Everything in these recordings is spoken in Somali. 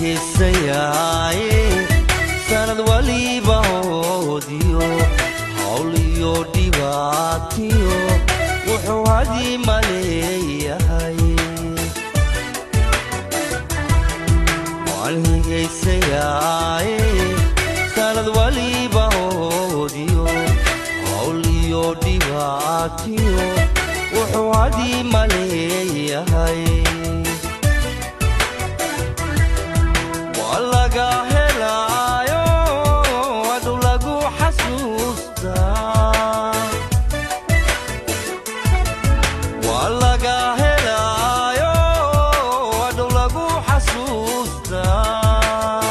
hiisayaaye sanad waliba hoodiyo hawl iyo dhibaatiyo wuxuu hadii maleeyahay waan higaysayaaye sanad waliba hoodiyo hawl iyo dhibaatiyo wuxuu hadii maleeyahay waa laga helaayo adu lagu xasuustaa waa laga helaayo adu lagu xasuustaa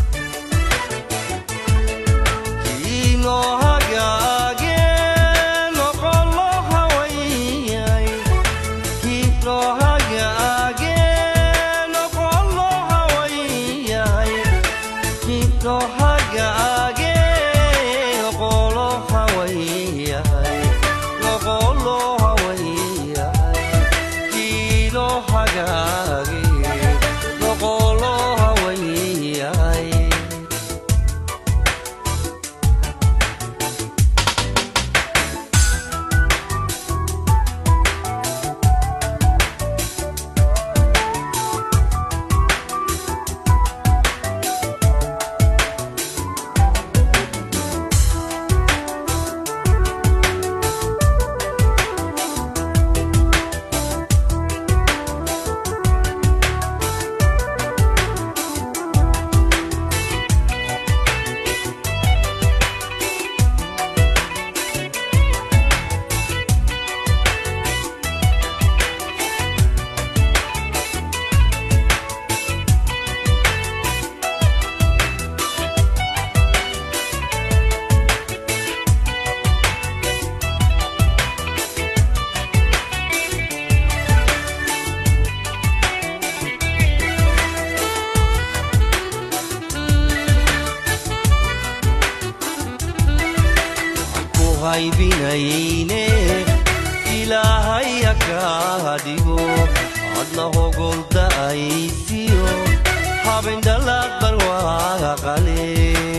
kiinoo hagaage noqolo hawayay kiinoo hagaage noqolo hawayay kiinoo hagaage noqolo hawayay noqolo hawayay kiinoo hagaage noqolo hawayay ku haybinayne ilaahay haka dhigo adna hogolda aysiyo habendhalaq barwaaqale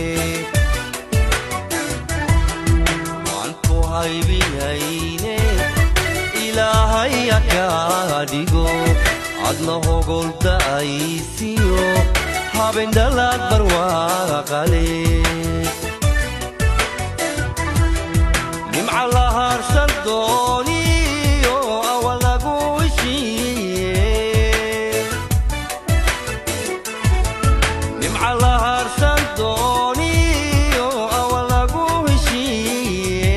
waan ku haybinayne ilaahay haka dhigo adna hogolda aysiyo habendhalaq barwaaqale nimca la haarsan dooniyo awa lagu heshiiye nimca la haarsan dooniyo awa lagu heshiiye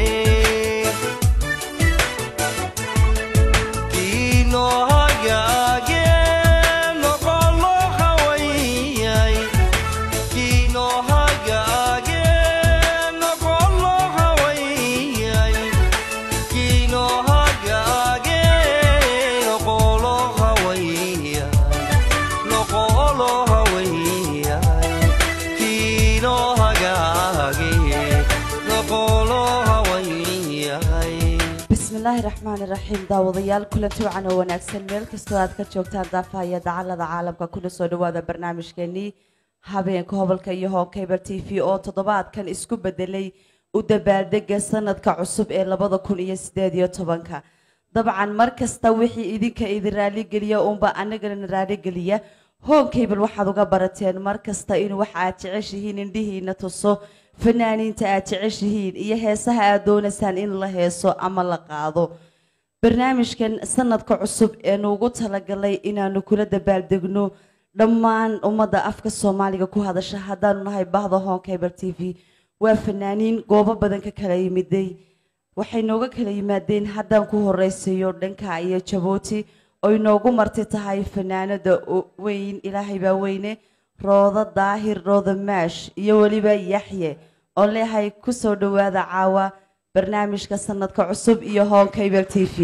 kiinoo hagaage noqolo hawayay kiinoo hagaage noqolo hawayay kiinoo hagaage noqolo hawayay noqolo hawayay kiinoo hagaage noqolo hawayay bismillaahi raxmaani raxiim daawadayaal kulanti wacan oo wanaagsan meel kastoo aad ka joogtaan daafaha iyo dacalada caalamka kuna soo dhawaada barnaamijkeenii habeenka hobolka iyo hookeybar t v oo toddobaadkan isku bedelay u dabaaldega sanadka cusub ee labada kun iyo sideed iyo tobanka dabcan mar kasta wixii idinka idin raaligeliya uunba anagana raaligeliya hoonkeybar waxaad uga barateen mar kasta in waxa aad jeceshihiin indhihiina tuso fanaaniinta aad jeceshihiin iyo heesaha aad doonaysaan in la heeso ama la qaado barnaamijkan sanadka cusub ee nuugu talagalay inaanu kula dabaaldegno dhammaan ummadda afka soomaaliga ku hadasha haddaanu nahay bahda honkeybar t v waa fanaaniin goobo badan ka kala yimiday waxay nooga kala yimaadeen haddaan ku horeysayo dhanka iyo jabuuti oy noogu marti tahay fanaanada o- weyn ilaahay baa weyne roodo daahir roodo maash iyo weliba yaxye oon leeyahay kusoo dhowaada caawa barnaamijka sanadka cusub iyo honkeybar t v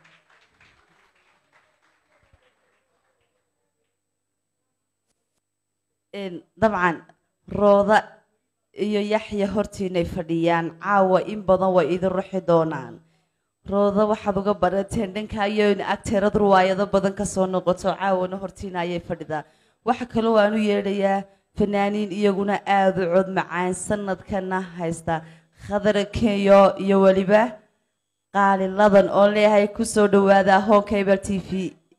Een, dabcan rooda iyo yaxya hortiinay fadhiyaan caawa in badan way idin ruxi doonaan rooda waxaad uga barateen dhanka iyo in agteerad ruwaayado badan kasoo noqoto caawana hortiina ayay fadhidaa waxa kaloo aan u yeedhayaa fanaaniin iyaguna aada u cod macaan sanadkana haysta khadara kenyo iyo weliba qaaliladan oo leeyahay kusoo dhawaada home cable t v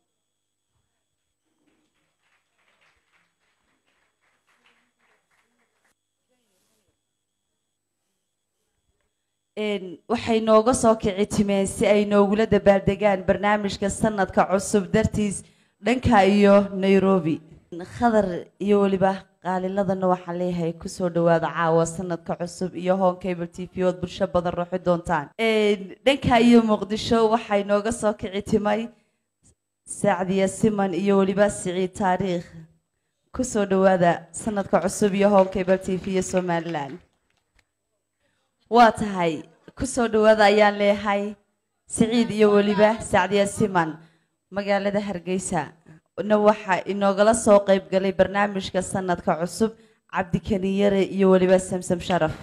Een, waxay nooga soo kici timeen si ay noogula dabaaldegaan barnaamijka sanadka cusub dartiis dhanka iyo nairobi khadar iyo weliba qaaliladana waxaan leeyahay kusoo dhawaada caawa sanadka cusub iyo home cable t v ood bulsho badan ruuxi doontaan Een, dhanka iyo muqdisho waxay nooga soo kici timay sacdiya siman iyo weliba siciid taariikh kusoo dhawaada sanadka cusub iyo home cable t v iyo somaliland waa tahay kusoo dhawaada ayaan leeyahay siciid iyo weliba sacdiya siman magaalada hargeysa na waxaa inoogala soo qayb galay barnaamijka sanadka cusub cabdikani yare iyo weliba samsam sharaf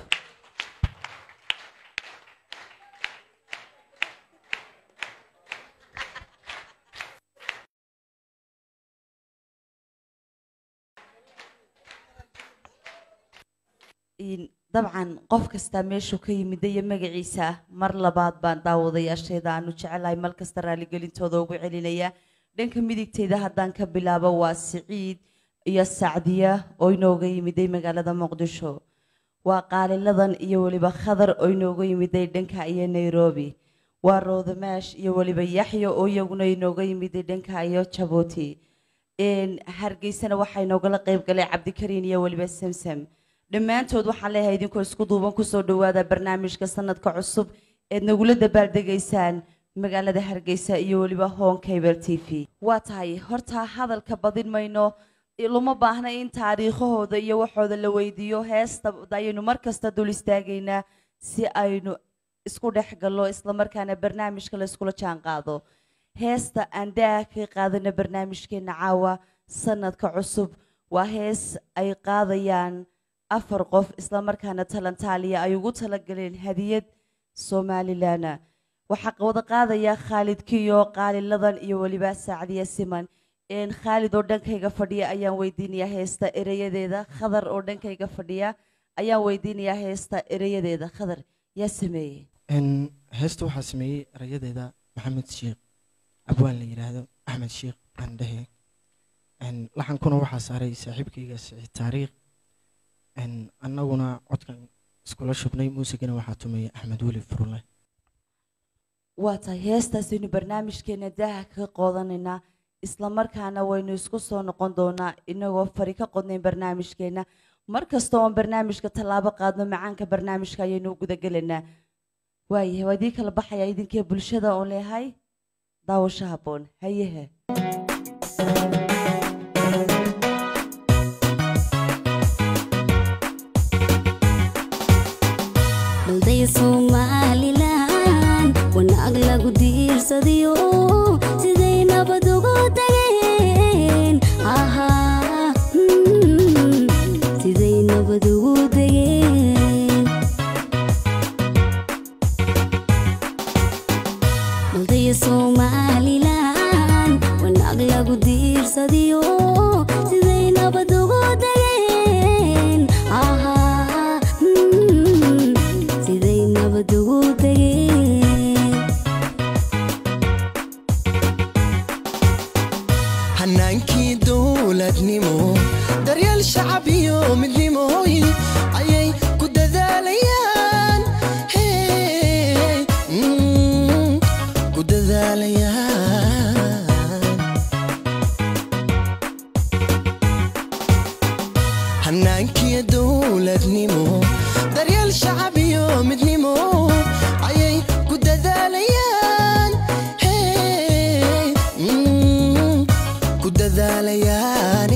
In- dabcan qof kastaa meeshuu ka yimid iyo magaciisa mar labaad baan daawadayaasheeda aanu jecelahay mal kasta raaligelintooda ugu celinaya dhanka midigteyda haddaan ka bilaabo waa siciid iyo sacdiya oo inooga yimiday magaalada muqdisho waa qaaliladan iyo weliba khadar oo inooga yimiday dhanka iyo nairobi waa roodamaash iyo weliba yaxya oo iyaguna inooga yimiday dhanka iyo jabuuti Een, hargeysana waxaa inoogala qayb galay cabdikariin iyo weliba samsam dhammaantood waxaan leeyahay idinkoo isku duuban kusoo dhawaada barnaamijka sanadka cusub eed nagula dabaaldegaysaan magaalada hargeysa iyo weliba home cable t v waa tahay horta hadalka badin mayno luma baahna in taariikhahooda iyo waxooda la weydiiyo heesta ayaynu mar kasta dul istaagaynaa si aynu isku dhex gallo islamarkaana barnaamijka la iskula jaan qaado heesta aan daa ka qaadana barnaamijkeena caawa sanadka cusub waa hees ay qaadayaan afar qof islamarkaana talantaaliya ay ugu talagaleen hadiyad somalilana waxaa wada qaadaya khaalid kiyo qaaliladan iyo weliba saacdiya siman een khaalid oo dhankayga fadhiya ayaan weydiinayaa heesta ereyadeeda khadar oo dhankayga fadhiya ayaan weydiinayaa heesta ereyadeeda khadar yaa sameeyey Een, heesta waxaa sameeyey erayadeeda maxamed sheekh abwaan la yidhaahdo axmed sheekh andhehe Een, laxankuna waxaa saaray saaxiibkayga siciid taariikh Een, annaguna codkan iskula shubnay muusigana waxaa tumeeyey axmed weli furule waa tahay heestaasaynu barnaamijkeena daaha kaga qoodanaynaa islamarkaana waynu isku soo noqon doonaa inagoo fari ka qodnayn barnaamijkeena mar kasta oon barnaamijka tallaabo qaadno macaanka barnaamijka ayaynu u gudagelaynaa waayahay waa idii kala baxaya idinkee bulshada oon leehay daawasho habboon hayehe balday somalilan wanaag lagu diirsadiyo siday nabad ugu degeen ahaa mm, siday nabad ugu degeen balday somalilan wanaag lagu diirsadiyo siday nabad ugu degeen ahaa mm, siday nabad ugu degeen hanaankii dowladnimo daryeel shacab iyo midnimooyin ayay ku dadaalayaan Hey, mm, ku dadaalayaan hanaankii dowladnimo daryeel shacab iyo midnimo ayay ku dadaalayaan Hey, mm, ku dadaalayaan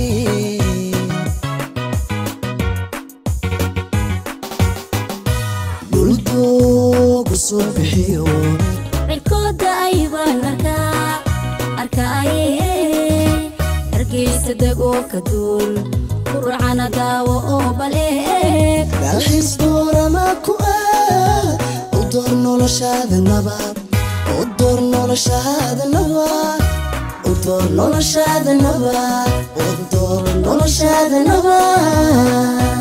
dhuldoogu soo bixiyo cirkooda aybaan arkaa arkaaye hargeysa degoo ka duul qurcana daawo oo baleeg dalxiis doorama ku ah u door noloshaada nabad u door noloshaada nabad u door noloshaada nabad u door noloshaada nabad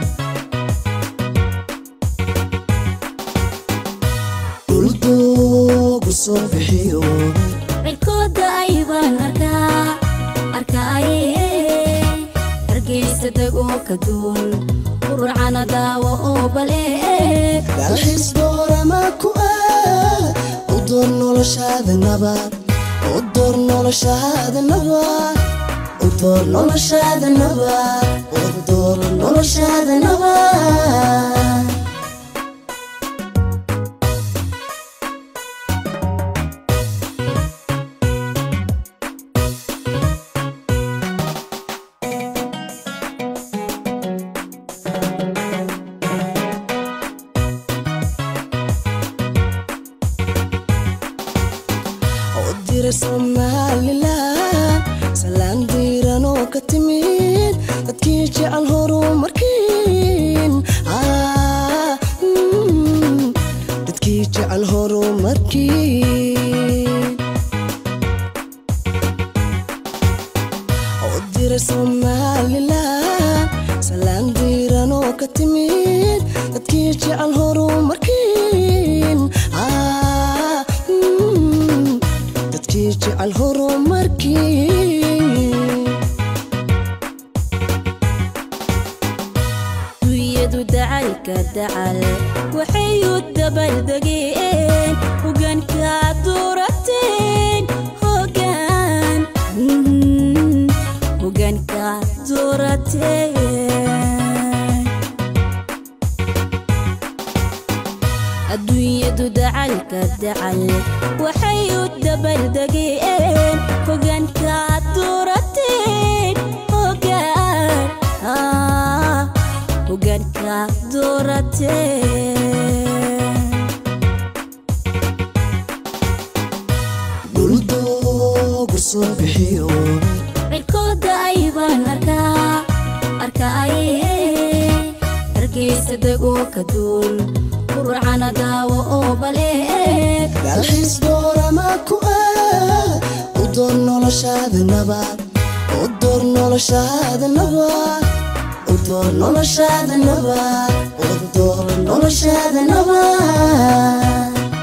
dhuldoogu soo bixiyo cirkooda aybaan arkaa arkaaye hargeysa degoo ka duul qurcana daawo oo bale dalxiis doorama ku ah u door noloshaada nabad u door noloshaada nabad u door noloshaada nabad u door noloshaada nabad oo dira somalilan salaan diiran oo ka timid dadkii jecel horumarkiin Ah, mm, dadkii jecel horumarkiin oo dira somalilan salaan diiran oo ka timid dadkii jecel horumarkiin Ah, mm, dadkii jecel horumarkiin dunyadu dacalka dacal waxay u dabaldegeen hogaankaad doorateen hogaan mm, hogaankaad doorateen adduunyadu dacalka dacal waxay u dabaldegeen hogaankaad doorateen hogaan ah, hogaankaad doorateen dhuldoogu soo bixiyo cirkooda aybaan arkaa arkaaye hargeysa degoo ka duul qurcana daawo oo bale dalxiis doorama ku ah u door noloshaada nabad u door noloshaada nabad u door noloshaada nabad u door noloshaada nabad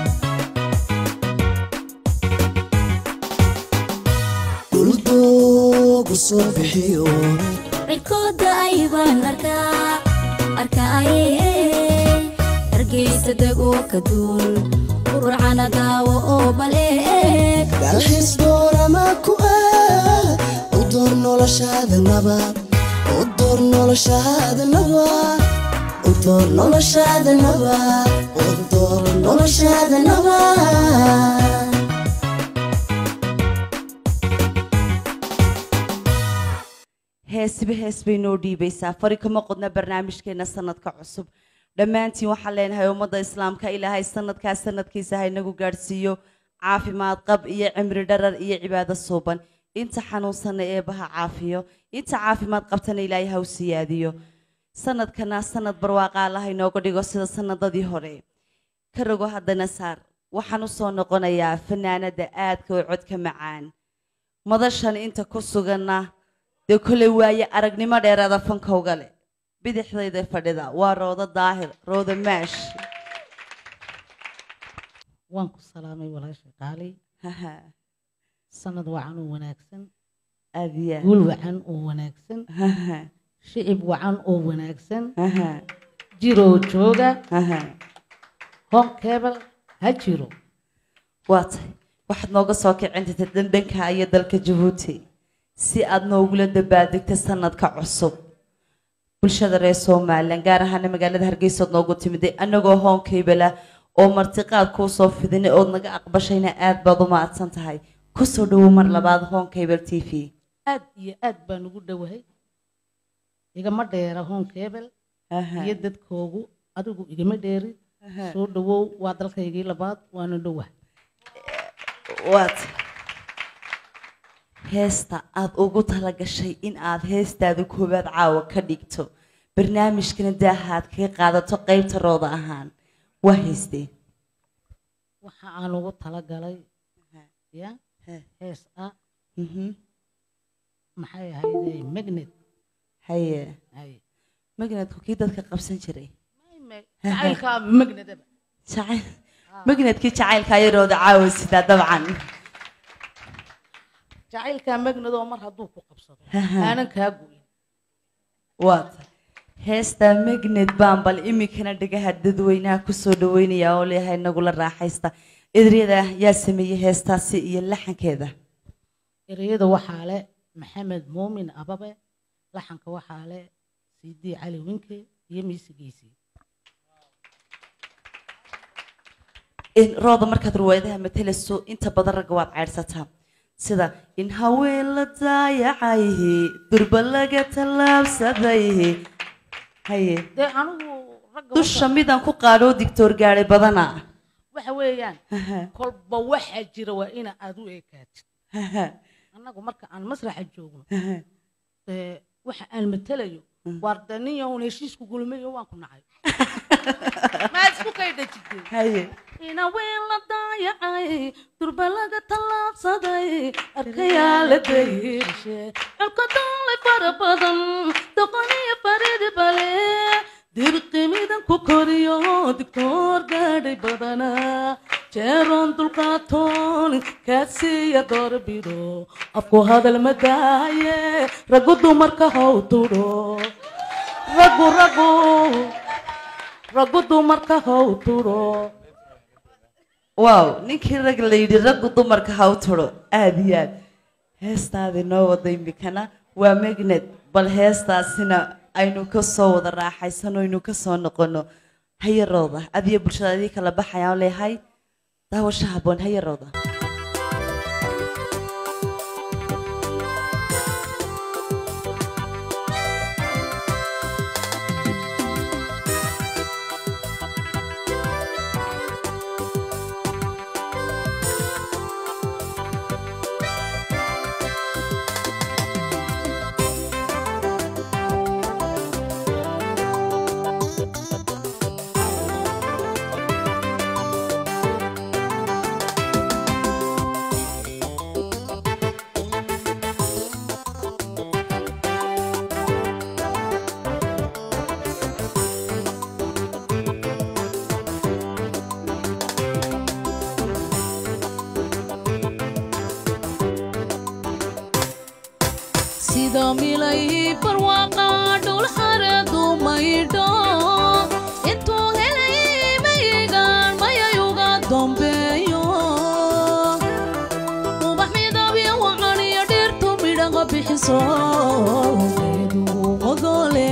dhuldoogu soo bixiyo cirkooda aybaan arkaa arkaaye hargeysa degoo ka duul qurcana daawo oo bale dalxiis doorama ku ah u door noloshaada nabad u door noloshaada nabad u door noloshaada nabad u door noloshaada nabad heesiba hees bay noo dhiibaysaa fari kama qodna barnaamijkeena sanadka cusub dhammaantiin waxaan leenahay ummadda islaamka ilaahay sanadkaa sanadkiisa ha inagu gaadhsiiyo caafimaad qab iyo cimri dharar iyo cibaado suuban inta xanuunsana eebaha caafiyo inta caafimaad qabtana ilaahay ha u siyaadiyo sanadkana sanad barwaaqa allaha inooga dhigo sida sanadadii hore ka rogo haddana saar waxaan u soo noqonayaa fanaanada aadka oo codka macaan madashan inta ku suganna dee kolay waaye aragnimo dheeraada fankowga leh bidixdayda fadhida waa roodo daahir roodo maash waan ku salaamay walaasha qaali haha sanad wacan oo wanaagsan aadiya guul wacan oo wanaagsan haha shicib wacan oo wanaagsan haha jiroo jooga haha hon kebel ha jiro waa tahay waxaad nooga soo kicintay dandanka iyo dalka jabuuti si aad noogula dabaadegta sanadka cusub bulshada reer somalilan gaar ahaana magaalada hargeysa ood noogu timiday annagoo hoonkaybala oo martiqaad kuu soo fidinay ood naga aqbashayna aad baad u mahadsan tahay kusoo dhowow mar labaad hoonkaybal t v aad iyo aad baan ugu dhowahay igama dheera hon kebel Aha, iyo dadkoogu adigu igama dheeri aha. soo dhowow waa dalkaygii labaad waana dhowah waa tahay heesta aad ugu talagashay in aad heestaada koowaad caawa ka dhigto barnaamijkana daaha aad kaga qaadato qaybta rooda ahaan waa heystee waxa aan ugu talagalay ya He. hees ah Mhm. maxay ahayde magnet haye hay magnetku kii dadka qabsan jiray jacaylkaa magnetaba jacayl magnetkii jacaylka ayadooda caawa sidaa dabcan jacaylkaa magnetoo mar hadduu ku qabsado aanan kaa goyn waata heesta magnet baan bal iminkana dhagaha dadweynaha kusoo dhaweynaya oo leeyahay nagula raaxaysta edaryada yaa sameeyey heestaasi iyo laxankeeda ereyada waxaa le maxamed muumin ababe laxanka waxaa le sidii cali winke iyo miisigiisii in rooda markaad ruwaayadaha matalayso inta badan ragga waad ceydhsataa sida in haween la daayacayhi durba laga tallaabsadayhi haye dee anigu ragga dusha midaan ku qaadhoo digtoor gaadhay badana waxa weeyaan kolba waxaa jira waa ina aad u ekaatid annagu marka aan masraxa joogno dee waxa aan matalayo waar dee nin yahoon heshiisku gulmayo waan ku nacay maad isku kaydhajideen haye ina ween la daayacay durba laga tallaabsaday arkayaa la dayirshe colka doolay fara badan doqoniyo faridi bale dirqimidan ku koriyo digtoor gaadhay badana jeeroon dulqaatoon kaasiya doorbido afku hadal ma daaye raggu dumarka how tudho raggu raggu raggu dumarka how tudho waaw ninkii rag la yidhi raggu dumarka ha u turo aada iyo aad heestaadii noo wada imikana waa magnet bal heestaasina aynu ka soo wada raaxaysano aynu ka soo noqono hayarooda adiyo bulshada adii kala baxayaan leeyahay daawasho habboon hayarooda sida milay barwaaqa dhul xareedu maydho intuu helay mayigaan mayayuga dambeeyo ubax midabyo wacaniyo dhirtu midhaqa bixiso geedu ogole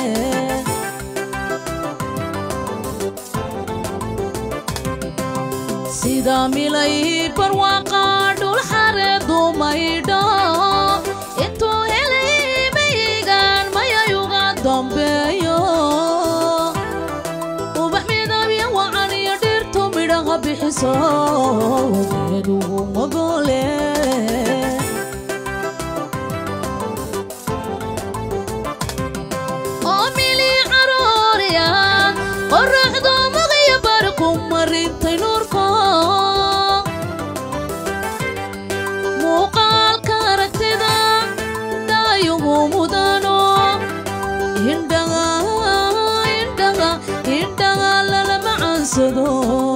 sida milay barwaaqa dhul xareedu maydho intuu helay mayigaan mayayuga dambeeyo ubax midabyo wacaniyo dhirtu midhaqa bixiso geedu ogole oo mili carooriya qoraxdu maqya barku marintay nuurko muuqaalka aragtida daayugu mudano indhaga indhaga indhaga lala macaansado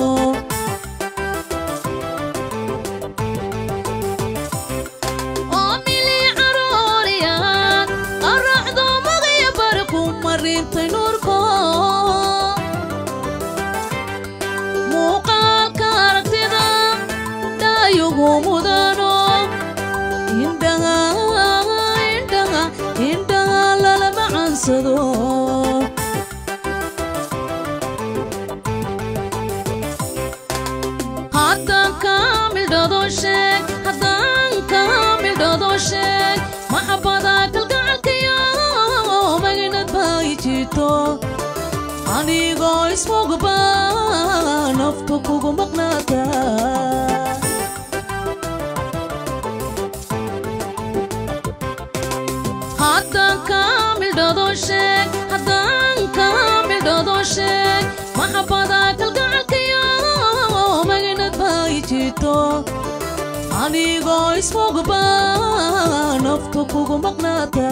oo mili carooriya qoraxdu maqya barku marintay nuurko muuqaalka aragtida dhaayugu mudano indhaga indhaga indhaga lala macaansado haddaan kaamildhado sheeg haddaan kaamildhado sheeg maxabada kalgacalkayo maginad bay jirto anigoo ismogba naftu kugu maqnaata haddaan kaamildhado sheeg haddaan kaamildhado sheeg maxabada kalgacalkayo maginad bay jirto anigoo isfogba naftu kugu maqnaata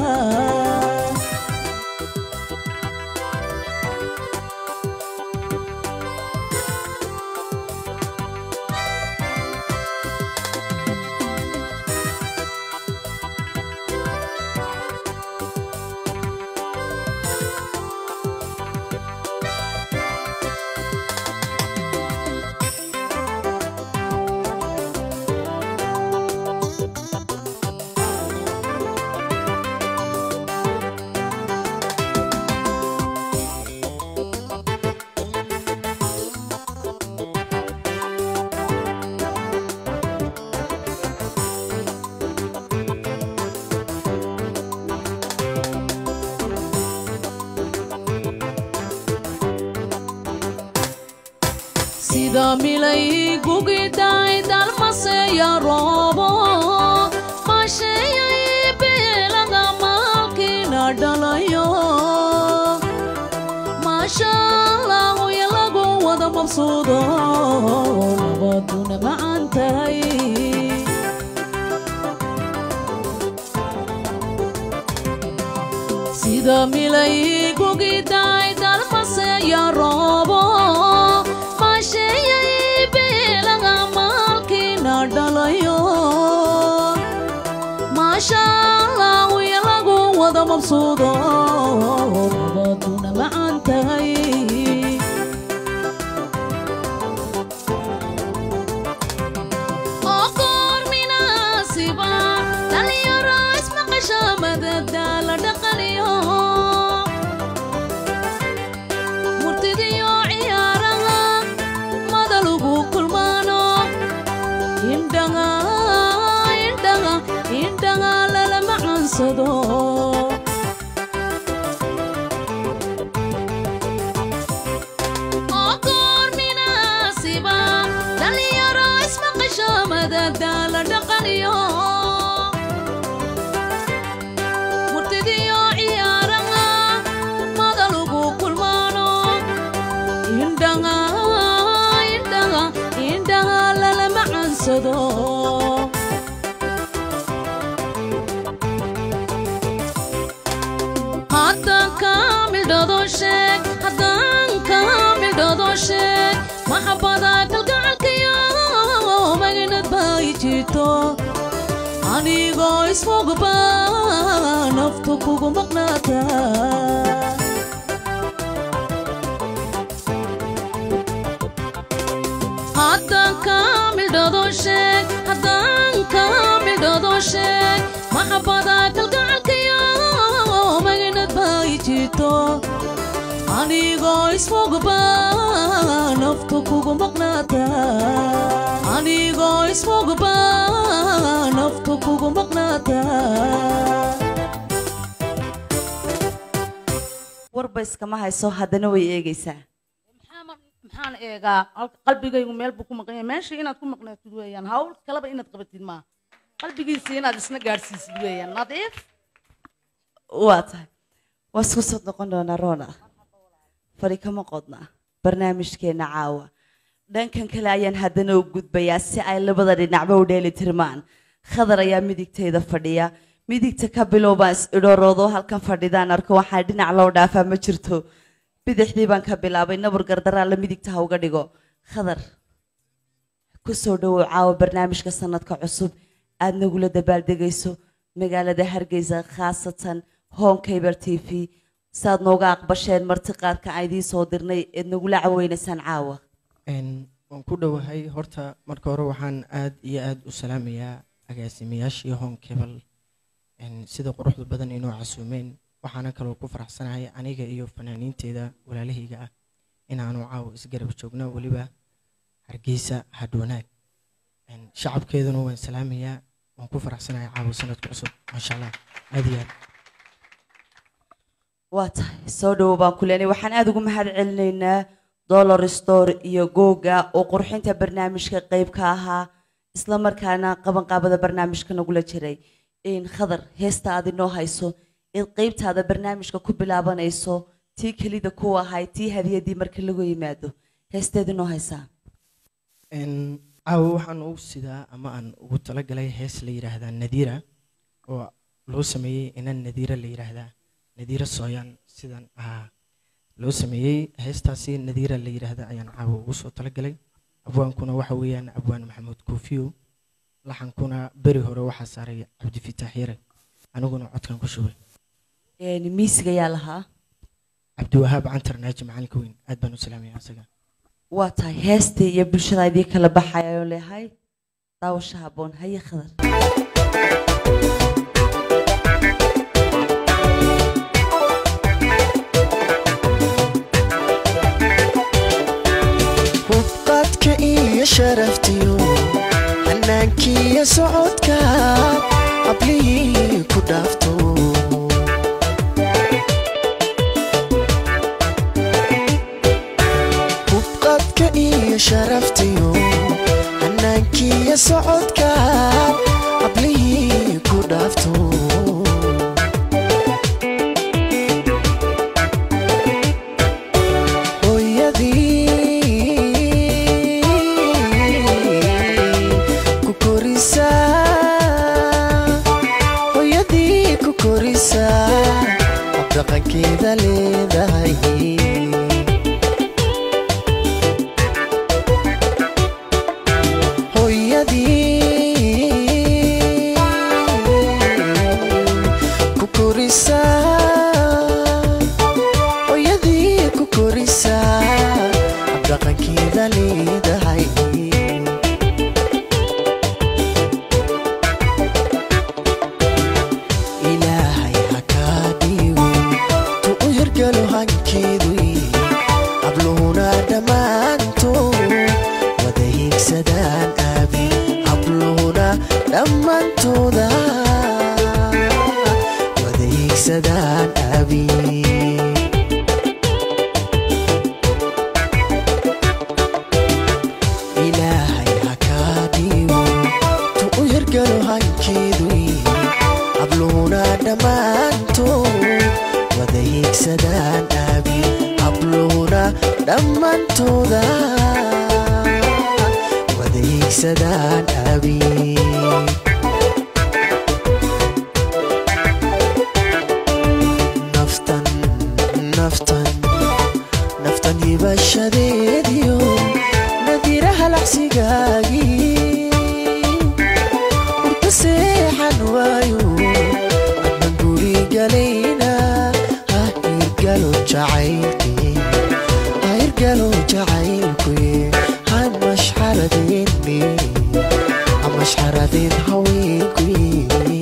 sida milay gugidhay dalmaseya roobo masheeyay beelada maalkiina dhalayo maashaalaahuya lagu wada mabsuudo nabaduna macan tahay sida milay gugidhay dalmaseya roobo masheeyay beelaga maalkiina dhalayo maashaalaahuya lagu wada mabsuudo nabaduna macan tahay oo goor minaasiba dhalinyaro ismaqasha madada la dhaqaniyo murtidiyo ciyaaraha madalugu kulmaano indhaga indhaga indhaga lala macansado oo goor minaasiba dhalinyaro ismaqasho madada la dhaqaniyo murtidiyo ciyaaraha madalugu kulmaano indhaga indhaga indhaga lala macansado haddaan kaamildhado sheeg haddaan kaamildhado sheeg maxabada kalgacalkayo magnad bay jirto anigoo isfogba naftu kugu maqnaata haddaan kaamildhado sheeg haddaan kaamildhado sheeg maxabada kalgacalkayo magnad bay jirto anigoo isfogba naftu kugu maqnaata anigoo isfogba naftu kugu maqnaata warba iskama hayso haddana way eegaysaa maxaa mar- maxaan eegaa Hal- qalbigaygu meel buu ku maqan yahay meesha inaad ku maqnaatid weeyaan hawl kaleba inaad qabatid maaha qalbigiisa inaad isna gaadhsiisid weeyaan nadiif waa tahay waa isku soo noqon doonaa roona fari kama qodna barnaamijkeena caawa dhankan kale ayaan haddana u gudbayaa si ay labada dhinacba u dheeli tirmaan khadar ayaa midigteeda fadhiya midigta ka bilowbaan is idhooroodo halkan fadhidaan arko waxaa dhinac loo dhaafaa ma jirto bidixdii baan ka bilaabay nabur gardaraa la midigta ha uga dhigo khadar kusoo dhowow caawa barnaamijka sanadka cusub aad nagula dabaaldegayso magaalada hargeysa khaasatan home cable t v saad nooga aqbasheen marti qaarka aan idiin soo dirnay eed nagula caweynaysaan caawa Een, waan ku dhowahay horta marka hore waxaan aad iyo aad u salaamayaa agaasimayaashii home cable een, sida quruxda badan inoo casuumeen waxaana kaloo ku faraxsanahay aniga iyo fanaaniinteeda walaalahayga ah inaanu caawa isgarab joogno weliba hargeysa hadwanaag Een, shacabkeeduna waan salaamayaa waan ku faraxsanahay caawa sanadka cusub maasha allah aad iyo aad waa tahay soo dhowo baan ku leenay waxaan aada ugu mahad celinaynaa dollar store iyo googa oo qurxinta barnaamijka qayb ka ahaa isla markaana qabanqaabada barnaamijka nagula jiray in khadar heesta aad inoo hayso in qaybtaada barnaamijka ku bilaabanayso tii kelida ku ahay tii hadiyadii marka lagu yimaado heesteed inoo haysaa Een, caawa waxaan ugu sidaa ama aan ugu talagalay hees la yidhaahdaa nadiira oo loo sameeyey inan nadiira la yidhaahdaa nadiira sooyaan sidan ahaa loo sameeyey heestaasi nadiira la yidhaahda ayaan caawa ugu soo talagalay abwaankuna waxa weeyaan abwaan maxamuud koofiyo laxankuna beri hore waxaa saaray cabdifitaax yare aniguna codkan ku shubay Een, miisiga ayaa lahaa cabdiwahaab cantar naaji macalinka weyn aad baan u salaamaya isaga waa tahay heestii iyo bulshada idii kala baxaya oo leeyahay daawasha habboon haye khadar hubqadka iyo sharaftiyo hanaankiiyo socodka hablihii ku dhaafto hubqadka iyo sharaftiyo hanaankiiyo socodka hablihii ku dhaafto hooyadii ku korisaa hooyadii ku korisaa habdhaqankeeda leedahay hooyadii ku korisaa hooyadii ku korisaa habdhaqankeeda leedahay ilaahay ha kaa dhigo tu u hirgalo hankeedu habluhuna dhammaantood wada hiigsadaan aabi habluhuna dhammaantooda wada hiigsadaan aabi ilaahay ha kaa dhigo tu u hirgalo hankeedu habluhuna dhammaantood wada hiigsadaan aabi habluhuna dhammaantooda wada hiigsadaan aabi naftan naftan naftan hibashadeediyo nadiraha lacsigaagii urta seexan waayo adnan guri galayna ha hirgalo jacaylkii ha hirgalo jacaylkuye ha mashxaradeenne ha mashxaradeen haweenkuye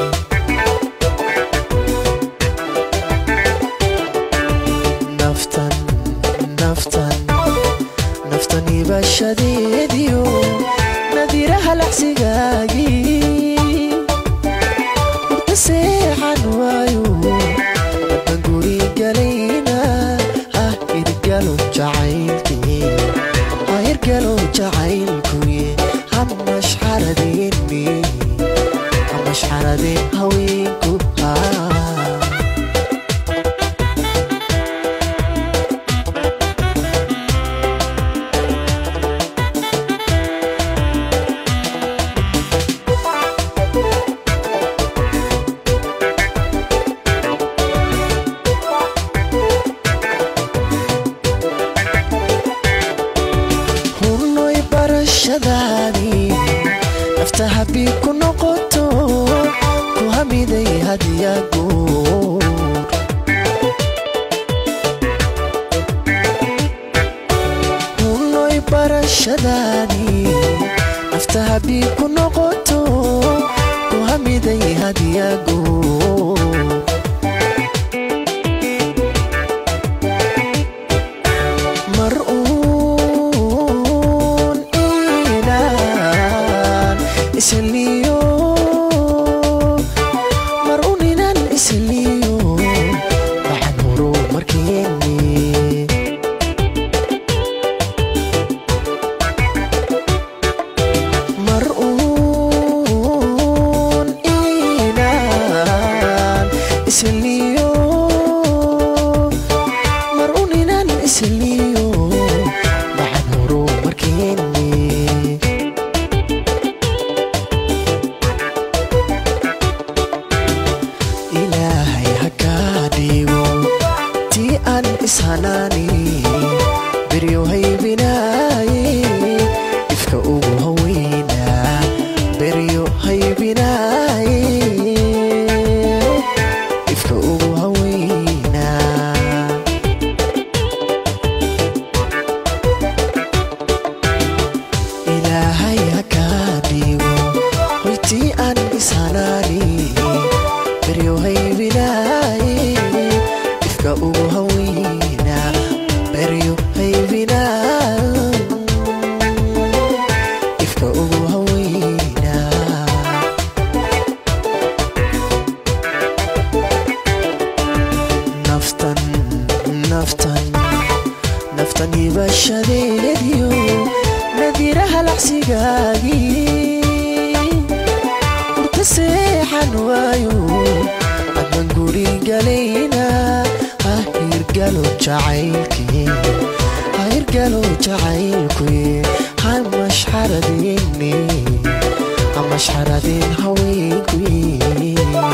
naftan naftan naftan ibashadeediyo nadiraha lacsigaagii urta seexan waayo adnan guri galayna ha hirgalo jacaylkii ha hirgalo jacaylkuye ha mashxaradeenne ha mashxaradeen haweenku haa hunnoy barashadaani nafta habii ku noqoto ku hamiday hadyagoor hunnoy barashadaani nafta habii ku noqoto ku hamiday hadyagoor mar uun inaan isliyo mar uun inaan isliyo waxaan horo markeeni mar uun inaan isliyo mar uun inaan isliyo waxaan horo markeeni ishanaani beryo haybinaaye ifka ugu haweynaa beryo haybinaaye ifka ugu haweynaa ilaahay ha kaa dhigo hoytii aan ishanaani beryo haybinaaye ifka ugu haweynaa beryo haybinaa ifka ugu haweynaa naftan naftan naftan ibashadeediyo nadiraha lacsigaagii urta seexan waayo adman guri galayna ha hirgalo jacaylkii ha hirgalo jacaylkuy ha mashxaradini ha mashxaradin haweenkuy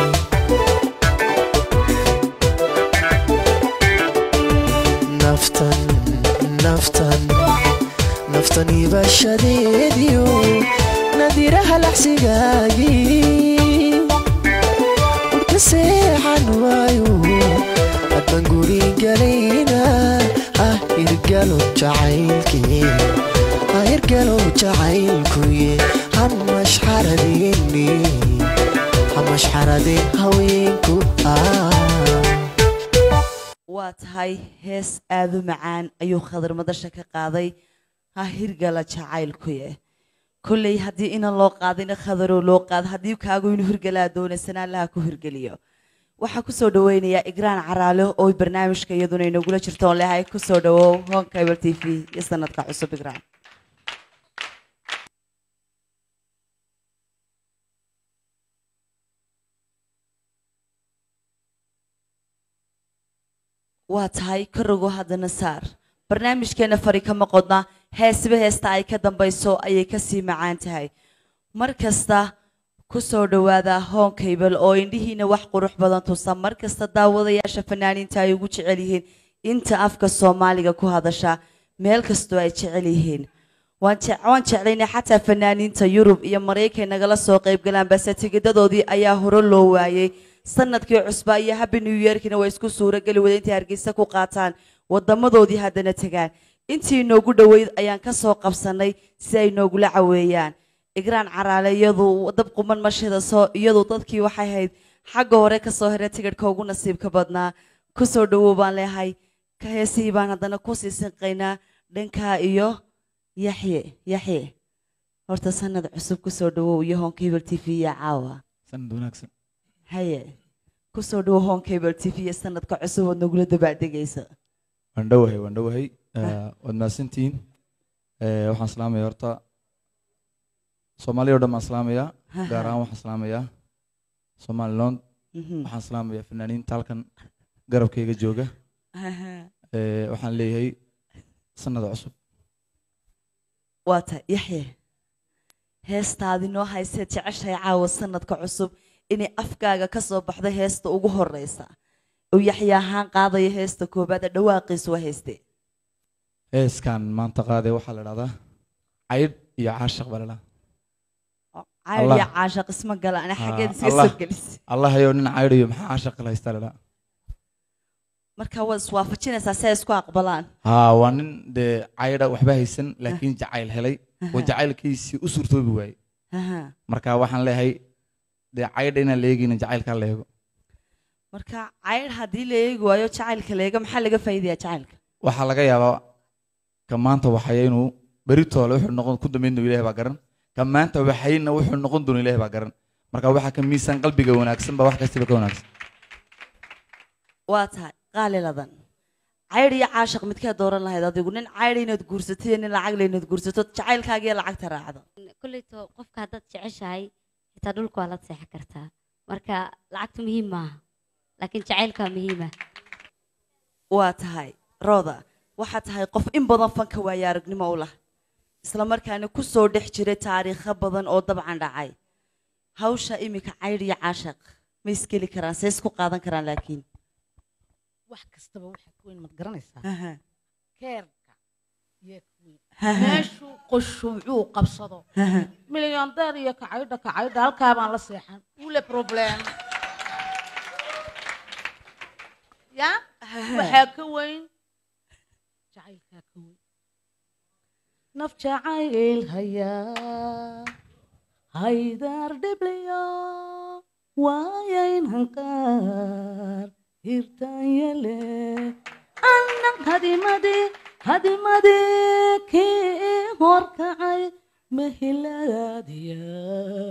naftan naftan naftan ibashadeediyo nadiraha lacsigaagii urka seexan waayo hadban guri galayna ha hirgalo jacaylkii ha hirgalo jacaylkuy ha mashxaradini ha mashxaradin haweenku ah waa tahay hees aada u macaan ayuu khadar madasha ka qaaday ha hirgala jacaylkuye kolley haddii inan loo qaadina khadaroo loo qaado haddii kaagu inuu hirgalaa doonaysana allaha ku hirgeliyo waxaa kusoo dhaweynayaa igraan caraale oo barnaamijka iyaduna inagula jirto oon lehay kusoo dhawow hon cable t v iyo sanadka cusub igraan waa tahay ka rogo haddana saar barnaamijkeena fari kama qodna heesiba heesta ay ka dambayso ayay kasii macaan tahay mar kasta ku soo dhowaada hoon kaybal oo indhihiina wax qurux badan tusa mar kasta daawadayaasha fanaaniinta ay ugu jecel yihiin inta afka soomaaliga ku hadasha meel kastoo ay jecel yihiin waan je- waan jeclaynay xataa fanaaniinta yurub iyo maraykan nagala soo qaybgalaan balse tigidadoodii ayaa hore loo waayey sanadkii cusbaa iyo happy new yearkina waa isku suurageli wada intay hargeysa ku qaataan wadamadoodii haddana tegaan intii inoogu dhoweyd ayaan ka soo qabsanay si ay noogula caweeyaan igraan caraale iyadu dab quman mashida soo iyadu dadkii waxay ahayd xagga hore kasoo hera tigidhka ugu nasiibka badnaa kusoo dhawow baan leehay ka heesihii baan haddana kusii sinqaynaa dhankaa iyo yaxye yaxye horta sanad cusub kusoo dhawow iyo hon cable t v iyo caawa sanad wanaagsan haye kusoo dhawow hon cable t v iyo sanadka cusub ood nagula dabaaldegaysa waan dhowahay waan dhowahay Eh, waad mahadsantihiin Eh, waxaan salaamaya horta soomaaliya oo dhan baan salaamayaa gaar ahaan waxaan salaamayaa somaliland Mhm. waxaan salaamayaa fanaaniinta halkan garabkayga jooga Eh, waxaan leeyahay sanada cusub waa tahay yaxye heestaadi noo haysee jeceshahay caawa sanadka cusub inay afkaaga ka soo baxdo heesta ugu horeysa uu yaxye ahaan qaadayo heesta koobaad ee dhawaaqiisu waa heeste heeskan maanta qaaday waxaa la dhahdaa caydh iyo caashaq baa la dhahdaa cayr Allah. iyo caashaq isma gala ana Ah, xaggeed iska Allah. soo gelisay allah ayow nin caydhayo maxaa caashaq la haystaa la dhahdaa marka waad iswaafajinaysaa si ay isku aqbalaan haa waa nin dee caydha waxba haysan laakiin jacayl helay oo jacaylkiisii u suurtoobi waayey Aha. marka waxaan leeyahay dee caydha inaan la eegayna jacaylkaa la eego marka cayr haddii la eegi waayo jacaylka leega maxaa laga faa'iidayaa jacaylka waxaa laga yaabaa ka maanta waxaya inuu beritoole wuxuu noqon ku dambeyn doono ilahay baa garan ka maanta waxayna wuxuu noqon doono ilahay baa garan marka waxaa ka miisaan qalbiga wanaagsan ba wax kastaba ka wanaagsan waa tahay qaaliladan cayr iyo caashaq midkaa dooran lahayd adigu nin cayr inaad guursato iyo nin lacag le inaad guursato jacaylkaagiyo lacagta raacdo kolleyto qofka haddaad jeceshahay xitaa dhulka waa la seexan kartaa marka lacagtu muhiim maaha laakiin jacaylkaa muhiima waa tahay rooda waxaa tahay qof in badan fanka waayo aragnimo u lah isla markaana ku soo dhex jiray taariikho badan oo dabcan dhacay hawsha iminka caydh iyo caashaq ma iskeli karaan see isku qaadan karaan laakiin wax kastaba waxaa ka weyn maad garanaysaa Aha. keerka iyo ka weyn Aha. meeshuu qoshuucuu qabsado Aha. milyandeer iyo kacaydha kacaydha halkaa baan la seexan ule problem ya waxaa ka weyn jacaylkaa ka weyn naf jacayl hayaa haydar dhibliyo waayayn hanqaar hirtaanyele annan hadimadi hadimadi kii horkacay mahilaadiya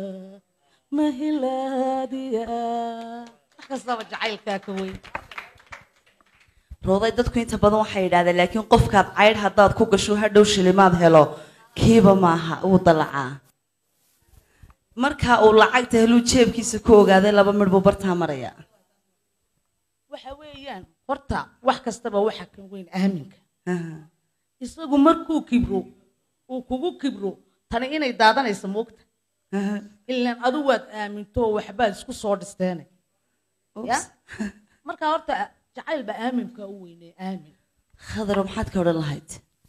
mahilaadiya wax kastaba jacaylkaa ka weyn rooday dadku inta badan waxay yidhahdeen laakiin qofkaad caydh haddaad ku gasho hadhow shilimaad helo kiiba maaha wuu dalacaa marka uu lacagta heluu jeebkiisa ku ogaaday laba midh buu bartaa maraya waxa weeyaan horta wax kastaba waxa ka weyn aaminka isagu markuu kibro uu kugu kibro tani inay daadanayso moogta ilaan adu waad aaminto waxbaad isku soo dhisteene ya marka horta jacayl baa aaminka u weynee aamin khadaro maxaad ka odhan lahayd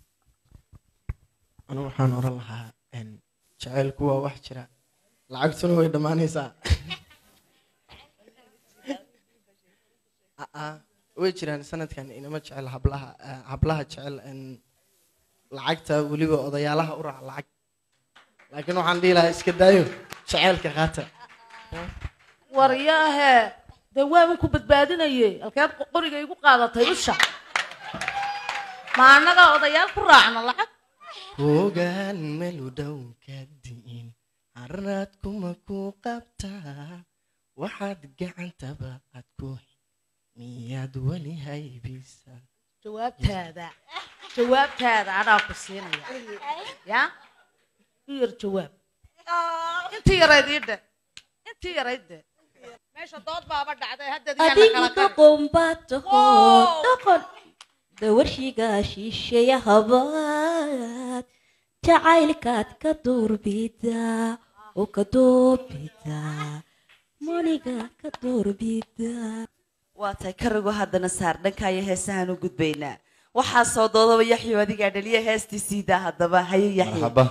anigu waxaan oran lahaa een, jacaylku waa wax jira lacagtuna way dhammaanaysaa Aa, way jiraan sanadkan inama jecel hablaha eh, hablaha jecel een, lacagta weliba odayaalaha u raac lacag laakiin waxaan dhihi lahaa iska daayo jacaylka qaata waryaahe dee waaban ku badbaadinaye halkeed qoriga igu qaadatay usha ma annaga odayaal ku raacno lacag hoogaan melu dhow ka di'in harraad kuma ku qabtaa waxaad gacantaba aad ku miyaad weli haybisa jawaabtaada jawaabtaada anaa ku siinaya ya u yar jawaab intii yarayd ii dhe intii yarayd de meesha dood baaba dhacday haddeed yaa la adigu kala qari doqon baad taho doqon dawarshiga shisheeya habaad jacaylkaad ka duurbidaa oo ka doorbidaa maniga ka doorbidaa waa tahay karigu haddana saar dhankaayo heesahaan u gudbaynaa waxaa soo doodaba yaxyo adigaa dhaliya heestii siidaa haddaba haye yaxyo marxaba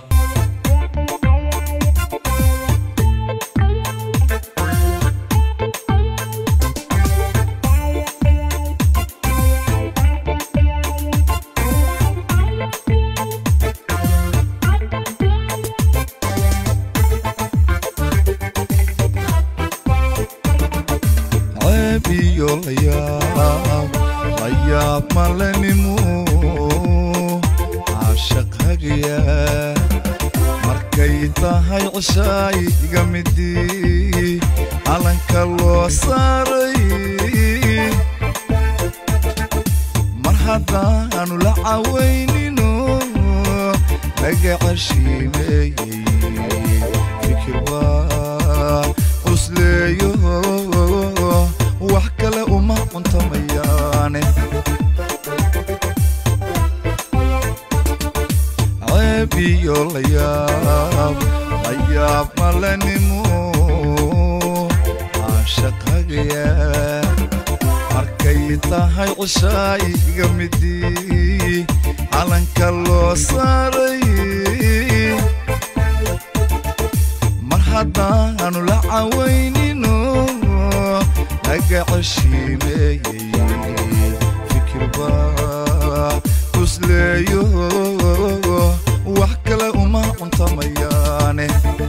ceeb iyo layaab layaab malenimo caashaq hagaya markay tahay cishaay iga midii calanka loo saaray mar haddaanu la cawaynino laga cashiimeeyey fikir waa cusleeyo wax kale uma cuntamayaane ceeb iyo layaab layaab malenimo caashaq hagaya markay tahay cishaay iga midii calanka loo saaray mar haddaanu la cawaynino laga cashiimeeyey fikir baa cusleeyo wax kale uma cuntamayaane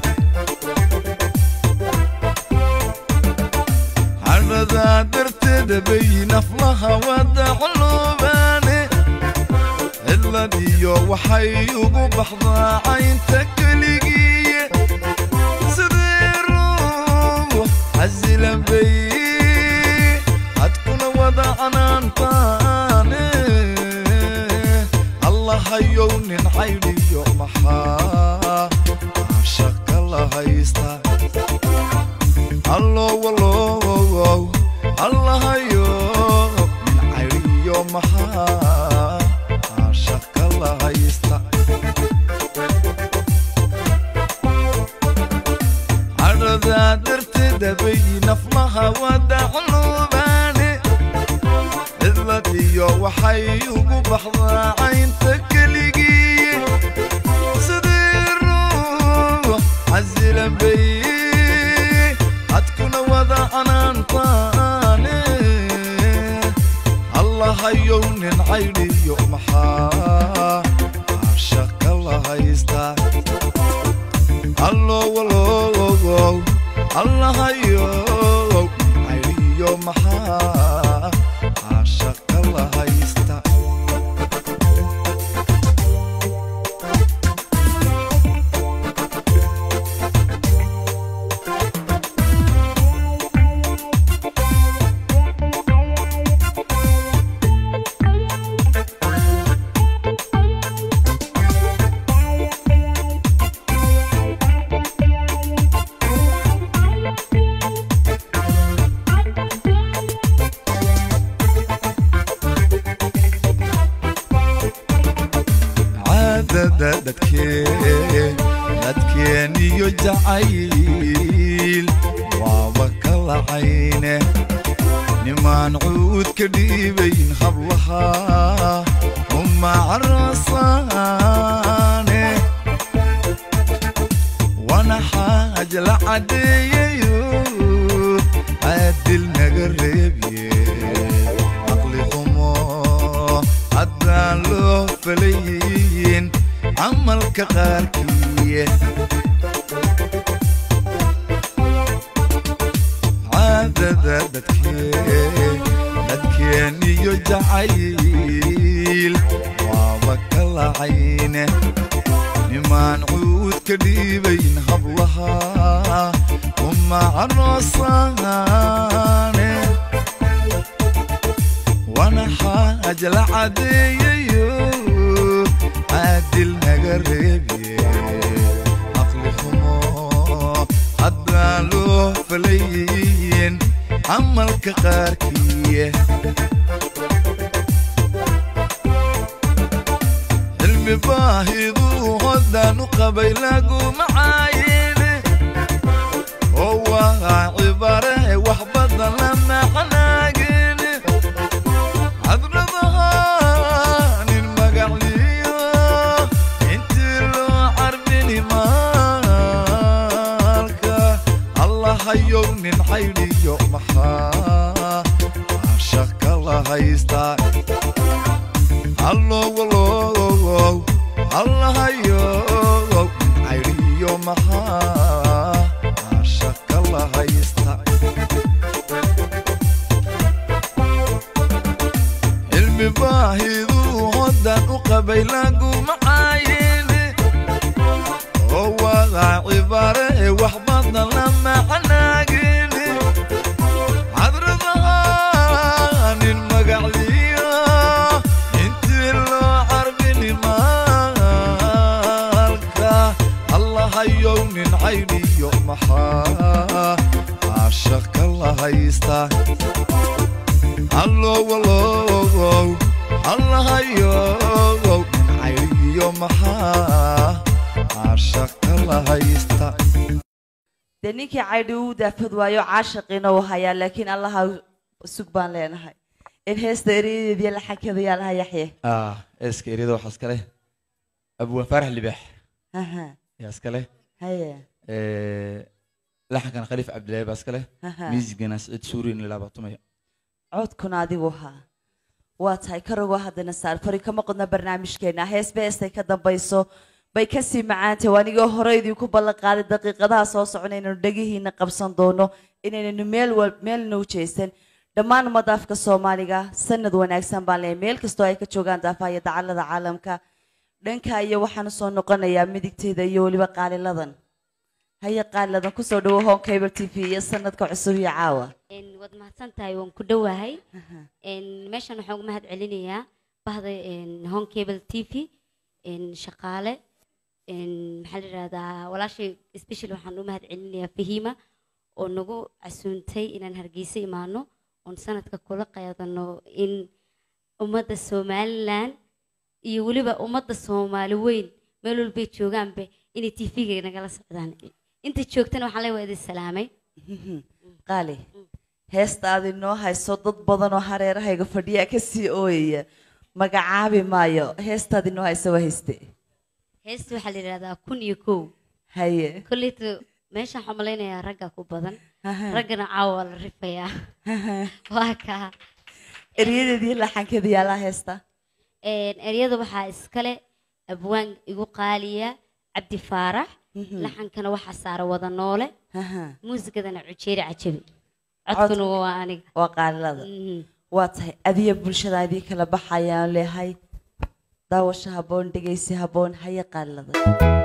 cadhadaa darteeda bay naflaha wada culubaane cidladiyo waxay ugu baxdaa caynta keligiiye sidee ruux xasilan bay hadkuna wada canaantaane allahayow nin caydhiyo maxaa caashaqa la haysta allo walow allahayo nin caydhiyo maxaa caashaqa la haysta cadhadaa darteeda bay naflaha wada culubaane caydhiyo waxay ugu baxdaa caynta keligii sidii ruux casilan bay hadkuna wada canaantaane allahayow nin caydhiyo maxaa caashaqa la haystaa allowalowow allahayow caydhiyo maxaa caashaqa la haysta caadada dadkeen dadkeen iyo jacayl waaba kala cayne nimaan cuud ka dhiibayn hablaha uma carasaane wana xaaj la cadeeyayo caadil naga reebye caqli xumo haddaan loo falayin camalka qaarkii caadada dadkeen dadkeen iyo jacayl waaba kala cayne nimaan cuud ka dhiibayn hablaha uma caroosaane wana xaaj la cadeeyayo caadil naga reebye caqli xumo haddaan loo falayin camalka qaarkii cilmi baahidu hoddaan u qabay laguma caayine oo waa cibare wax badan la macnaagine cadradaha nin magacliyo intii loo carbini maalka allahayow nin caydhiyo maxaa caashaka la haystaa allowalow allahayow nin caydhiyo maxaa caashaka la haysta cilmi baahidu hoddaan u qabay laguma caayine oo waa cibare wax badan la macnaagine cadradaha nin magacliyo intii loo carbini maalka allahayow nin caydhiyo maxaa caashaka la haystaa allowalow allahayow nin caydhiyo maxaa caashaka la haysta dee ninkii caydhi uu daafad waayo caashaqiina uu hayaa laakiin allaha sug baan leenahay in heesta ereyadeediyo laxankeeda yaa lahaa yaxye ah eeska eryada waxaa iska leh abwaan faarax libaax Aha, yaa iska leh haye Eh, laxankan khaliif cabdilaahi baa iska leh Aha. miisigana siciid suuri in la baatumaya codkuna adigu haa waa tahay karagoo haddana saar fari kama qodna barnaamijkeena heesba heestay ka dambayso bay kasii macaantay waa anigoo hore idinku ballan qaaday daqiiqadaha soo socona inaynu dhegihiina qabsan doono inaynanu meel wal meelna u jeesan dhammaan ummadda afka soomaaliga sanad wanaagsan baan leeyahay meel kastoo ay ka joogaan daafaha iyo dacallada caalamka dhanka iyo waxaan usoo noqonayaa midigteeda iyo weliba qaaliladan haye qaaliladan kusoo dhawo home cable t v iyo sanadka cusub iyo caawa Een, waad mahadsan tahay waan ku dhowahay Een, meeshan waxaan uga mahad celinayaa bahda een, home cable t v een, shaqaale een, maxaa la yidhahdaa walaashay special waxaan u mahad celinayaa fahiima oo nagu casuuntay inaan hargeysa imaano oon sanadka kula qaadano in ummadda somalilan iyo weliba ummadda soomaali weyn meel walbay joogaanba inay tv-ga nagala socdaan inta joogtana waxaan leeyahay waa idin salaamay qaali heesta aad inoo hayso dad badan oo hareerahayga fadhiyaa kasii ooyaya magacaabi maayo heestaad inoo hayso waa hayste heesta waxaa la yidhahdaa kun iyo kow haye kolleyta meeshaan waxaan malaynayaa ragga ku badan raggana caawa waa la rifayaa waa kaa eryadeedii laxankeeda yaalaa heesta Een, eryada waxaa iskale abwaan igu qaaliya cabdi faarax laxankana waxaa saara wada noole muusikadana cujeeri cajabi codkuna waa aniga waa qaalilada Mhm. waa tahay adiya bulshada idii kala baxayaan leehay daawasho habboon dhegaysi habboon haye qaalilada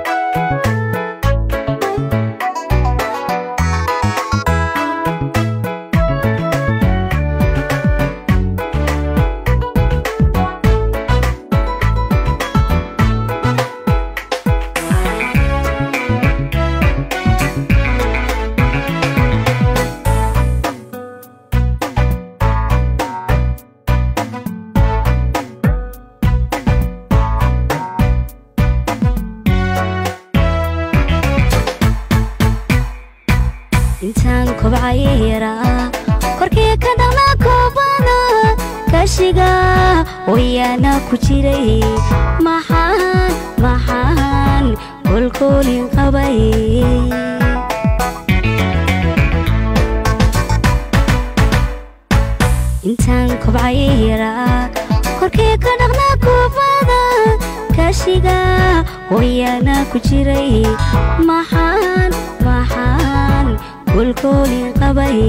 intaan kobcaya yaraa korkii ka dhaqnaa koobada kashiga wayaana ku jiray maxaan maxaan kolkoolin qabay intaan kobcaya yaraa korkii ka dhaqnaa koobada kashiga wayaana ku jiray maxaan maxaan kolkoolin qabay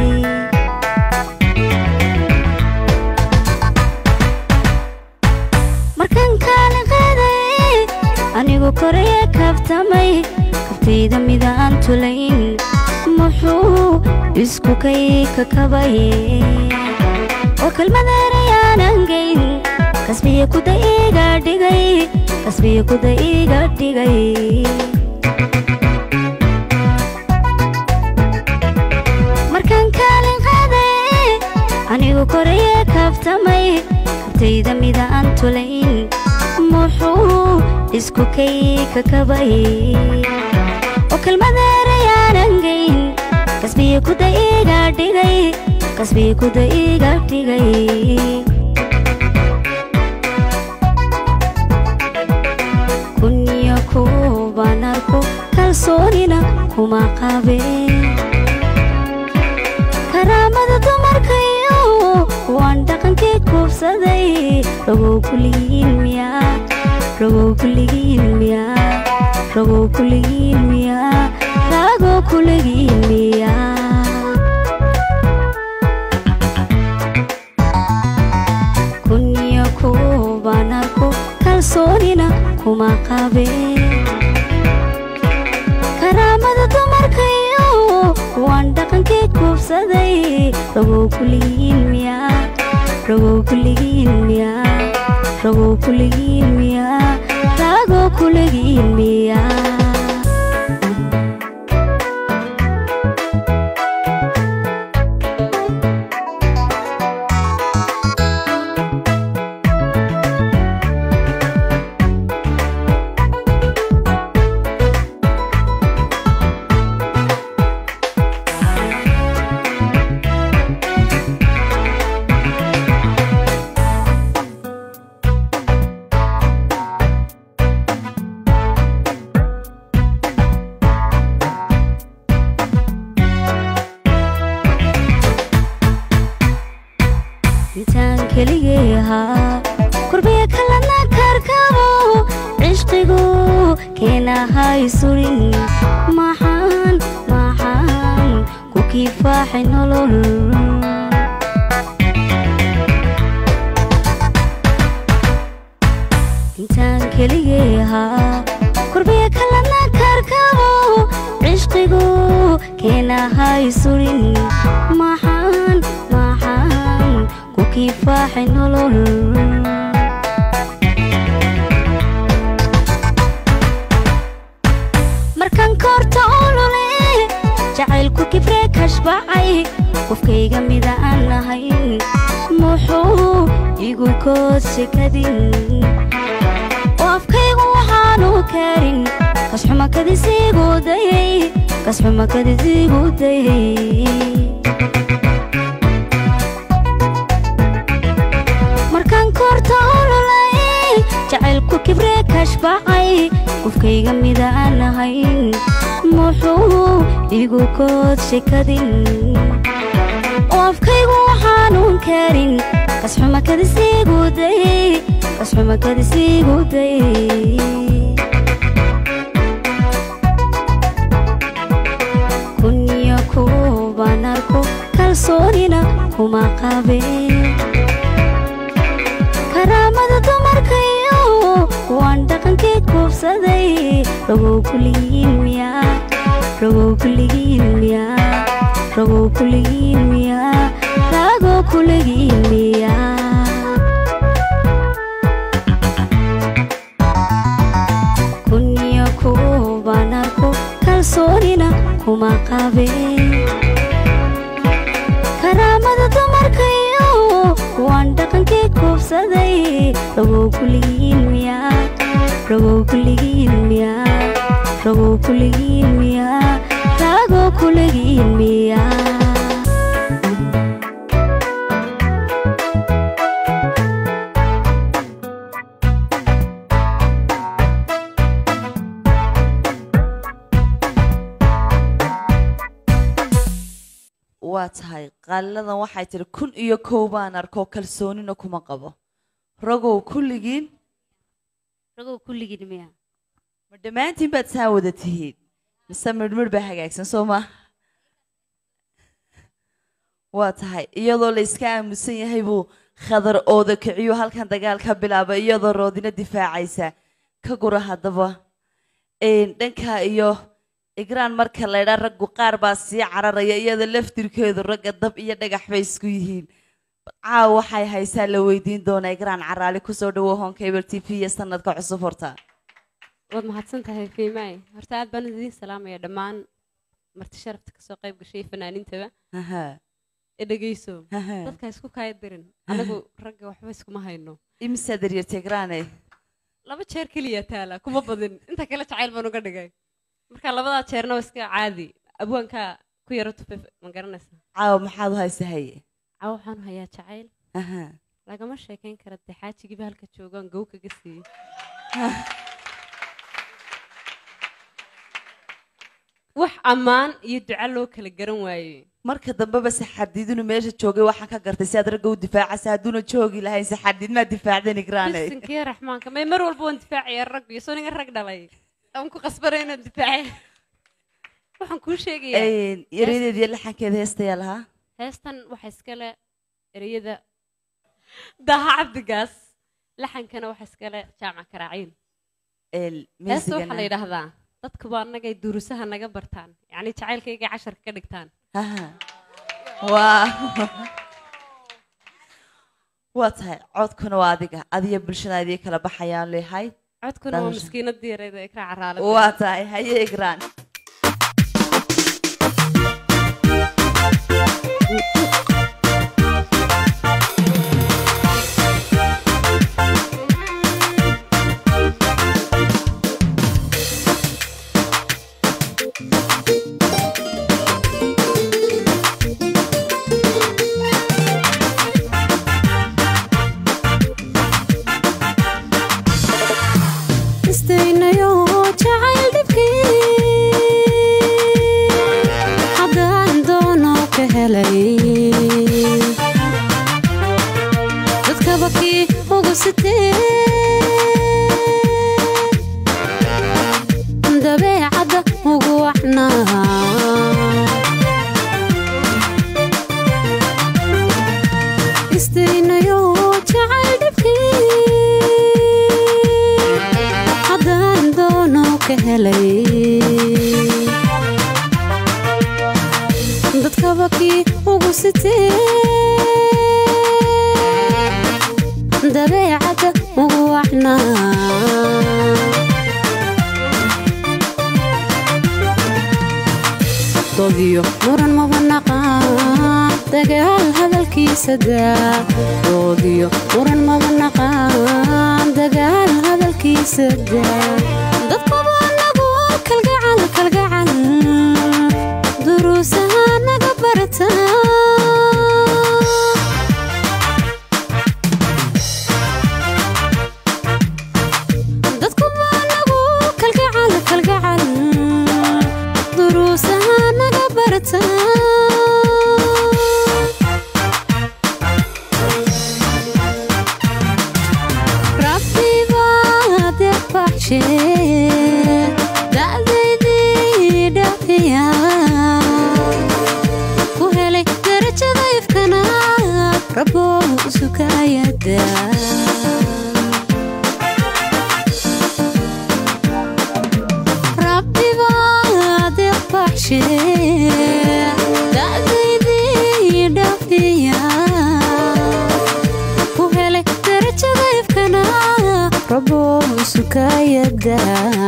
markan kaalin qaaday anigu koraya kabtamay kabtayda midaan tulayn muxuu isku kay ka kabay oo kelmad erayaanan geyn kasbiya kuda iga dhigay kasbiya kuda iga dhigay markaan kaalin qaaday anigu koraya kabtamay kabtayda midaan tulayn muxuu isku kay ka kabay oo kelmad erayaanan geyn kasbiya kuda iga dhigay kasbiya kuda iga dhigay kunyo kuubaan arko kalsoonina kuma qabeen karaamada dumarkayo waan dhaqankii kuubsaday rogow kuligiin miyaa rogow kuligiin miyaa rogow kuligiin miyaa raagoo kuligiin miyaa kunyo kuubaan arko kalsoonina kuma qabeen karaamada dumarkayo waan dhaqankii kuubsaday rogow kuligiin miyaa rogow kuligiin miyaa rogow kuligiin miyaa raagoo kuligiin miyaa intaan keligay ahaa kurbiya kalana karkabo cishqigu keenahay surin maxaan maxaan ku kifaaxay nolol intaan keligay ahaa kurbiya kalana karkabo cishqigu keenahay surin maxaan maxaan ku kifaaxay nolol markan koorta olole jacaylku kibree kashbacay qofkayga mida aan lahayn muxuu igu kood shekadin oo afkaygu waxaanu karin kasxuma kadisiigu dayay kasxuma kadisiigu dayay kibree kashbacay qofkayga mida aan ahayn muxuu igu kood shekadin oo afkaygu waxaanuun karin kasxuma kadisiiguday kasxuma kadisiiguday kunyo kuubaan arko kalsoonina kuma qabeen karaamada dumarkayo waan dhaqankeed kuubsaday rogow kuligiin miyaa rogow kuligiin miyaa rogow kuligiin miyaa ragow kuligiin miyaa kunyo kuubaan arko kalsoonina kuma qabeen karaamada dumarkayo waan dhaqankeed kuubsaday rogow kuligiin miyaa rogow kuligiin miyaa rogow kuligiin miyaa ragow kuligiin miyaa waa tahay qaaliladan waxay tidhi kun iyo kow baan arko kalsoonina kuma qabo ragow kulligiin ragow kulligiin miyaa ma dhammaantiin baad saa wada tihiin mise midhmidh baa hagaagsan soo ma waa tahay iyadoo la iska aamusan yahay buu khadar ooda kiciyo halkan dagaal ka bilaaba iyadoo roodina difaacaysa ka gura haddaba Een, dhanka iyo igraan marka laydhaa raggu qaar baa sii cararaya iyada laftirkeedu ragga dab iyo dhagax bay isku yihiin caawa waxay haysaa la weydiin doonaa igraan caraali kusoo dhawo hon cable t v iyo sanadka cusub horta waad mahadsan tahay fiimaay horta aad baan idiin salaamaya dhammaan marti sharafta kasoo qayb gashay iyo fanaaniintaba Aha. ee dhegeyso Aha. dadka isku kaaya dirin anagu ragga waxba iskuma hayno imisaa daryartay igraane laba jeer keliya taala kuma badin inta kale jacayl baan uga dhigay marka labadaa jeerna waa iska caadi abwaankaa ku yaro tufay ma garanaysa caawa maxaad u haysa haye caawa waxaan hayaa jacayl Aha. lagama sheekayn kara dee xaajigiiba halka joogaan gow kaga siiyey wax ammaan iyo duca loo kala garan waayey marka dambeba saxardiidinu meesha joogay waxaan ka gartay si aad ragga u difaacaysa hadduuna joogi lahayn saxardiid maa difaacdan igraane bisinkiyo raxmaanka may mar walba waan difaacaya rag iyo soo ninga rag dhalay aan ku qasbanay inaan difaacay waxaan kuu sheegayaa Een, erayadeed iyo laxankeeda heestayaa lahaa heestan waxaa iskale ereyada daha cabdigaas laxankana waxaa iskale jaamac karaaciin Een, heesta waxaa la muusigana yidhaahdaa dadkuba annagay durusaha naga bartaan yacni jacaylkaygay casharka ka dhigtaan Aha. waa waa tahay codkuna waa adiga adiyo bulshada idii kala baxayaan leehay codkuna waa Daawasho. maskiinadii yareeda ee ka caraalada waa tahay haye igraan istaynayo jacayl dhibkii haddaan doono ka helay dadkaba kii ugu sitee dabeecadda ugu wacnaa istaynayo jacayl dhibkii haddaan doono ka helay dadkaba kii ugu sitee dabeecadda ugu wacnaa dodiyo muran maba naqaan dagaal hadalkiisa daa doodiyo muran maba naqaan dagaal hadalkiisa daa dadkuba anagu kalgacal kalgacal duruusaha naga barataa rabbi baa debaxshe da'daydii dhafiya ku helay darajada ifkana rabbo sukayada rabbi baa debaxshe da'daydii dhafiya ku helay darajada ifkana rabbo sukayada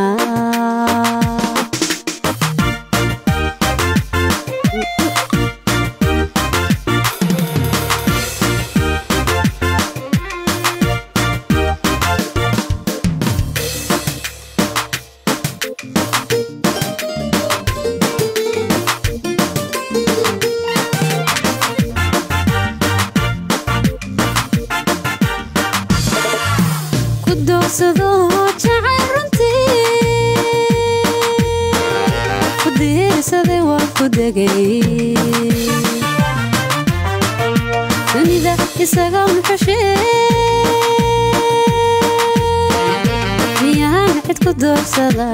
ku doogsado jacayl runtii ku diirsaday waa ku degay dunida isaga unxushee miyaan cid ku doogsada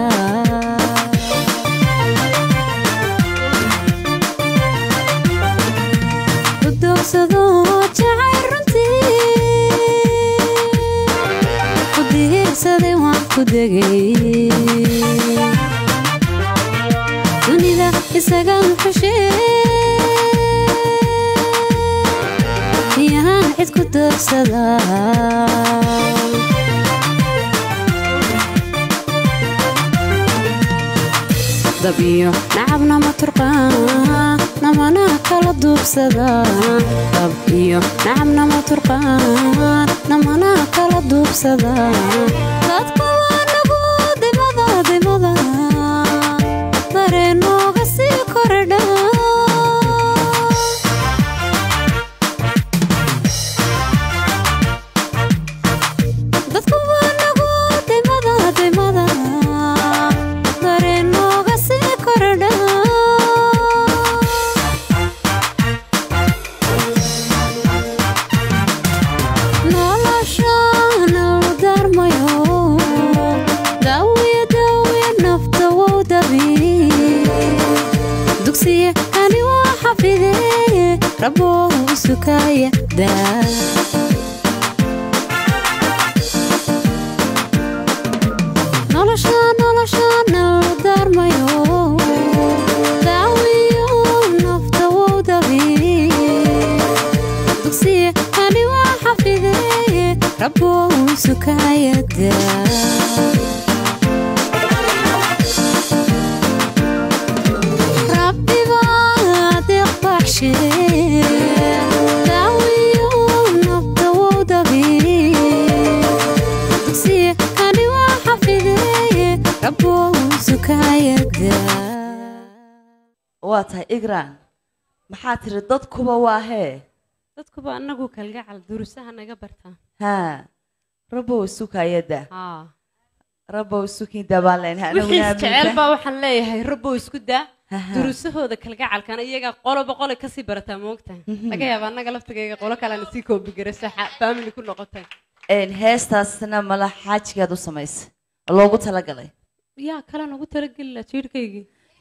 ku doogsado jacayl runtii ku diirsaday waan ku degay dunida isaga xushe miyaan cid ku doogsada dab iyo nacabna ma turqaan namana kala duubsada dab iyo nacabna ma turqaan namana kala duubsada dadku waa nagu dimada dimada dareenooga sii kordha dadku waa nagu dimada dimada dareenooga sii kordha noloshana u darmayo daawiya daawiya nafta wow dabi dugsiye ani waa xafide rabo sukaya daa nolosha noloshana u darmayo daawiyo nafta wow dabi dugsiye ani waa xafide rabo sukaya daa rabbi baa deeqbaxshe daawiyo nafta wow dabi dugsiye ani waa xafide rabo sukaya daa waa tahay igran maxaa tiri dadkuba waa hee dadkuba anagu kalgacal durusaha naga bartaa haa rabow sukayada haa rabow sukin dabaaleen wixii isjecel baa waxaan leeyahay rabbo isku daa Aha. durusahooda kalgacalkana iyagaa qoloba qole kasii barataa moogtahay laga yaaba annaga laftigayga qolo kalena sii koobigarayso faamili ku noqotay heestaasna mala xaajigaad u samaysay oo loogu talagalay yaa kale nagu talageli la jiirhkaygii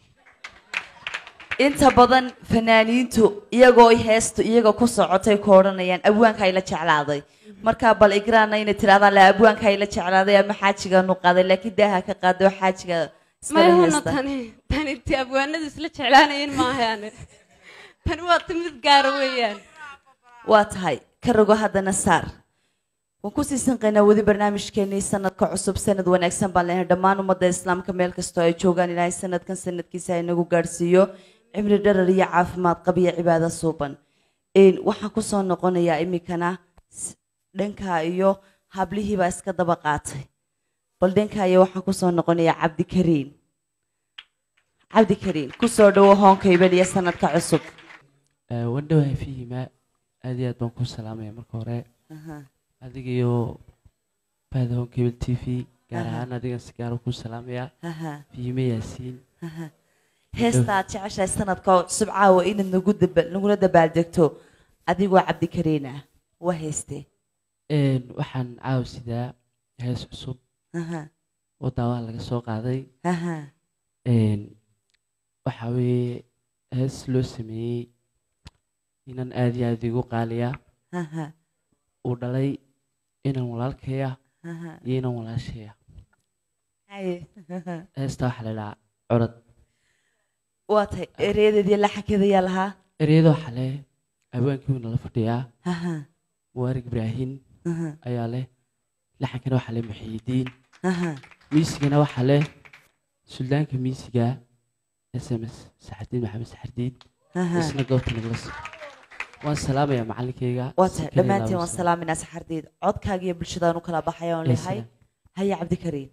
inta badan fanaaniintu iyagoo heestu iyaga ku socotay ku odhanayaan abwaanka ay la jeclaaday markaa bal igraana inay tirahdaan la abwaanka ay la jeclaaday ama xaajigaanu qaaday laakiin daaha ka qaaday oo xaajiga iskala mayhuna heesta tani tani ti abwaanadu isla jeclaanayeen maahaane tani waa timid gaara weeyaan waa tahay ka rogo haddana saar waan kusii sanqaynaa weli barnaamijkeenii sanadka cusub sanad wanaagsan baan leenahay dhammaan ummadda islaamka meel kastoo ay joogaan ilaahay sanadkan sanadkiisa ha inagu gaadhsiiyo cimri dharar iyo caafimaad qab iyo cibaado suuban Een, waxaan kusoo noqonayaa iminkana s- dhanka iyo hablihiibaa iska daba qaatay bal dhanka iyo waxaan kusoo noqonayaa cabdikariin cabdikariin kusoo dhawo hoonka ibel iyo sanadka cusub wandhowahay fihima aad iyo aad baan ku salaamaya marka hore Aha. adiga iyo bahda home cable t v gaar Aha. ahaan adigan si gaara ku salaamaya Aha. fihime yaasiin Aha. heesta aad jeceshahay sanadka oo cusub caawa inaad nagu daba- nagula dabaaldegto adigoo cabdikariin ah waa heestee Een, waxaan caawa sidaa hees cusub Aha. oo daawaa laga soo qaaday Aha. Een, waxaa weeye hees loo sameeyey inan aad iyo aad igu qaaliya Aha. uu dhalay inan walaalkaya Aha. iyo inan walaashaya Haye. heesta waxaa la idhahaa curad waa tahay ereyadeedii laxankeeda yaa lahaa ereyada waxaa leh abwaankii wuu nala fadhiyaa Aha. muwaarig ibraahin Aha. ayaa leh laxankana waxaa leh muxiidiin Aha. miisigana waxaa leh suldaanka miisiga s m s saxardiin maxamed saxardiin Aha. isna goobta nagala soo waan salaamayaa macalinkayga waa tahay Sakariya dhammaantiin waan Laabus. salaaminaa saxardeed codkaaga iyo bulshadaan u kala baxaya oon Ee, leeyahay haya cabdikariin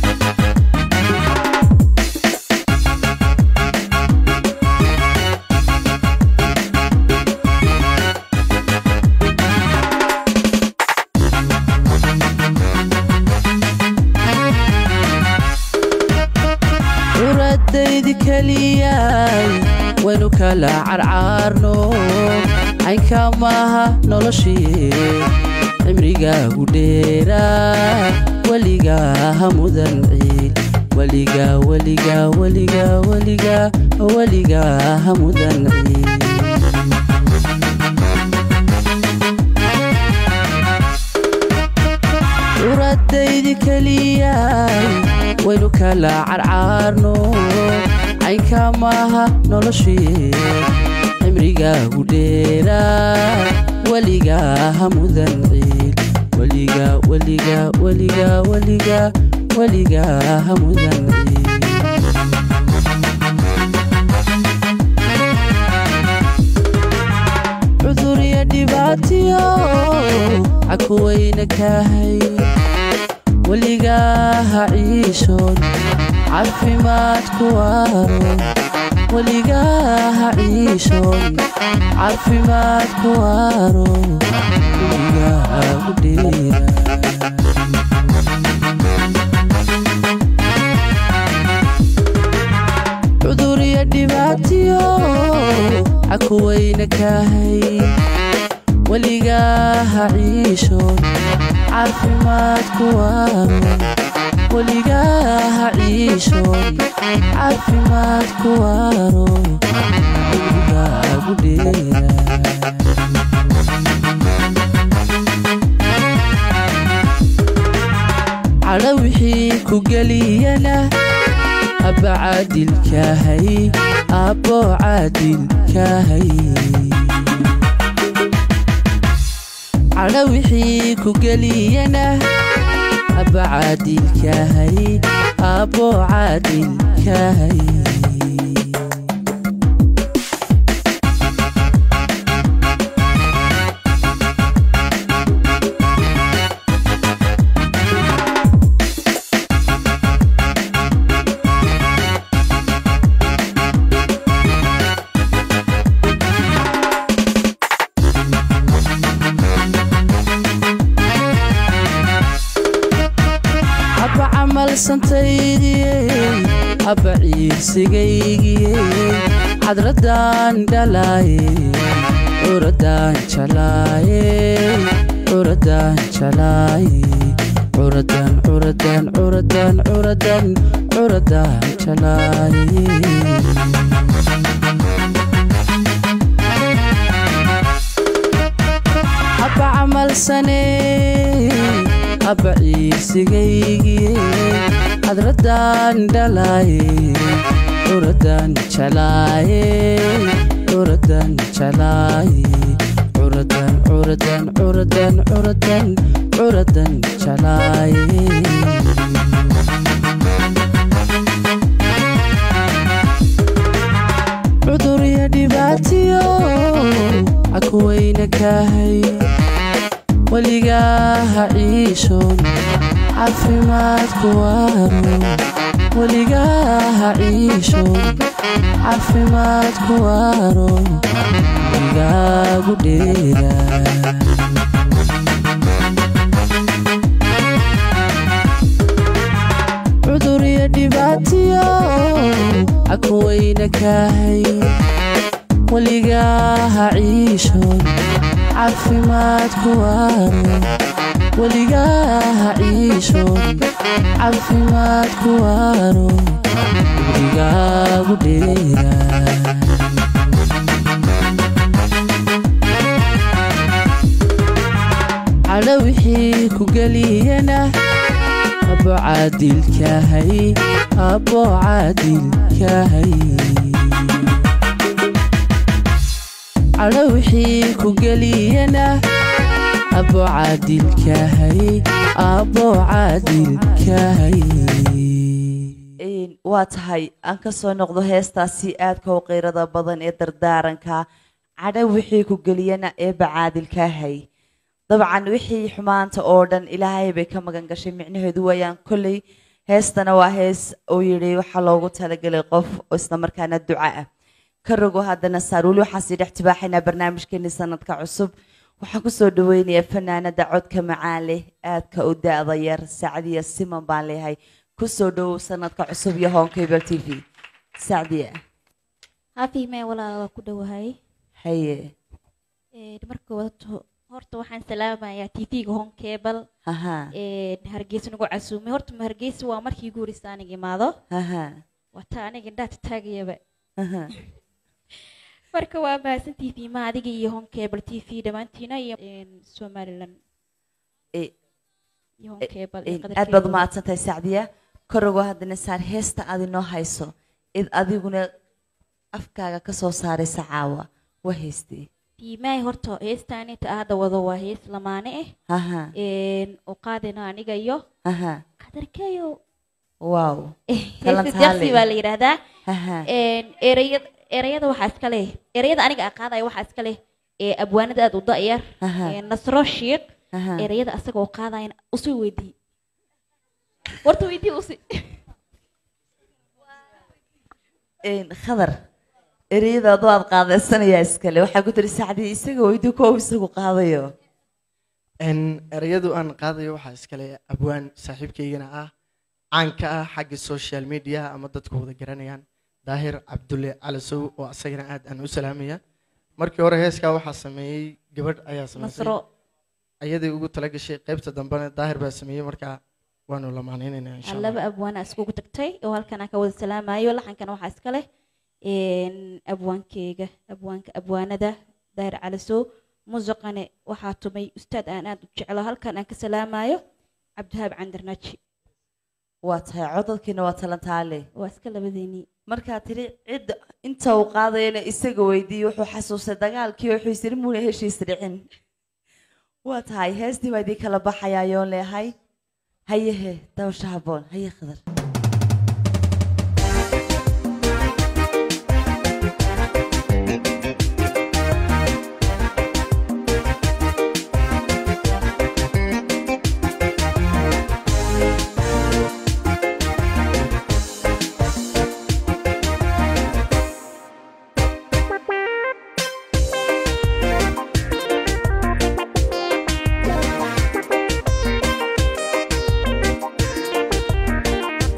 curadaydi keliyay waynu kala carcaarno caynka maaha noloshii cimrigaagu dheeraa weligaa ha mudan ciil weligaa weligaa weligaa weligaa weligaa ha mudan ciil curadaydi keliyay waynu kala carcaarno caynka maaha noloshii cimrigaagu dheeraa weligaa ha mudan ciil weligaa weligaa weligaa weligaa weligaa ha mudan ciil cudur iyo dhibaatiyo cakuwayna kahay weligaa ha ciishoon caafimaad ku waaro weligaa ha ciishoon caafimaad ku waaro weligaa ku dheera cudur iyo dhibaatiyo cakuwayna kahay weligaa ha ciishoon caafimaad ku waaro weligaa ha ciishoon caafimaad ku waaro weligaa ku dheera cadho wixii ku geliyana abba caadilkaahay abbo caadilkaahay cadho wixii ku geliyana abba caadilkaahay abbo caadilkaahay abba camalsantaydiyey abba ciirsigaygiyey cadradaan dhalaaye curadaan jalaaye curadaan jalaaye curadan curadan curadan curadan curadaan jalaaye abba camalsane abba ciirsigaygiye cadradaan dhalaaye curadan jalaaye curadan jalaaye curadan curadan curadan curadan curadan jalaaye cudur iyo dhibaatiyo cakuwayna kahay weligaa ha ciishoon caafimaad ku waaro weligaa ha ciishoon caafimaad ku waaro weligaagu dheera cudur iyo dhibaatiyo cakuwayna ka weligaha ciishoon caafimaad ku waaro weligaha ciishoon caafimaad ku waaro weligaagu dheeraa cadho wixii ku geliyana abo caadilkahay abo caadilkahay cadho wixii ku geliyana abo caadilkahay abo caadilkahay Een, waa tahay aan ka soo noqdo heestaasi aadka u qiirada badan ee dardaaranka cadho wixii ku geliyana eebba caadilkaahay dabcan wixii xumaanta oo dhan ilaahay bay ka magan gashay micnaheedu waayaan kolley heestana waa hees uu yidhi waxaa loogu talagelay qof oo isla markaana duca ah ka rogo haddana saar weli waxaan sii dhex tibaaxaynaa barnaamijkeeni sanadka cusub waxaan kusoo dhaweynayaa fanaanada codka macaan leh aadka u da-da yar sacdiya siman baan leeyahay kusoo dhowow sanadka cusub iyo home cable t v sacdiya haafihmee walaala waa ku dhowahay haye Ee, marka wadato horta waxaan salaamayaa tv-ga home cable Aha. Ee, hargeysa nagu casuumay horta ma hargeysa waa markii ugu horeysa aniga imaado Aha. waa taa aniga indhaha taagayaba Aha. marka waa mahadsan tv ma adiga iyo home cable t v dhammaantiina iyo een, somaliland Eh, iyo home cable iyo Een, qadar aad baad cable. umahadsantahay sacdiya korogo haddana saar heesta aad inoo hayso id adiguna afkaaga ka soo saaraysa caawa waa heystee tiimahay horta heestaan inta hadda wado waa hees lamaane Aha. ah Een, oo qaadayna aniga iyo Aha. qadarkeeyo wow heesta jaqsi baa la yidhaahdaa Aha. Een, ereyad- ereyada waxaa iska leh ereyada aniga aan qaadaya waxaa iska leh ee abwaanada aad u da'yar Aha. Een, nasro shiiq Aha. ereyada asaga oo qaadayana usii weydii horta weydii usi Een, khadar ereyada adoo aad qaadaysanayaa iskale waxaa ku tiri sacdiya isaga weydi kow isagu qaadayo n ereyadu aan qaadayo waxaa iskale abwaan saaxiibkaygana ah caanka ah xagga social media ama dadku wada garanayaan daahir cabdulle calasow oo asagana aad aan u salaamaya markii hore heeskaa waxaa sameeyey gabadh ayaa samaysay Nasro. ayaday ugu tala gashay qaybta dambena daahir baa sameeyey markaa waanu lamaaneynaynaa insha allah laba abwaan aa iskugu tagtay oo halkan aan ka wada salaamayo laxankana waxaa iska leh een, abwaankeyga abwaanka abwaanada daahir calisow musuqane waxaa tumay ustaad aan aad u jeclo halkan aan ka salaamayo cabdihaab candirnaaji waa tahay codadkiina waa talantaale waa iska labadeennii markaa tiri cidda inta uu qaadayana isaga weydiiyey wuxuu xasuustay dagaalkii wuxuu isiri muuna heshiis dhicin waa tahay heestii baa idin kala baxayaa yoon leehay hayehe dawsha haboon haye khadar Thank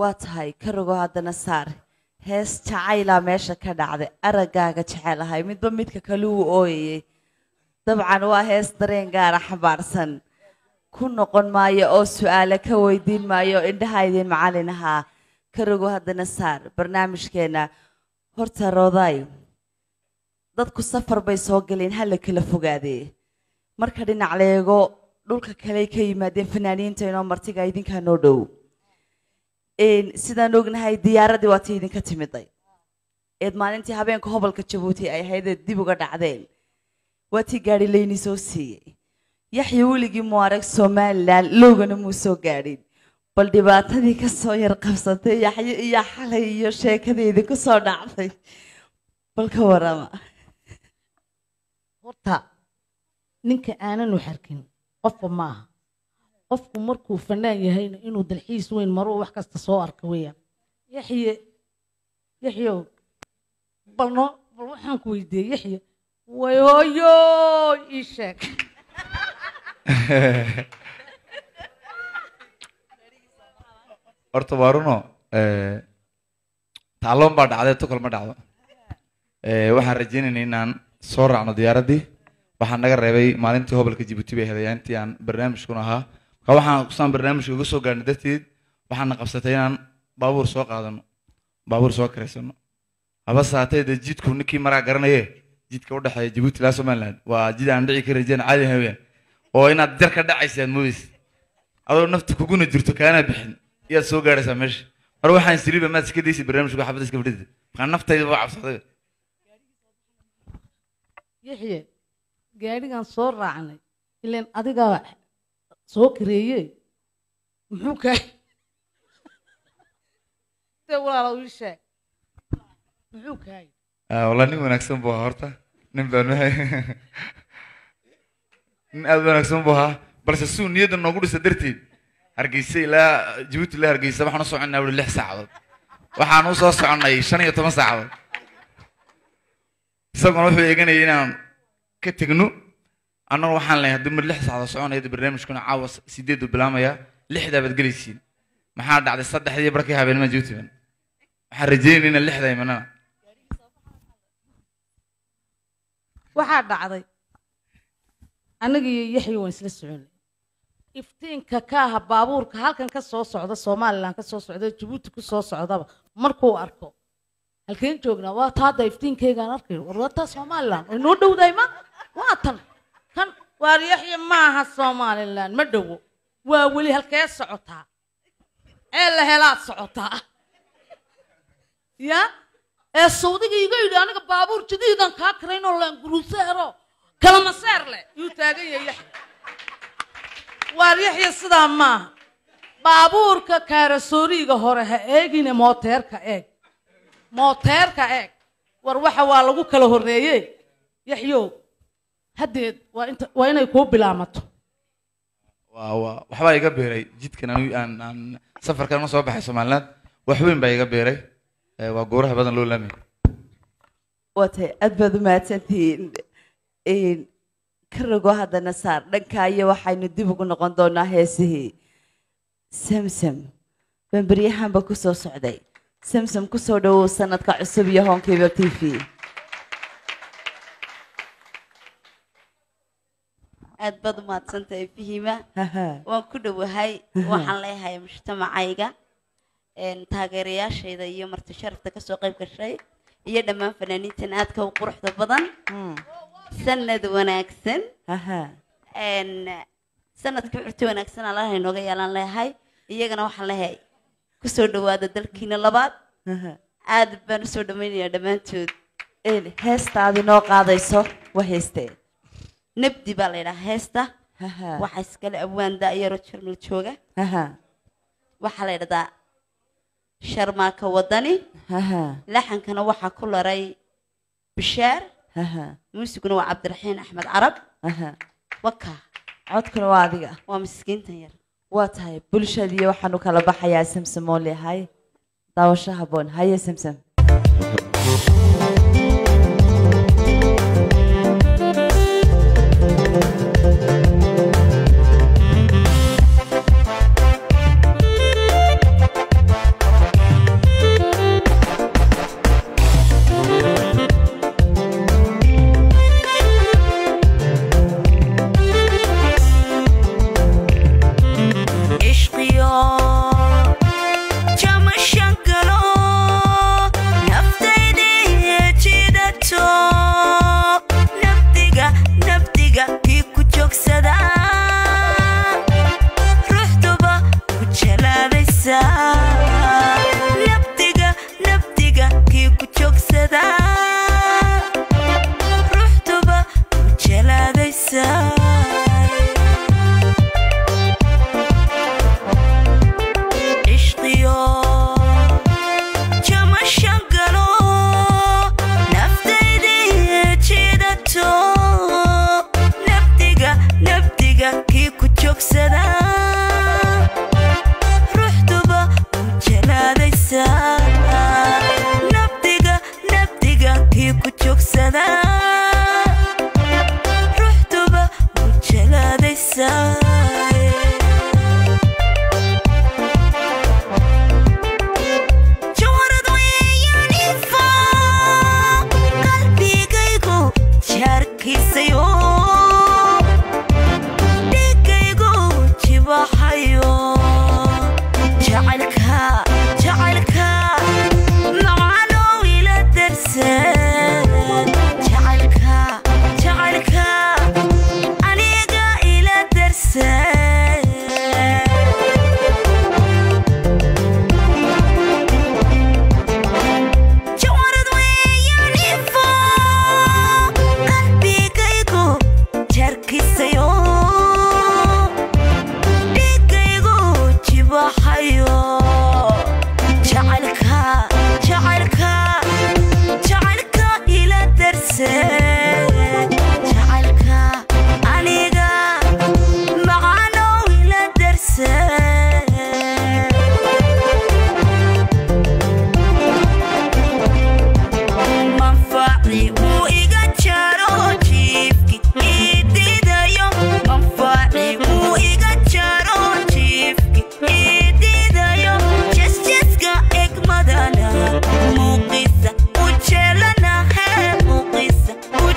waa tahay ka rogo haddana saar hees jacaylaa meesha ka dhacday araggaaga jecel ahay midba midka kale uu ooyayey dabcan waa hees dareen gaara xambaarsan ku noqon maayo oo su'aale ka weydiin maayo indhaha idin macallin ahaa ka rogo haddana saar barnaamijkeenna horta roodaay dadku safar bay soo galeen hala kala fogaadee marka dhinac leego dhulka kale ka yimaadeen fanaaniinta inoo martiga idinkaa noo dhow Een, sidaan ognahay diyaaradii waa tii idinka timiday eed maalintii habeenka hobolka jabuuti ay ahayd eed dib uga dhacdeen waa tii gaadhi layni soo siiyey yaxya weligii muu arag somalilan lowgana muu soo gaadhin bal dhibaatadii ka soo yar qabsatay yaxyo iyo xalay iyo sheekadeedii ku soo dhacday bal ka warama horta ninka aanan u xarkin qofba maaha qofku markuu fanaan yahayna inuu dalxiis weyn maruu wax kasta soo arka weeyaan yaxye yaxyow bal noo bal waxaan ku weydiiyey yaxye way hooyo ii sheeg horta waa runo eh, tacloon baa dhacday tukal ma dhacdo Eh, waxaan rajaynaynay inaan soo raacno diyaaraddii waxaan naga reebay maalintii hobolka jibuuti bay heday intii aan barnaamijkuna ahaa marka waxaan kusaan barnaamijka uga soo gaarnay darteed waxaana qabsatay inaan baabuur soo qaadano baabuur soo karaysano haba saatee dee jidku ninkii maraa garanaye jidka u dhexeeya jibuuti ilaa somaliland waa jid aan dhici ka rajayn caadi haween oo inaad jar ka dhacaysa aad moodaysa adoo nafta kuguna jirto kaana bixin iyaad soo gaaraysaa meesha mar waxaan siriba maad iska daysa barnaamijka xabadda iska fadhida markaa naftayda waa cabsaday yaxye gaadhigan soo raacnay ilaan adigaa soo kareeye muxuu kaa de walaalow ii sheeg muxuu kaay Ah, wallah nin wanaagsan buu ahaa horta nin baan wahay nin aad u wanaagsan buu ahaa balse suu niyadda noogu dhisa darteed hargeysa ilaa jabuuti ilaa hargeysa waxaan u soconnaa weli lix saacadood waxaan u soo soconnay shan iyo toban saacadood isaguna wuxuu eeganayay inaan ka tegno annagu waxaan leeyahay haddii mar lix saacadood soconaya dee barnaamijkuna caawa sideedu bilaamaya lixdaa baad gelaysiin maxaa dhacday saddexdii barkii habeenima jabuuti ban waxaan rajeynayna inaan lixda imanana waxaa dhacday aniga iyo yaxya waan isla soconay iftiinka ka aha baabuurka halkan ka soo socda somalilan ka soo socda jabuuti ku soo socdaba markuu arko halkeen joognaa waa taada iftiinkaygaan arkayo war waa taa somalilan way noo dhowdahay ma waa tan kan waar yaxya maaha somalilan ma dhowo waa weli halkee socotaa ee la helaad socotaa ya ee sawdiga iga yidhi aniga baabuur jadiidan kaa karaynoo laanguruuseero kalamaseer leh yuu taagan yahay yaxya waar yaxya sidaa maaha baabuurka kaarasooriga hore ha eegine mooteerka eeg mooteerka eeg war waxa waa lagu kala horreeye yaxyow haddeed waa inta waa inay kuu bilaamato waa waa waxbaa iga beeray jidkan anigu aan aan safarkan ma soo baxay somaliland wax weyn baa iga beeray Eh, waa gooraha badan loo laamay waatay aad baad u mahadsantihiin Een, ka rogo haddana saar dhankaa iyo waxaynu dib ugu noqon doonaa heesihii samsam baan beryahanba ku soo socday samsam ku soo dhowow sanadka cusub iyo honkeyba t v aad baad u mahadsantahay fihima waan ku dhowahay waxaan leeyahay mujtamacayga een, taageerayaashayda iyo marti sharafta kasoo qayb gashay iyo dhammaan fanaaniintan aadka u quruxda badan sanad wanaagsan een, sanadka curti wanaagsan allaha inooga yeelaan leeyahay iyagana waxaan leeyahay kusoo dhowaada dalkiina labaad aad baan usoo dhammaynayaa dhammaantood heestaadi noo qaadayso waa heestee nabdi baa la yidhaha heesta waxaa iskale abwaan da'yaro jarmal jooga waxaa la yidhahdaa sharmaaka wadani laxankana waxaa ku laray bishaar muusiguna waa cabdiraxiin axmed carab waka codkuna waa adiga waa miskiintan yar waa tahay bulshadii waxaanu kala baxayaa samsam oo leeyahay daawasho habboon haye samsam Thank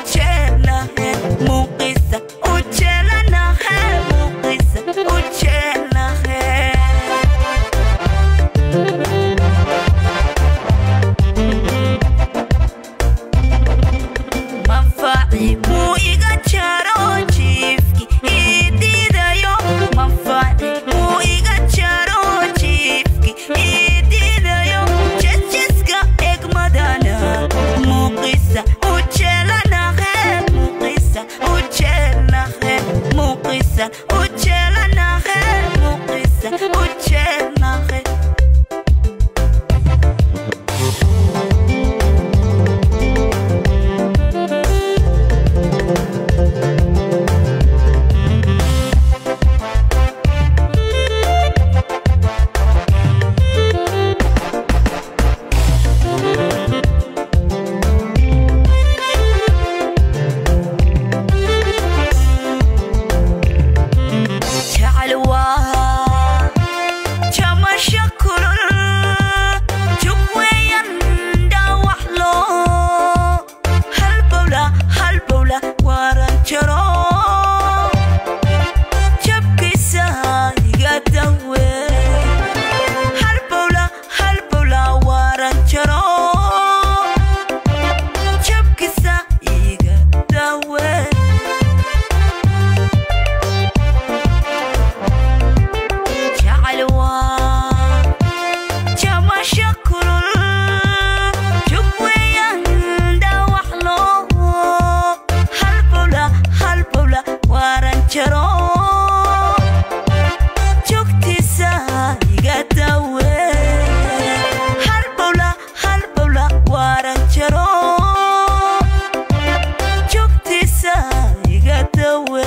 ujeelnahe muuqisa ujeelanahe muuqisa ujeelnahe manfaci muu iga jaro jiifki ii diidayo manfaci muu iga jaro jiifki ii diidayo jejiska egmadana muuqisa ujeelanahe muuqisa ujeelnahe muuqisa ujeelanahe muuqisa ujeelnahe jecel waa jamasho kulul jug weeyan dhaawax loo halbowla halbowla waaran jaro jabkiisa iga dawe halbowla halbowla waaran jaro jabkiisa iga dawe jecel waa jamasho kulul jug weeyan dhaawax loo halbowla halbowla waaran jaro jogtiisa iga dawe halbowla halbowla waaran jaro jogtiisa iga dawe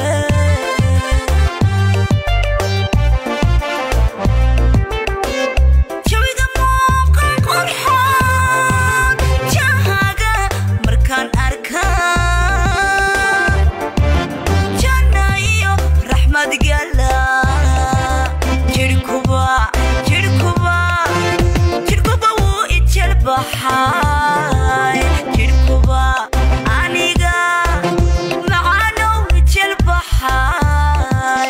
jawiga muuqan qurxoon jahaga markaan arkaa janna iyo raxmad gala jirhkuba jirhkuba jirhkuba wuu ijel baxay jirhkuba aniga macanow ijel baxay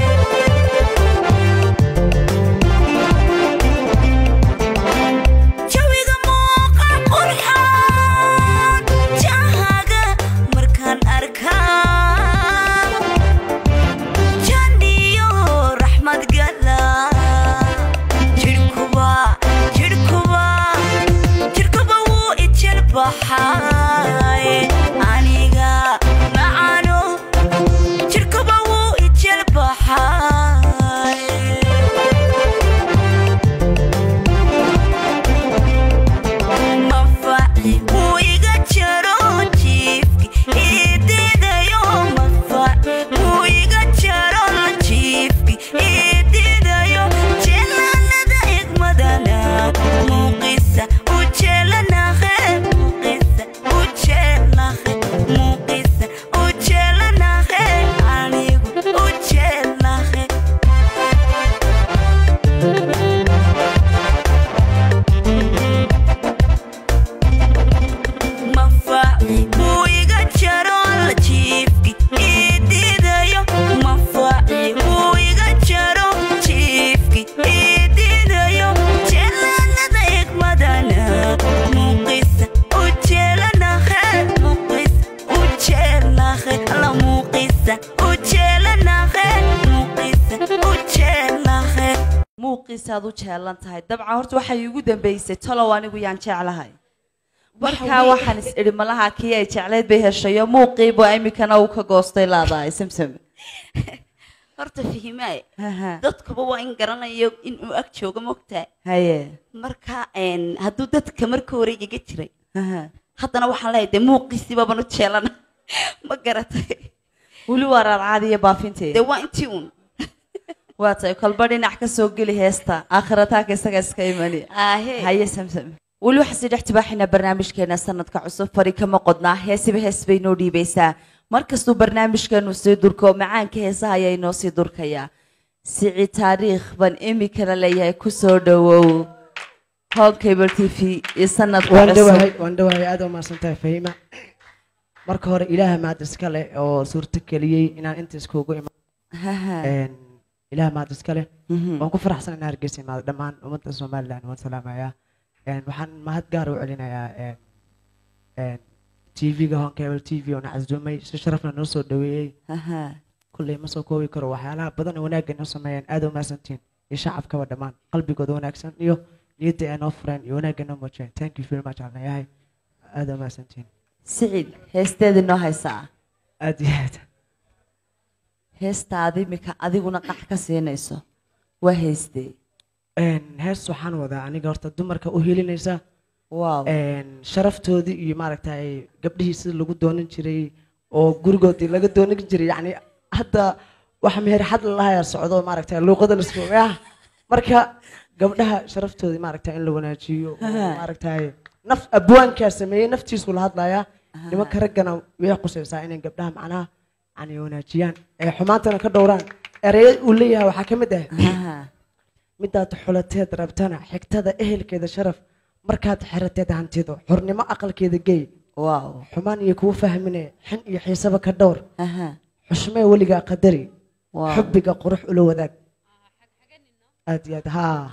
jawiga muuqan qurxoon jahaga markaan arkaa janniyo raxmad gala jirhkuba jirhkuba jirhkuba wuu ijel baxay aniga macano jirhkuba wuu ijel baxay manfaci wuu iga jaro jiifki ii diidayo manfaci wuu iga jaro jiifki ii diidayo jeelanada egmadana muuqisa ujeelanahe muuqisa ujeelnahe muuqisa ujeelanahe anigu ujeelnahe manfaci wuu iga jaro la jiifki ii diidayo manfaci wuu iga jaro jiifki ii diidayo jeelanada egmadana muuqisa ujeelanahe muuqisa ujeelnahe alla muuqisa ujeelanahe muuqisa ujeelnahe muuqiisaad u jeelan tahay dabcan horta waxay iigu dambeysay talow anigu yaan jeclahay Waxa markaa weeye- waxaan is idhi malaha kii ay jecleyd bay heshayo muuqiibu iminkana uu ka goostay laadahay samsam horta fihimaaye Haha. dadkuba waa in garanayo inuu ag joogo mogtahay haye marka een, hadduu dadka marka hore iga jiray Haha. haddana waxaan leeyahay dee muuqiisiibaban u jeelana ma garatay weli waa raarcaadi iyo baafinteeda dee waa intii uun waa tahay kolba dhinac ka soo geli heesta aakhirataanka isaga iska imani Aahe. haye samsam weli waxaan sii dhex tibaaxaynaa barnaamijkeena sanadka cusub fari kama qodnaa heesiba hees bay noo dhiibaysaa markastuu barnaamijkeenu sii durko macaanka heesaha ayaa inoo sii durkayaa sici taariikh baan imikana leeyahay kusoo dhowow home cable t v iyo sanadka waan cusub dhawahay waan dhawahay aad u mahadsantahay fahima marka hore ilaaha maad iska leh oo suurto geliyey inaan inta iskugu imaan ilaaha maad iska leh waan ku faraxsan inaan hargeysa imaado dhammaan ummadda somaliland waan salaamayaa Een, waxaan mahad gaar u celinayaa een, een, tv-ga honkebel t v oo na casduumay si sharafna noo soo dhaweeyey kulley ma soo koobi karo waxyaalaha badan oo wanaagga noo sameeyeen aad u mahadsantihiin iyo shacabkaba dhammaan qalbigooda wanaagsan iyo niyadda ay noo fureen iyo wanaagga noo muujiyeen thank you very much aan leeyahay aad u mahadsantihiin siciid heesteedii noo haysaa aad iyo aad heestaada imika adiguna qax ka siinayso waa heystee Een, hees waxaan wadaa aniga horta dumarka u helinaysa wow sharaftoodii iyo maaragtay gabdhihii sida lagu doonan jiray oo gurigoodii laga doonan jiray yacni hadda waxa meher xad lalahayaa socdo maaragtay luuqada la soogaa marka gabdhaha sharaftoodii maaragtay in la wanaajiyo oo maaragtay naf abwaankaa sameeyey naftiisu la hadlayaa nimanka raggana way qusaysaa inay gabdhaha macnaha yani wanaajiyaan ee xumaantana ka dhowraan ereyad uu leeyahay waxaa ka mid ah midaad xulateed rabtana xigtada ehelkeeda sharaf markaad xerateed hantido xurnimo aqalkeeda gey xumaan iyo kuu fahmine xin iyo xiisaba ka dhowr xushmee weligaa qadari xubbiga qurux ula wadaag aad iyo aad haa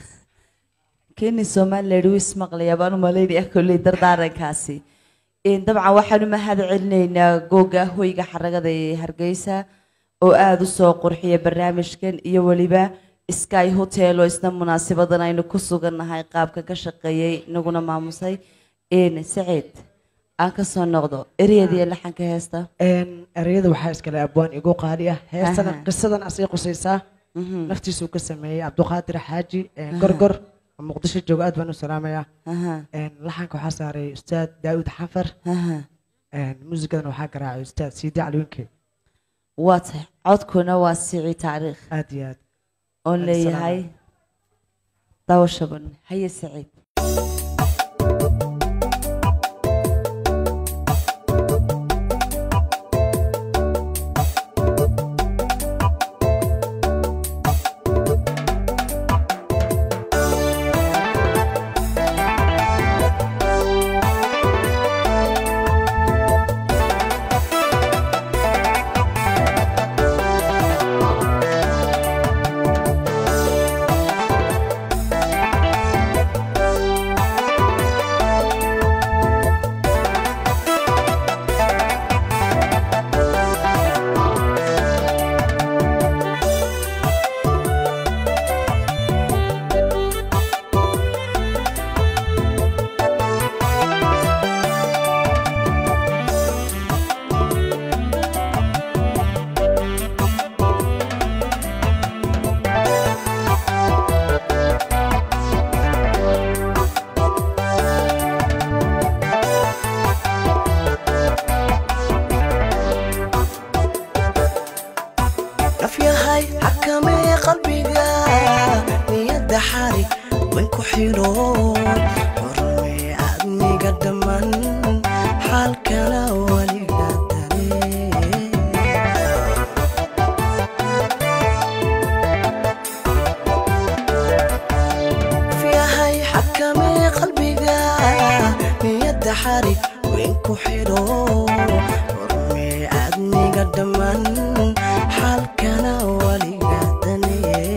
keni somaliland wuu ismaqlayaa baan u malaynaya kolley dardaarankaasi Een, dabcan waxaan u mahad celinaynaa googa hoyga xaragada ee hargeysa oo aada u soo qurxiya barnaamijkan iyo weliba sky hotel oo isna munaasabadan aynu ku sugannahay qaabka ka shaqeeyey inaguna maamusay een saciid aan ka soo noqdo ereyadiiyo laxanka heesta Een, ereyada waxaa iskale abwaan igu qaali ah heestana Aha. qisadan asii qusaysaa naftiisuu ka sameeyey cabduqaadir xaaji een, gorgor oo muqdisho jooga aad baan u salaamayaa Een, laxanka waxaa saaray ustaad daawud xafar Een, muusigadan waxaa garaacay ustaad siidi caliwinke waa tahay codkuna waa sicii taariikh aad iyo aad oon Aad leeyahay daawashaban haye saciid nafyahay xakamee qalbiga niyadda xari wen ku xidho xurmee adniga dhamman xaalkana weliga nafyahay xakamee qalbiga niyadda xari wen ku xidho xurmee adniga dhamman xaalkana weliga daneye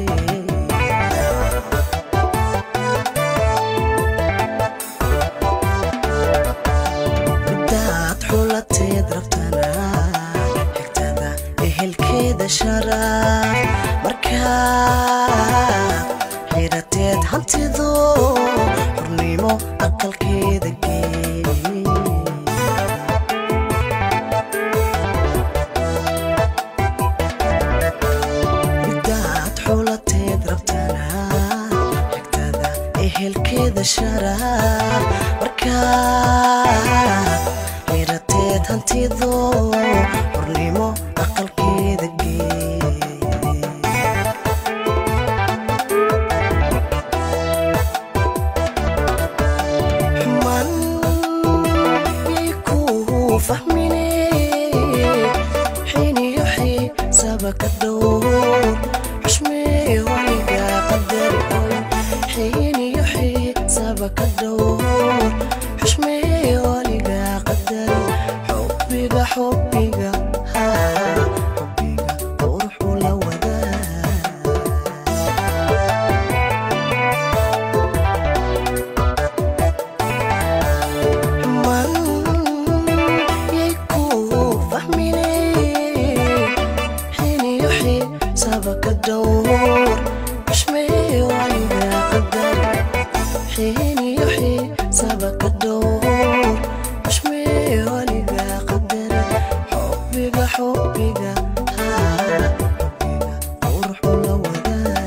midaad xulateed rabtana xigtada ehelkeeda sharaf markaa xirateed hantido xurnimo aqalkeeda geey midaad xulateed rabtana xigtada ehelkeeda sharaf markaa xirateed hantido xurnimo aqalkeeda geey xuman ikuu fahmine xiin iyo xiisaba ka dhowr xushmee weliga qadari oy xiin iyo xiisaba ka dhowr xushmee weliga qadari xubbiga haa xubbiga quruxu la wadaa man yay ku fahmine xiniyo xiisaba ka dhowr xushmee waliga qadar xiniyo xiisaba ka dhowr xushmee waliga qadar xubbiga xubbiga haa xubbiga quruxu la wadaa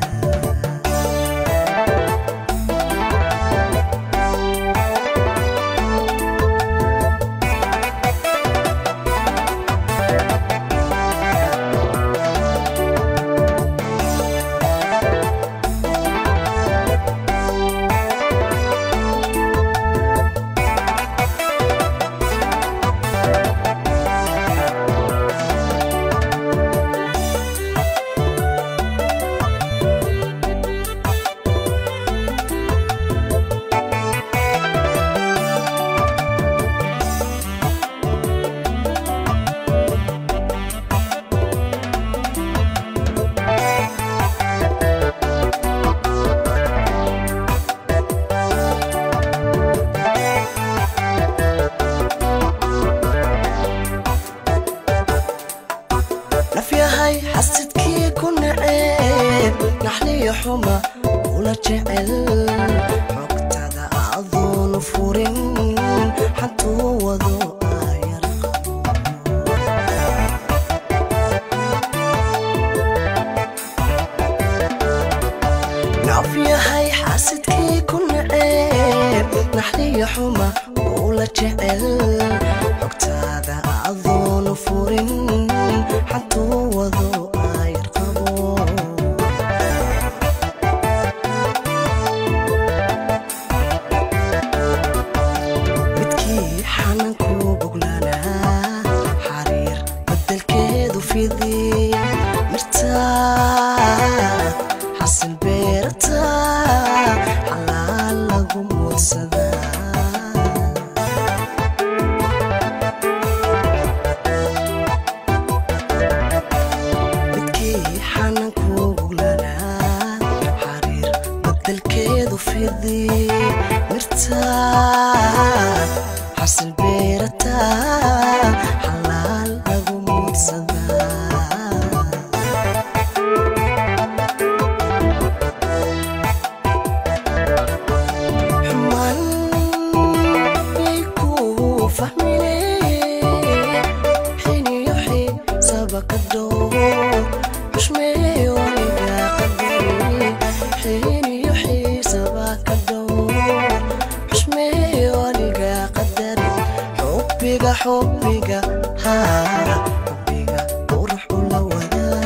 nafyahay xasidkii ku naceeb naxliyo xuma kula jecel xogtada adoonu furin xantuu wado ayar nafyahay xasidkii ku naceeb naxliyo xuma kula jecel xogtada adoonu furin xantuu wado ayar qabo midkii xananku boglanaa xariir bedelkeedu fidi mirtaad xasil beerta xalaal lagu muudsadaa midkii xananku boglanaa xariir bedelkeedu fidi mirtaad xasil beerata xalaal lagu muudsadaa xuman yay ku fahmine xiniyo xiisaba ka dhowr xushmee waliga qadari xiniyo xiisaba ka dhowr xushmee waliga qadari xubbiga xubbiga haa xubbiga quruxu la wadaa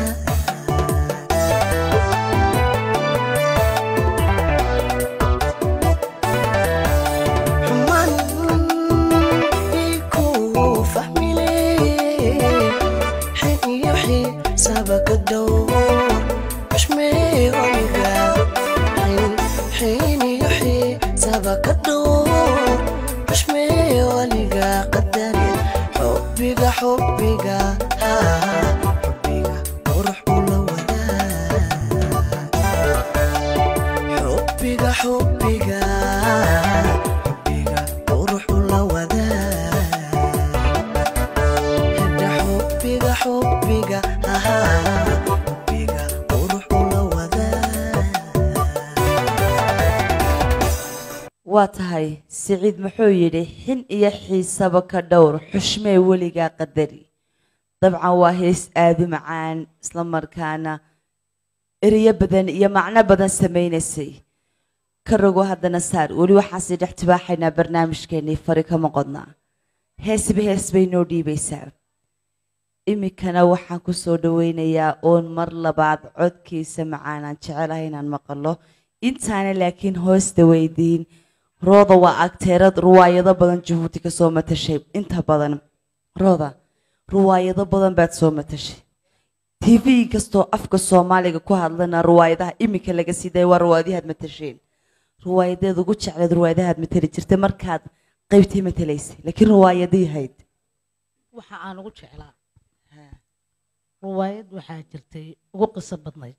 xuman yay ku fahmile xiniyo xiisaba ka dhowr xushmee waliga xiniyo xiisaba ka dhowr xushmee waliga qadari xubbiga xubbiga haa xubbiga quruxu la wadaa xubbiga xubbiga xubbiga quruxu la wadaa hedha xubbiga xubbiga ahaa xubbiga quruxu la wadaa waa tahay siciid muxuu yidhi xin iyo xiisaba ka dhowr xushmee weligaa qadari dabcan waa hees aada u macaan isla markaana ereyo badan iyo macno badan samaynaysay ka rogo haddana saar weli waxaasi dhex tibaaxaynaa barnaamijkeennii fari kama qodnaa heesba hees bay noo dhiibaysaa iminkana waxaan ku soo dhaweynayaa oon mar labaad codkiisa macaanaan jecelahay inaan maqalo intaana laakiin hoosta weydiin rooda waa agteerad ruwaayado badan jabuuti ka soo matashay inta badan rooda ruwaayado badan baad soo matashay tv kastoo afka soomaaliga ku hadlana ruwaayadaha iminka laga siday waa ruwaayadahaad matasheen ruwaayadeed ugu jecleed ruwaayadahaad matali jirtay markaad qaybtii matalaysay laakiin ruwaayadii hayd waxa aan ugu jeclaa riwaayad waxaa jirtay ugu qiso badnayd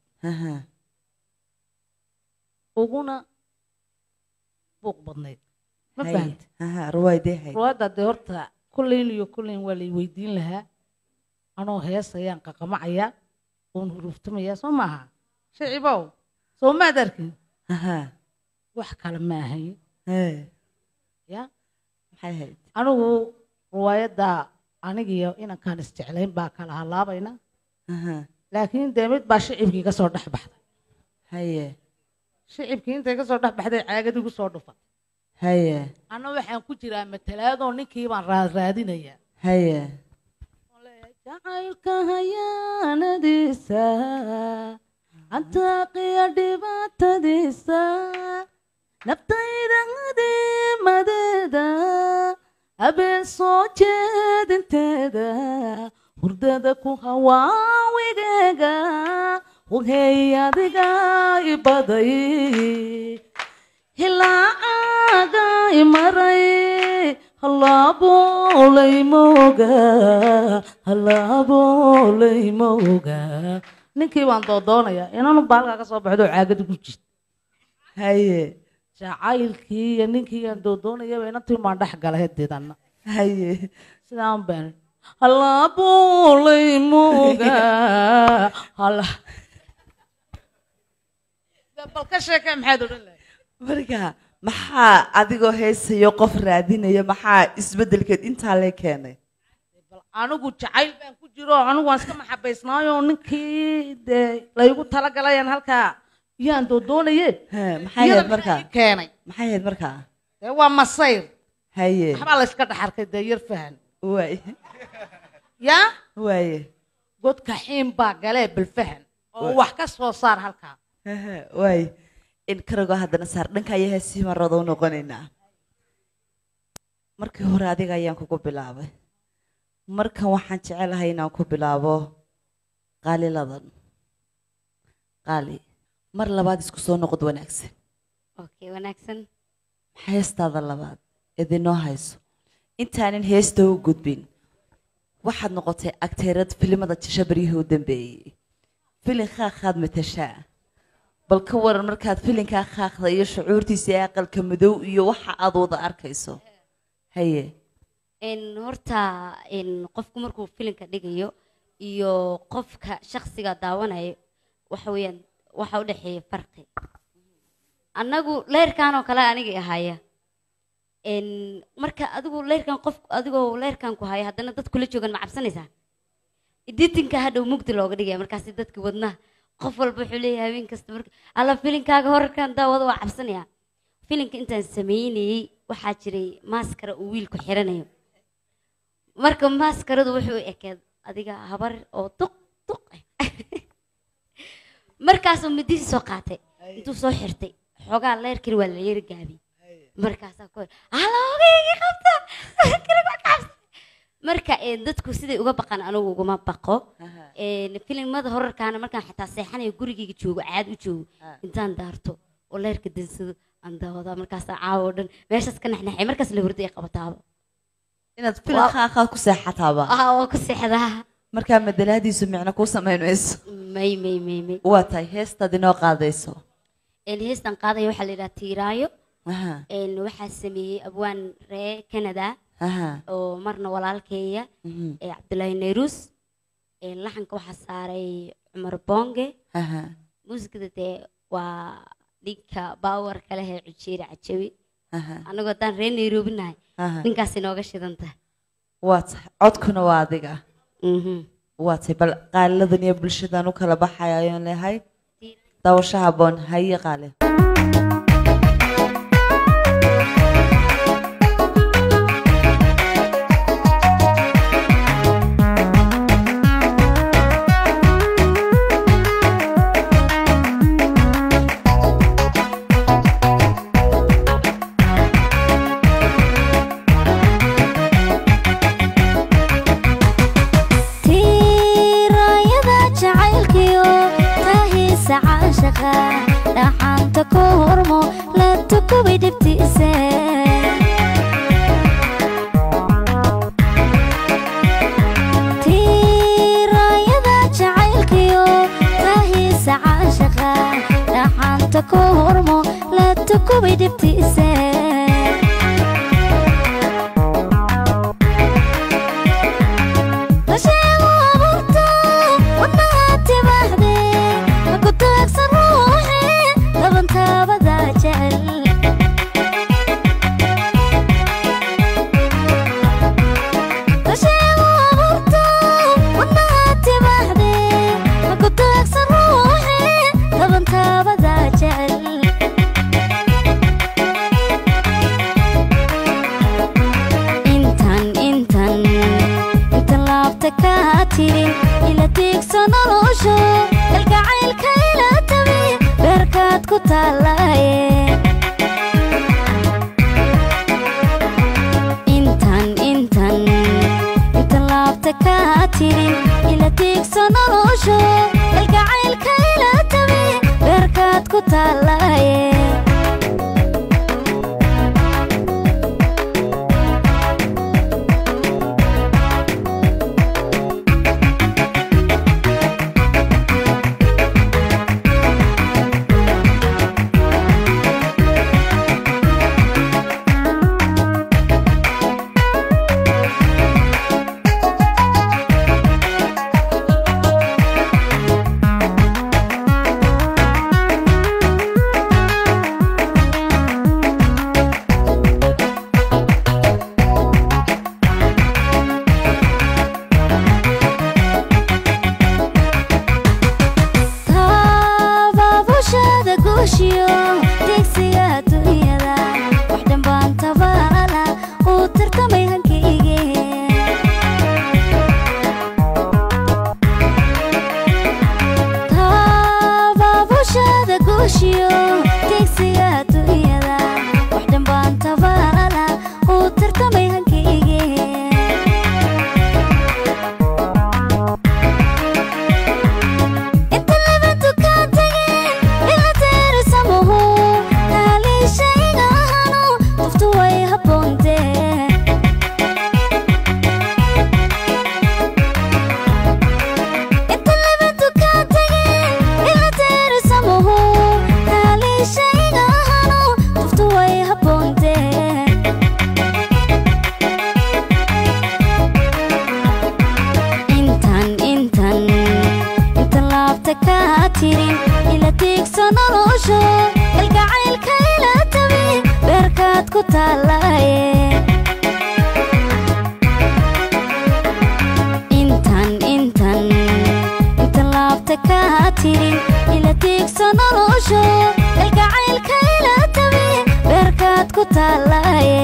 uguna buuq badnayd ma Haye. fahanta Aha, riwaayadee hayd riwaayadda dee horta kulleyn iyo kulleyn waa lay weydiin lahaa anoo heesayaan qaqamacayaa oon huruuftamayaa soo maaha shicibow soo maad arkin wax kale ma ahayn ya maxay hayd anigu riwaayadda anigiyo inankaan isjeclayn baa kala halaabayna laakiin dee mid baa shicibkii ka soo dhex baxday haye shicibkii intay ka soo dhex baxday caagad igu soo dhufa haye anna waxaan ku jiraa matalaadoo ninkii baan raadinayaa haye jacaylka hayaanadiisa antaaqiya dhibaatadiisa naftayda adimadeeda habeen soo jeedinteeda hurdada ku hawaawigeega wahey adiga ibaday hilaacaga imaray hallaaboolay mooga hallaaboolay mooga ninkii baan doodoonayaa inanu baalkaa ka soo baxdo caagada ku jirta haye jacaylkii iyo ninkii aan doodoonayaba inantii baan dhex galay hadeedanna haye sidaan baan hallaaboolay mooga halla bal ka sheekee maxaad odhan lahay marka maxaa adigoo heesayo qof raadinaya maxaa isbedelkeed intaa lee keenay anigu jacayl baan ku jiro anigu waan iska maxabaysnaayo ninkii dee laygu talagalayaan halkaa yaan doodoonaye maxay iyada hayd markaa maxaa ii keenay maxay hayd markaa dee waa masayr haye waxbaa layska dhex arkay dee yar fahan waay yaa waaye godka xiin baa galee bilfahan oo Waay. wax ka soo saar halkaa waay in karagoo haddana saar dhanka ayaa heesii marooda u noqonaynaa markii hore adiga ayaan kugu bilaabay markan waxaan jecelahay inaan ku bilaabo qaaliladan qaali mar labaad isku soo noqod wanaagsan okay wanaagsan heestaada labaad idinoo hayso intaanan heesta u gudbin waxaad noqotay agteerad filimada jisha baryihii u dambeeyey filin khaakhaad matashaa bal ka waran markaad filinkaa khaakda iyo shucuurtiisa ee aqalka madow iyo waxa aad wada arkayso haye n horta n qofku markuu filinka dhigayo iyo qofka shakhsiga daawanayo waxa weeyaan waxa u dhexeeya farqi annagu leyrkan oo kale anigay ahaya n marka adigu leyrkan qof adigoo leyrkan ku haya haddana dad kula joogan ma cabsanaysaa editinka hadhow mugdi looga dhigaya markaasi dadka wadnaha qof walba wuxuu leeyahay habeen kasta marka alla filinkaaga horarkan daawada waa cabsanaya filinka intaan sameynayey waxaa jiray maaskara uu wiilku xiranayo marka maaskaradu wuxuu u ekeed adiga habar oo duq duq ah markaasuu midihii soo qaatay intuu soo xirtay xoogaa leerkani waa la yari gaabiyey markaasaa ku halogaygi qabta kaliga cabsa marka eh, dadku siday uga baqan anigu uguma baqo Eh, filimada horarkaana markaan xataa seexanayo gurigayga joogo caad u joogo intaan daarto oo leerka dansado aan daawadaa markaasaa caawa oo dhan meeshaas ka naxnaxay markaas la hurdo ay qabataaba inaad filin khaakhaad ku seexataaba ah waa ku seexdaa markaa madalaadiisu micno kuu samayn mayso may may may may waa tahay heestaad inoo qaadayso een heestan qaadaya waxaa la yidhaha tiiraayo Aha. een waxaa sameeyey abwaan ree canada Aha. oo marna walaalkeeya Mhm. ee cabdulaahi nayrus een laxanka waxaa saaray cumar bonge Aha. muusikada dee waa dhinka baawarka leh ee cujeeri cajabi Aha. annagoo haddaan ree nairobi nahay Aha. ninkaas inooga shidan tahay waa tahay codkuna waa adiga waa tahay bal qaaliladan iyo bulshadan u kala baxaya ayaan leehay daawasho haboon haye qaali tiirayada jacaylkiyo tahiisa caashaqa dhaxanta ku hormo la tukubay dhibtiise hadda ku hormo la tukubay dhibtiisa lasheego abuurta wadnaha tibaxde maku taagsan ruuxe dabantaabada jecel lasheego abuurta wadnaha tibaxde maku taagsan ruuxe dabantaabada jecel intan intan inta laabta kaa tirin ila tiigso nolosho kalgacaylka ila tabi beerkaad ku taalaye intan intan inta laabta kaa tirin ila tiigso nolosho kalgacaylka ila tabi beerkaad ku taalaye tababushada guushiyo deegsiga adduunyada wax dhanbaan tabaala uu tartamay hankayge tababushada guushiyo deegsiga adduunyada wax dhanbaan tabaala uu tartamay hankayge inta laba dukaan tageen ila teerisamuhu taaliishayga ahanu duftu way haboontee inta laba dukaan tageen ila teerisamuhu taaliishayga ahanu duftu way haboontee intan intan inta laabta kaa tirin ila tiigso nolosho kalgacaylka ila tabi beerkaad ku taalaye intan intan inta laabta kaa tirin ila tiigso nolosho kalgacaylka ila tabi beerkaad ku taalaye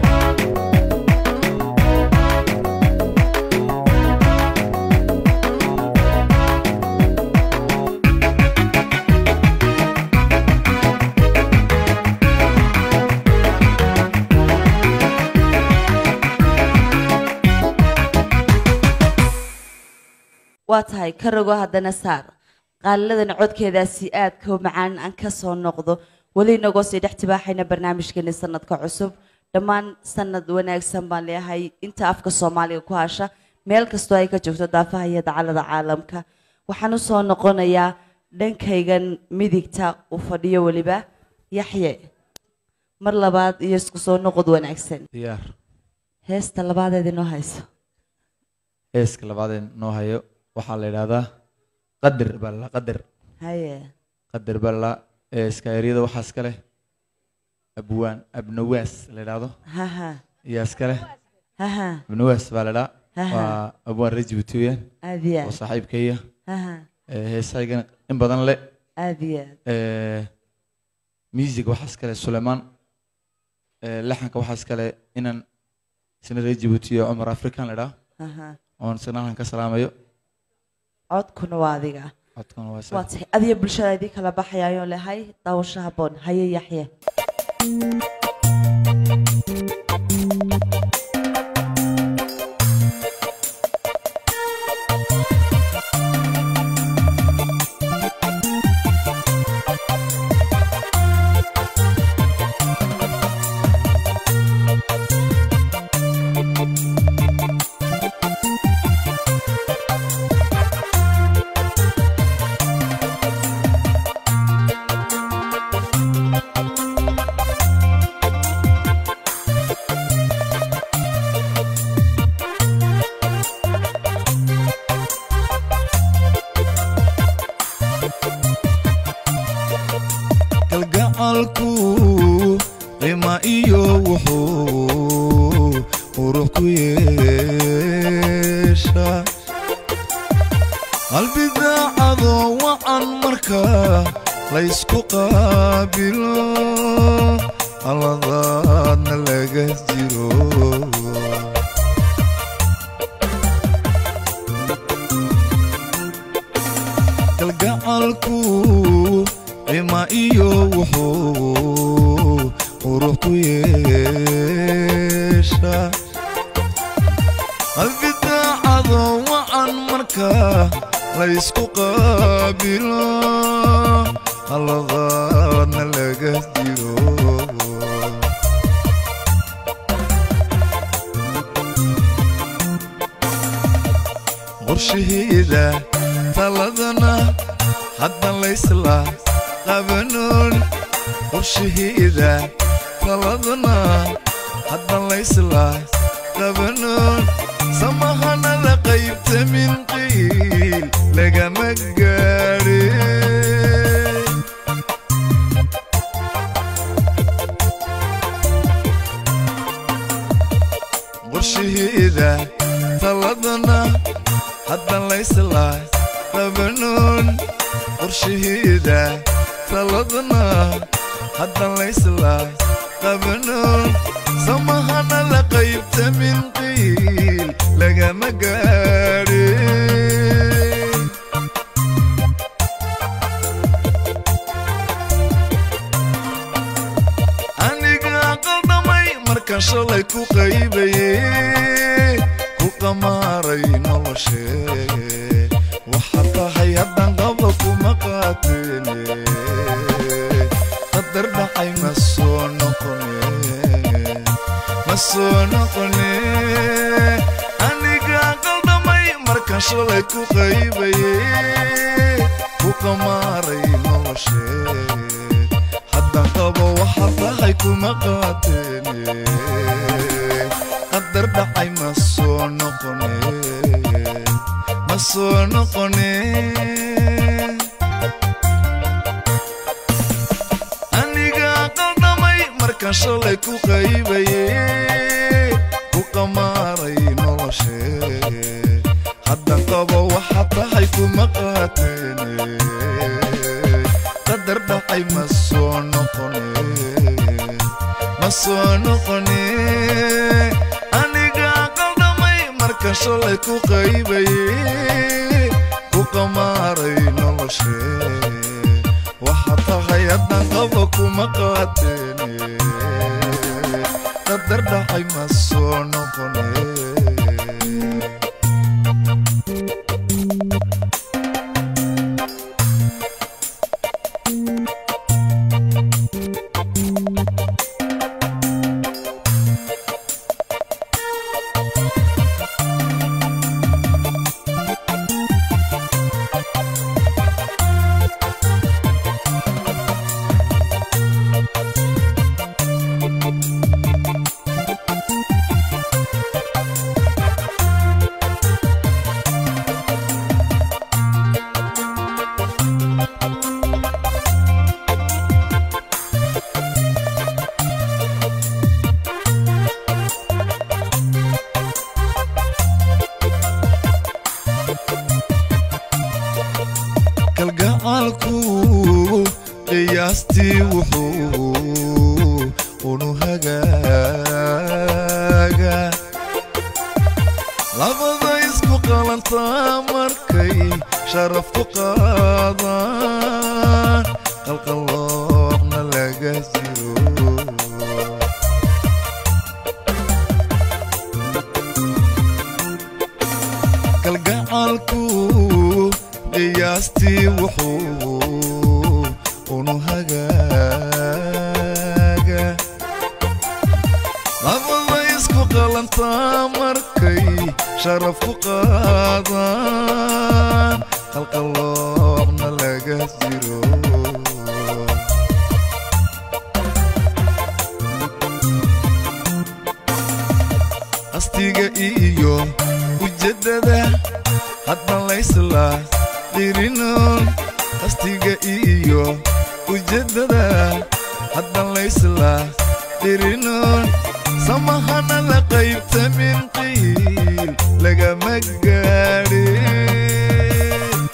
waa tahay ka rogo haddana saar qaaliladan codkeedaasi aadka u macaan aan ka soo noqdo weli inagoo sii dhex tibaaxayna barnaamijkeeni sanadka cusub dhammaan sanad wanaagsan baan leeyahay inta afka soomaaliga ku hasha meel kastoo ay ka joogto daafaha iyo dacalada caalamka waxaan u soo noqonayaa dhankaygan midigta u fadhiyo weliba yaxye mar labaad iyo isku soo noqod wanaagsan diyaar heesta labaadeed inoo hayso heeska labaadee noo hayo waxaa la yidhaahdaa qadar baa la qadar haye qadar baa la heeska eryada waxaa iska leh abwaan abnawaas la yidhaahdo haha ayaa iska leh haha abnawaas baa la idhaa Aha. waa abwaan reer jibuutiyan aad iyo oo aad saaxiibkaya haha heesaygana in badan le aad iyo aad music waxaa iskale sulaymaan Eh, laxanka waxaa iskale inan isna reer jibuuti iyo cumar african la idhaa Aha. oon isna halkan ka salaamayo codkuna waa adiga codkuna waa waa isaga. tahay adiga bulshada idin kala baxayaayo lehay daawasho haboon haye yaxye Thank qalbidaacadoo wacan marka laysku qaabilo alladaadna laga jiro kalgacalku cima iyo wuxuu qurux ku yeesha qalbidaacadoo wacan marka laysku qaabilo alladaadna laga jiro qorshaheeda taladana haddan laysla qabanoon qorshaheeda taladana haddan laysla qabanoon samahanada qaybta min qiil lagama gaadhe qorshaheeda taladana haddan laysla qabanoon qorshaheeda taladana haddan laysla qabanoon samahanada qaybta min qiil lagama gaadhe aniga qaldhamay markaan shalay ku qaybaye ku qamaaray noloshee waxaa tahay haddan qaba kuma qaateene qadar dhacay ma soo noqone ma soo noqone aniga qaldhamay markaan shalay ku qaybaye ku qamaaray noloshee haddan qabo waxaa tahay kuma qaateene qadar dhacay ma soo noqone ma soo noqone aniga qaldhamay markaan shalay ku qaybaye ku qamaaray noloshee haddan qabo waxaa tahay kuma qaateene qadar dhacay ma soo noqone ma soo noqone aniga qaldhamay markaan shalay ku qaybaye ku qamaaray noloshee waxaa tahay haddan qabo kuma qaateene qadar dhacay ma soo noqone kalgacalku qiyaastii wuxuu unu hagaaga labada isku qalantaa markay sharaf ku qaadaan qalqaloobna laga jiro kalgacalku qiyaastii wuxuu unu hagaaga labada isku qalantaa markay sharaf ku qaadaan qalqaloobna laga jiro qastiga iyo ujeddada haddan laysla dirinoon qastiga iyo ujeddada haddan laysla dirinoon samahana la qaybta min qiil lagama gaadhe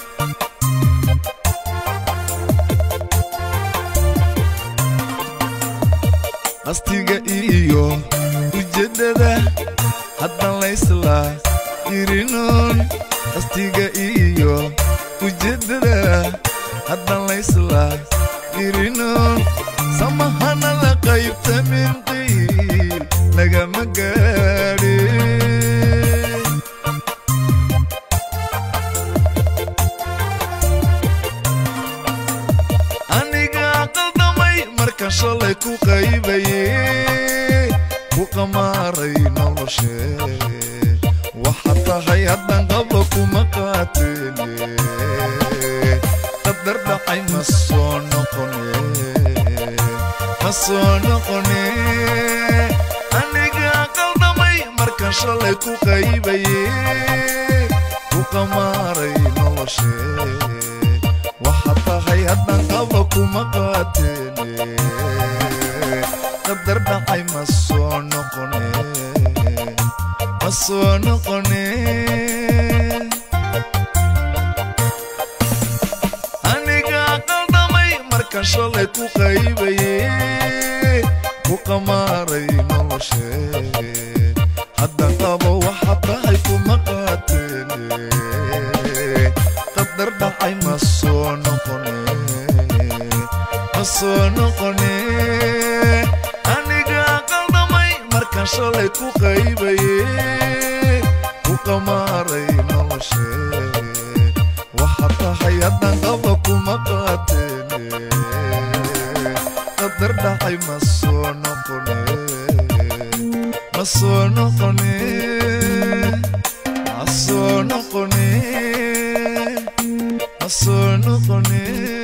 qastiga iyo ujeeddada haddan laysla irinoon qastiga iyo ujeeddada haddan laysla irinoon samahana la qaybta min qiil lagama gaadhe aniga qaldamay marka shalay ku qaybaye ku qamaaray noloshe waxaad tahay haddan qaba kuma qaateene qadar dhacay ma soo noqone ma soo noqone aniga qaldamay marka shalay ku qaybaye ku qamaaray noloshe waxaad tahay haddan qaba kuma qaateene qadar dhacay ma soo noqone ma soo noqone aniga qaldamay marka shalay ku qaybaye ku qamaaray noloshe haddan qaba waxaad tahay kuma qaateene qadar dhacay ma soo noqone ma soo noqone aniga qaldamay markaan shalay ku qaybaye ku qamaaray noloshe waxaad tahay haddan qaba kuma qaateene qadar dhacay ma soo noqone ma soo noqone ma soo noqone ma soo noqone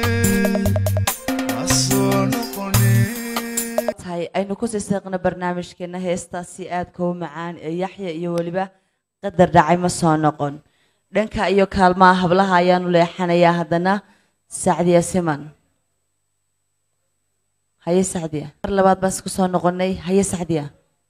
ma soo noqone tahay aynu ku sii seeqno barnaamijkeena heestaasi aadka u macaan ee yaxya iyo weliba qadar dhacay ma soo noqon dhanka iyo kaalmaha hablaha ayaanu leexanayaa haddana sacdiya siman haye sacdiya mar labaad baan isku soo noqonay haye sacdiya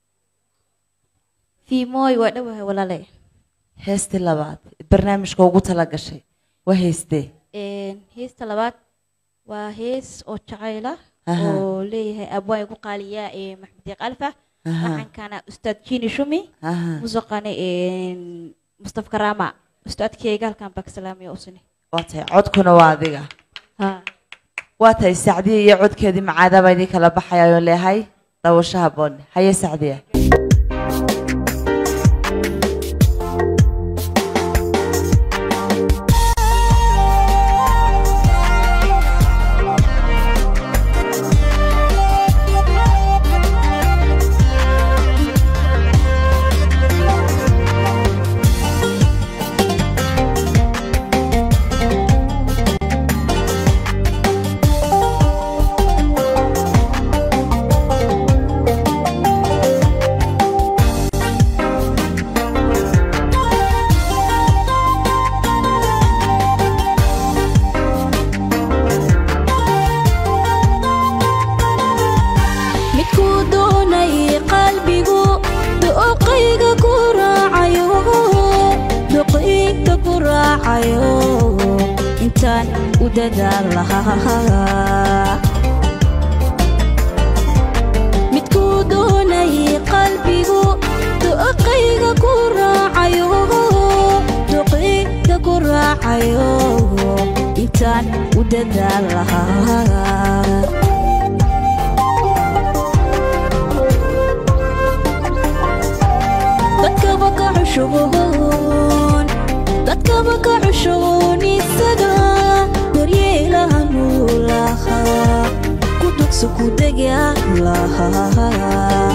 fiimooy waa dhowahay walaale heestii labaad barnaamijka ugu tala gashay waa heestee Een, heesta labaad waa hees oo jacayla Aha. oo leeyahay abwaan igu qaaliyaa ee maxmed deeq alfa Aha. waxaankana ustaad jini shumi Aha. musuqane mustafa karama ustaadkeyga halkan baa ka salaamaya usini waa tahay codkuna waa adiga Ha. waa tahay sacdiya iyo codkeedii macaada baa idin kala baxayayo leehay dawasho haboon haye sacdiya midkuu doonay qalbigu doqayga ku raacayo doqayga ku raacayo intaan u dadaal lahaa midkuu doonay qalbigu doqayga ku raacayo doqayga ku raacayo intaan u dadaal lahaa dadkaba ka cushuboon dadkaba ka cushuboon isaga daryeelaha nuulaha ku dugso ku dega lahaa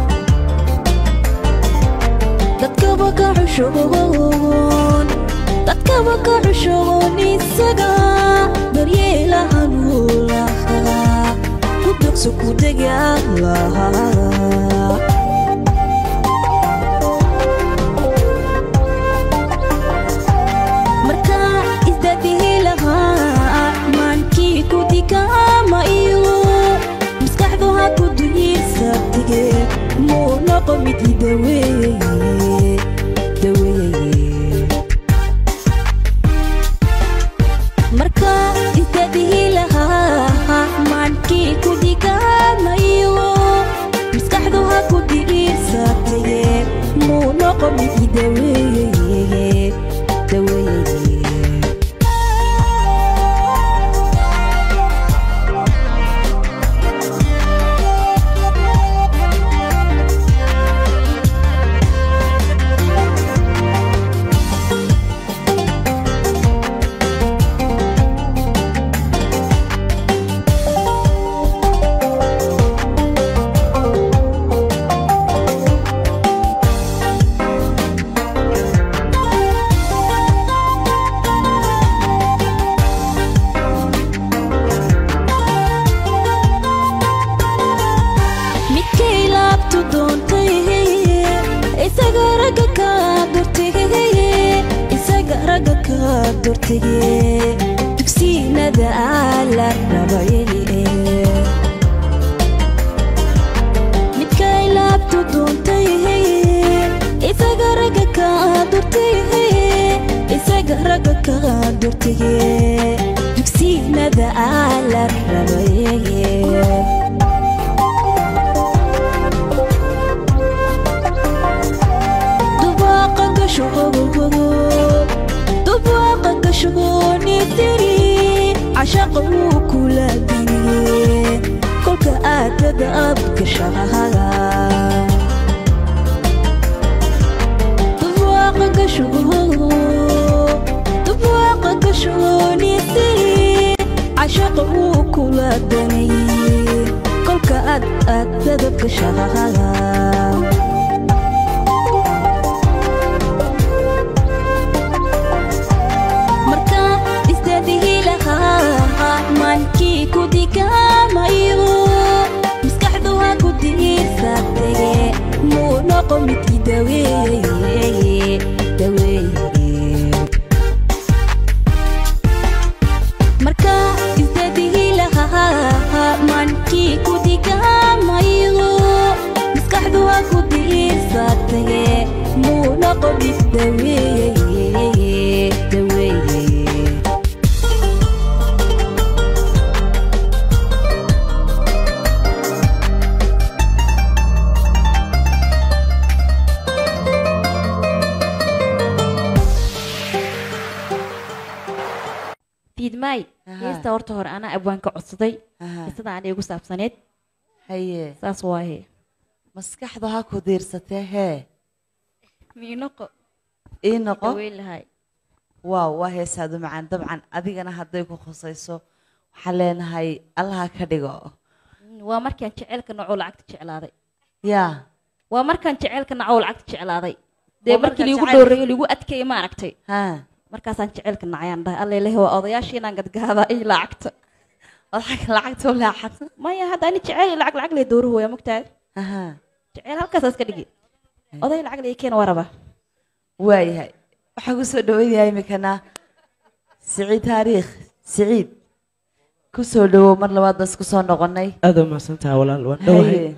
dadkaba ka cushuboon dadkaba ka cushuboon isaga daryeelaha nuulaha ku dugso ku dega lahaa markaa isdadihi lahaa maankii ku dikaama iyo maskaxdu ha ku duyirsabtige muu noqo mid idaweeye daweeye markaa isdadihi lahaa maankii ku dikaama iyo durtige dugsiinada la rabaye midkay laabtu duuntay isaga ragga ka durtay isaga ragga ka durtige dugsiinada la rabaye dubaaqa gashugogogo dubaaqa gashugoonitiri cashaqa wuu kula diniye kolka aadada abgashahaga dubaaqa gashugogogo dubaaqa gashugoonitiri cashaqa wuu kula daniye kolka aad aadada gashahaga marka isdadihi lahaa maankii ku digamayo maskaxdu ha ku diirsatege muu noqo midkii daweeye daweeye marka isdadihi lahaa maankii ku digamayo maskaxdu ha ku diirsatege muu noqo mid daweeye daweeye fiidmaay heesta horta hore anaa abwaanka codsaday qisada aan igu saabsaneed haye saas waaye maskaxdu ha ku diirsatee hee miinoqo ii noqo daweyn lahay waaw waa heesaadu macaan dabcan adigana hadday ku khusayso waxaan leenahay allaha ka dhigo waa markaan jeceylka nacoo lacagta jeclaaday yaa waa markaan jeceylka nacoo lacagta jeclaaday dee Waa markii markaan liigu jecel- dhowreeyo liigu adkeeyo ma aragtay ha markaasaan jeceylka nacayaan dhahay alla ilahi waa odayaashii inaan gadgaada iyo lacagta lacagta u laaxad maya hadda ani jeceyl iyo lacag lacag lee dooruhu waa mogtahay aha jeceyl halkaasaas ka dhigi oday lacag lee keena waa rabaa waayahay waxaan ku soo dhaweynayaa iminkana siciid taariikh siciid ku soo dhawow mar labaad bas ku soo noqonay aad u mahadsantaha walaal waan dhowahay Haye.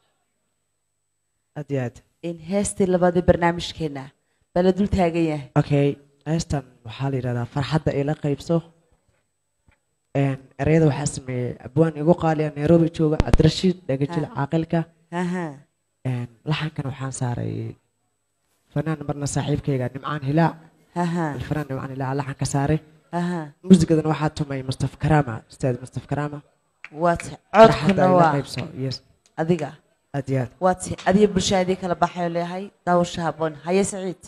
aad iyo aad in heestii labaadii barnaamijkeena bala dul taagan yahay okay heestan waxaa la yidhahdaa farxadda ila qaybso Een, ereyada waxaa sameeyey abwaan igu qaaliya nairobi jooga cabdirashiid dhagajil Ha. caaqilka aha Een, laxankan waxaan saaray fanaan marna saaxiibkayga nimcaan hilaac aha alfanaan nimcaan hilaac laxanka saaray aha muusigadan waxaa tumay mustaf karaama ustaad mustaf karaama waate farxadda codkuna ila waa qaybso yes adiga aad iyo aad waate adiga bulshadii kala baxayo leeyahay daawasha haboon haye siciid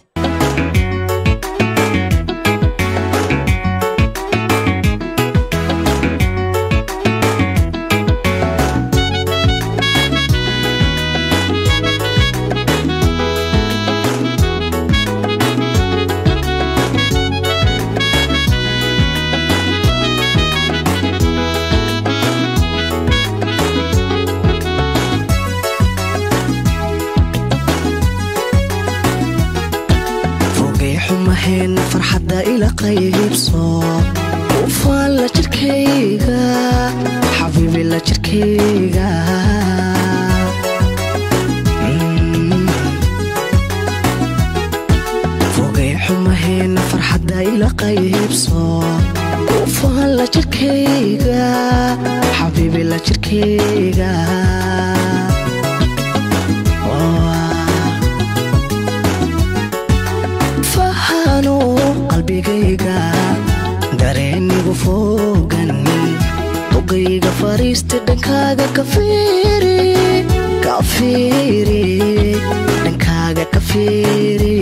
fogey xumaheen farxadda ila qaybso ufaan la jirkayga xabiibi la jirkayga Mm. fogey xumaheen farxadda ila qaybso ufaan la jirkayga xabiibi la jirkayga fahano qalbigayga dareenigu fogan bogayga fariista dhankaaga ka fiiri ka fiiri dhankaaga ka fiiri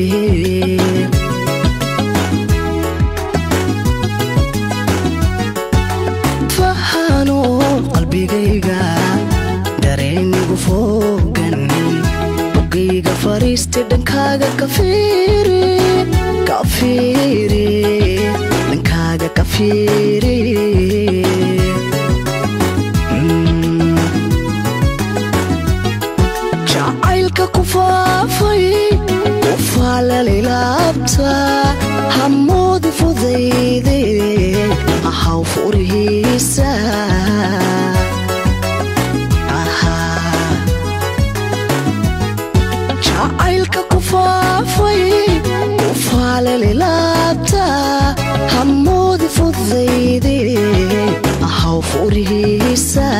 fahano qalbigayga dareenigu fogan bogayga fariista dhankaaga ka fiiri ka fiiri dhankaaga ka fiiri Mm. jacaylka ku faafay u faalalilaabta hamoodi fuday lilaabta hamoodi fudayde ahaw furihiisa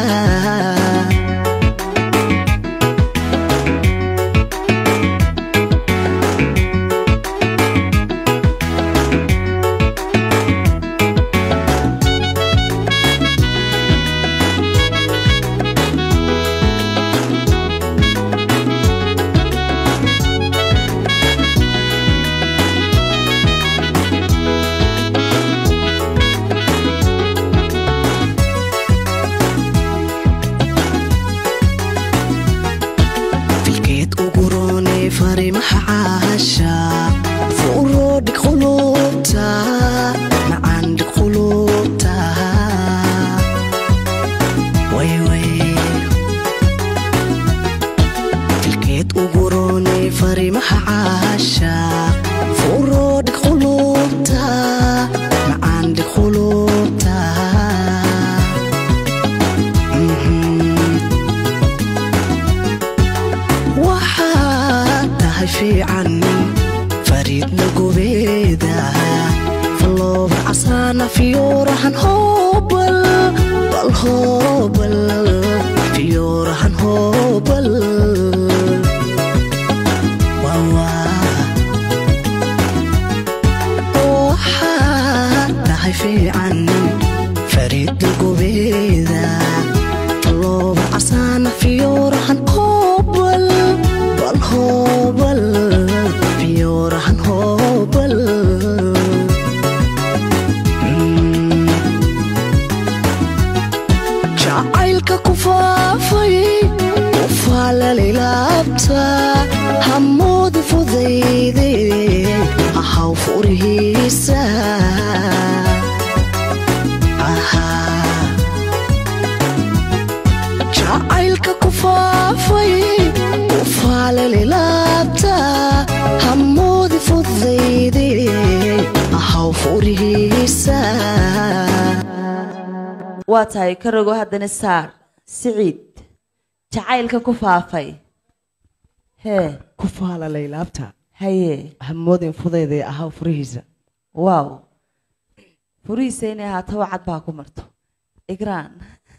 filkeed uguroone farimaha caasha furo dhig qulubta macaan dhig qulubta wayway filkeed uguroone farimaha caasha furo dhig qulubta macaan dhig qulubta Mhm. waxaad tahay fiican fariidna gubeeda fallooba casaana fiyoorahan hoobal bal hoobal fiyoorahan hoobal waxaad tahay fiican fariidna gubeeda fallooba casaana fiyoorahan hoobal bal hoobal fiyoorahan hoobal Mm. jacaylka ku faafay u faalalilaabta hamoodi fudayde ahaw furihiisa Ahaa. jacaylka ku faafay u faalalilaabta hamoodi fudayde ahaw furihiisa waa tahay ka rogo haddana saar siciid jacaylka ku faafay hee ku faala laylaabta haye hamoodin fudayday ahaa furihiisa waaw furihiisa inay ahaato cad baa ku marto igraan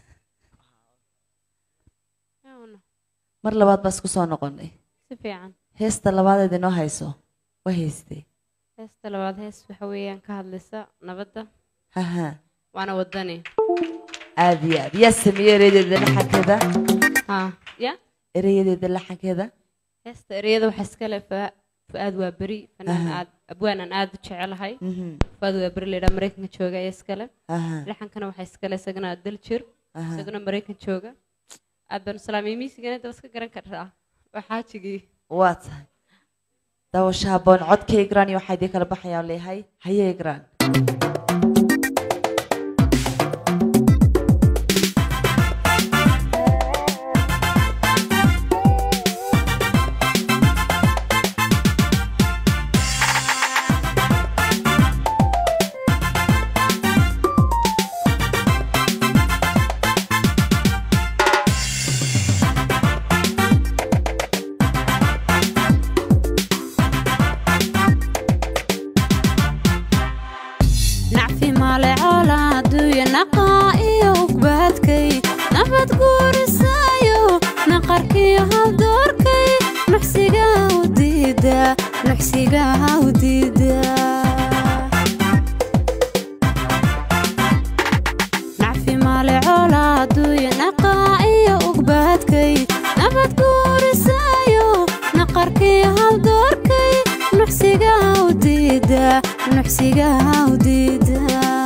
mar labaad baa isku soo noqonay si fiican heesta labaadeed inoo hayso waa heystee heesta labaad hees waxa weeyaan ka hadlaysa nabadda haha waana wadani aad iyo aad yaa sameeyey erayadeeda laxankeeda ha ya erayadeeda laxankeeda heesta ereyada waxaa iska leh fa- fu'aad waa beri fanaan Aha. aad abwaanaan aad u jecelahay Mhm. fu'aad waa beri laydhaa maraykanka jooga ayaa iskale Aha. laxankana waxaa iskale isagana dal jir Aha. isaguna maraykan jooga aad baan islaamiya miisigana daba iska garan kartaa waa xaajigii waa tahay daawasho habboon codka igraan iyo waxaa idin kala baxayaa leeyahay haye igraan nacfi male coola adduunya naqaa iyo ugbaadkay nabad guurisayo naqarkiyo haldoorkay nuxsiga u diida nuxsiga u diida nacfi male coola adduunya naqaa iyo ugbaadkay nabad guurisayo naqarkiyo haldoorkay nuxsiga u diida nuxsiga u diida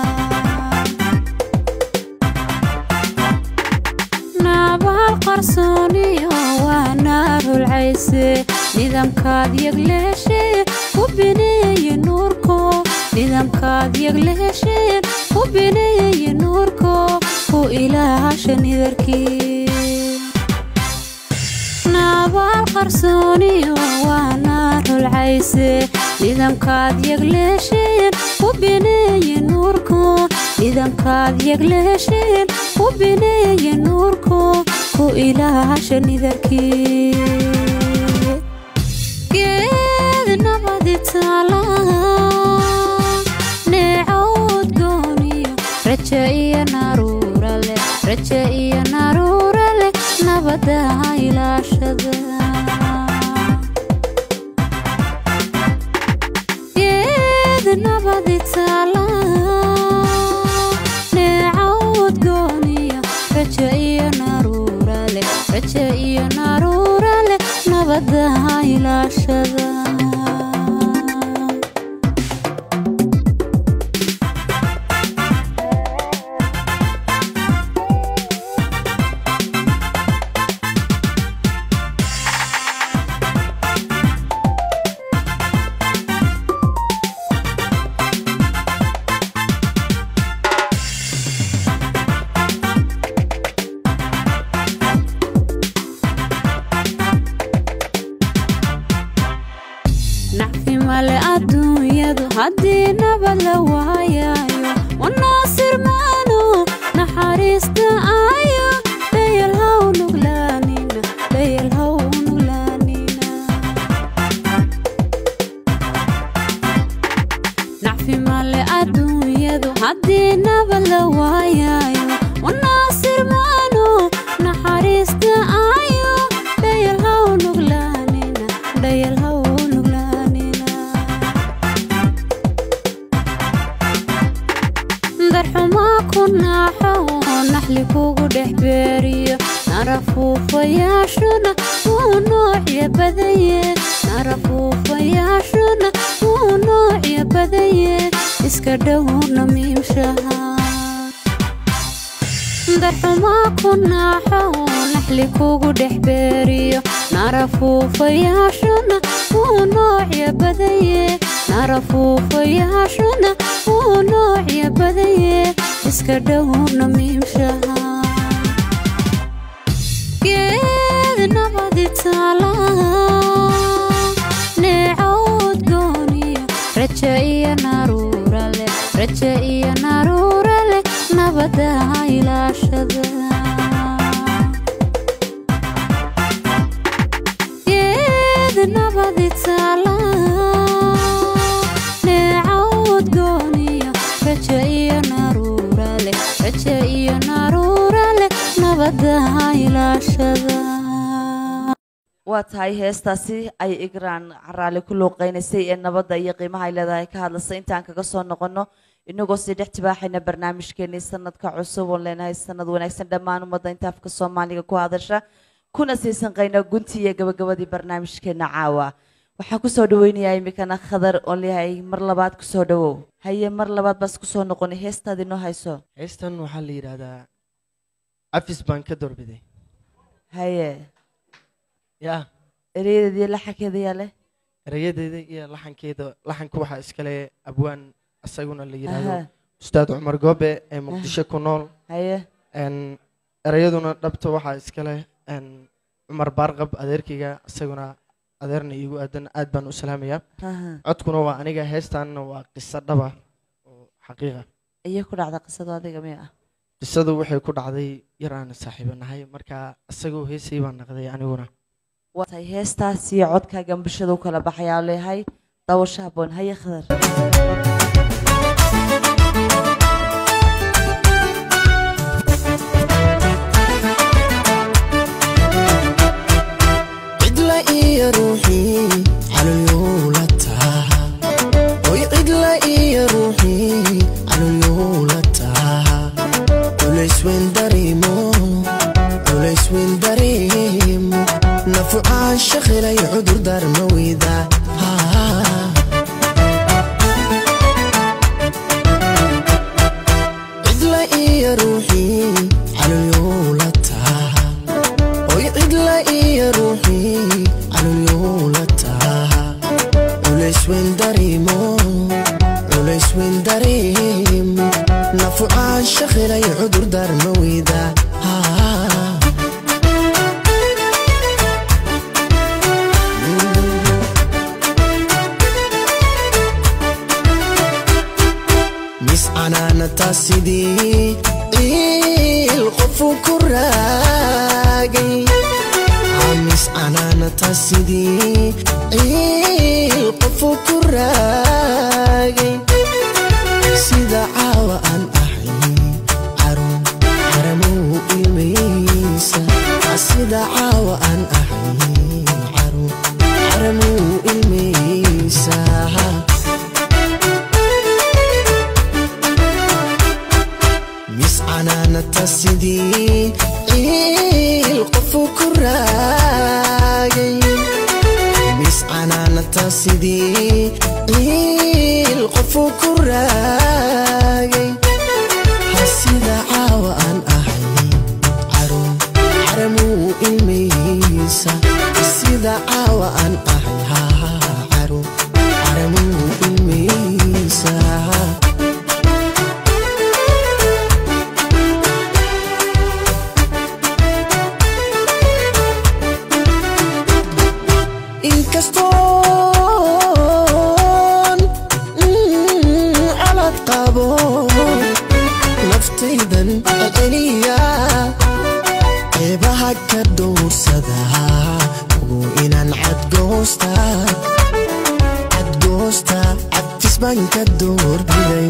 naabal qarsooniyo waa naar hulcayse nidaamkaad yagleesheen ku bineeye nuurko nidaamkaad yagleesheen ku bineeye nuurko ku ilaasha nidarkii naabal qarsooniyo waa naar hulcayse nidaamkaad yagleesheen ku bineeye nuurko nidaamkaad yagleesheen ku bineeye nuurko ku ilaasha nidarkii geed nabadi taala ilaashada geed nabadi taala neecawd gooniya raja iyo naruura leh raja iyo naruura leh nabada ilaashada nacfi male adduunyadu haddii nabad la waayayo wanaasir maanu naxariista ayo dayal haw nuglaanina dayal haw nuglaanina nacfi male adduunyadu haddii nabad la waayayo wanaasir maanu naxariista ayo dayal haw nuglaanina dayal haw nuglaanina darxumaa ku naaxo oo naxli kugu dhex beeriyo narafuufayaashuna wuu noocya badaye narafuufayaashuna wuu noocya badaye iska dhowna miimshaha darxumaa ku naaxo oo naxli kugu dhex beeriyo narafuufayaashuna wuu noocya badaye narafuufayaashuna wuu noocya badaye iska dhowna miimshaha geed nabadi taala neecawd gooniya raja iyo naruura leh raja iyo naruura leh nabada ilaashada geed nabadi taala neecawd gooniya raja iyo naruura leh raja iyo naruura leh nabada ilaashada waa tahay heestaasi ay igraan caraali ku luuqeynaysay ee nabadda iyo qiimaha ay leedahay ka hadlasay intaan kaga soo noqono inagoo sii dhex tibaaxayna barnaamijkeenii sanadka cusub oon leenahay sanad wanaagsan dhammaan ummadda inta afka soomaaliga ku hadasha kuna sii sanqayna guntii iyo gabagabadii barnaamijkeena caawa waxaan kusoo dhaweynayaa imikana khadar oon leeyahay mar labaad kusoo dhawow haye mar labaad baas kusoo noqonay heestaad inoo hayso heestan waxaa la yidhaahdaa cafis baan ka doorbiday haye ya ereyadeediyo laxankeeda yaa leh erayadeeda iyo laxankeeda laxanka waxaa iskale abwaan isaguna la yidhaahdo Aha. ustaad cumar goobe ee muqdisho ku nool haye Een, erayaduna dhabta waxaa iskale een, cumar baarqab adeerkayga isaguna adeerna iigu aadan aad baan u salaamayaa Aha. codkuna waa aniga heestaanna waa qiso dhaba oo xaqiiqa iyo ku dhacda qisadu adiga miya ah qisadu waxay ku dhacday yar aan saaxiibo nahay marka isagoo heesay baan naqday aniguna waa tahay heestaas iyo codkaagan bulshada u kala baxayaa oo leeyahay dawasho habboon haye khadar cidla iyo ruuxii calulyuula taha oy cidla iyo ruuxii calulyuula taha culaysweyn dareemo culaysweyn dareemo nafucaan shaqilay cudur darma weyda cidla iyo ruuxii calulyuula taha oy cidla iyo ruuxii calulyuula taha culaysweyn dareemo culaysweyn dareemo nafucaan shaqilay cudur darma weyda mis canaanata sidii ciil qofu ku raagay mis canaanata sidii ciil qofu ku raagay sida caawa aan ahay caruun xaramow ilmaysa sida caawa aan ahay canaanata sidii ciil qofu ku raagay mis canaanata sidii ciil qofu ku raagay hasida caawa aan ahay carum caramuu ilmaysa sida caawa aan ahay haa carum caramuu ilmaysa inkastoon mm, calad qabo naftaydan celiya qeybaha ka dhowrsada ugu inaan cadgoosta cadgoosta cadfis baan ka doorbiday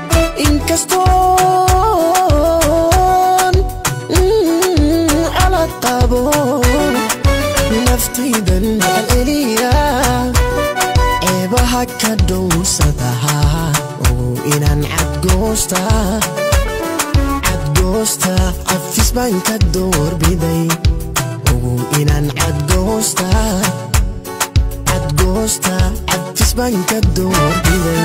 inkastoon mm, calad qabo naftaydan celiya ceebaha ka dhowrsadaha ugu inaan cadgoosta cadgoosta cafis baan ka doorbiday ugu inaan cadgoosta cadgoosta cafis baan ka doorbiday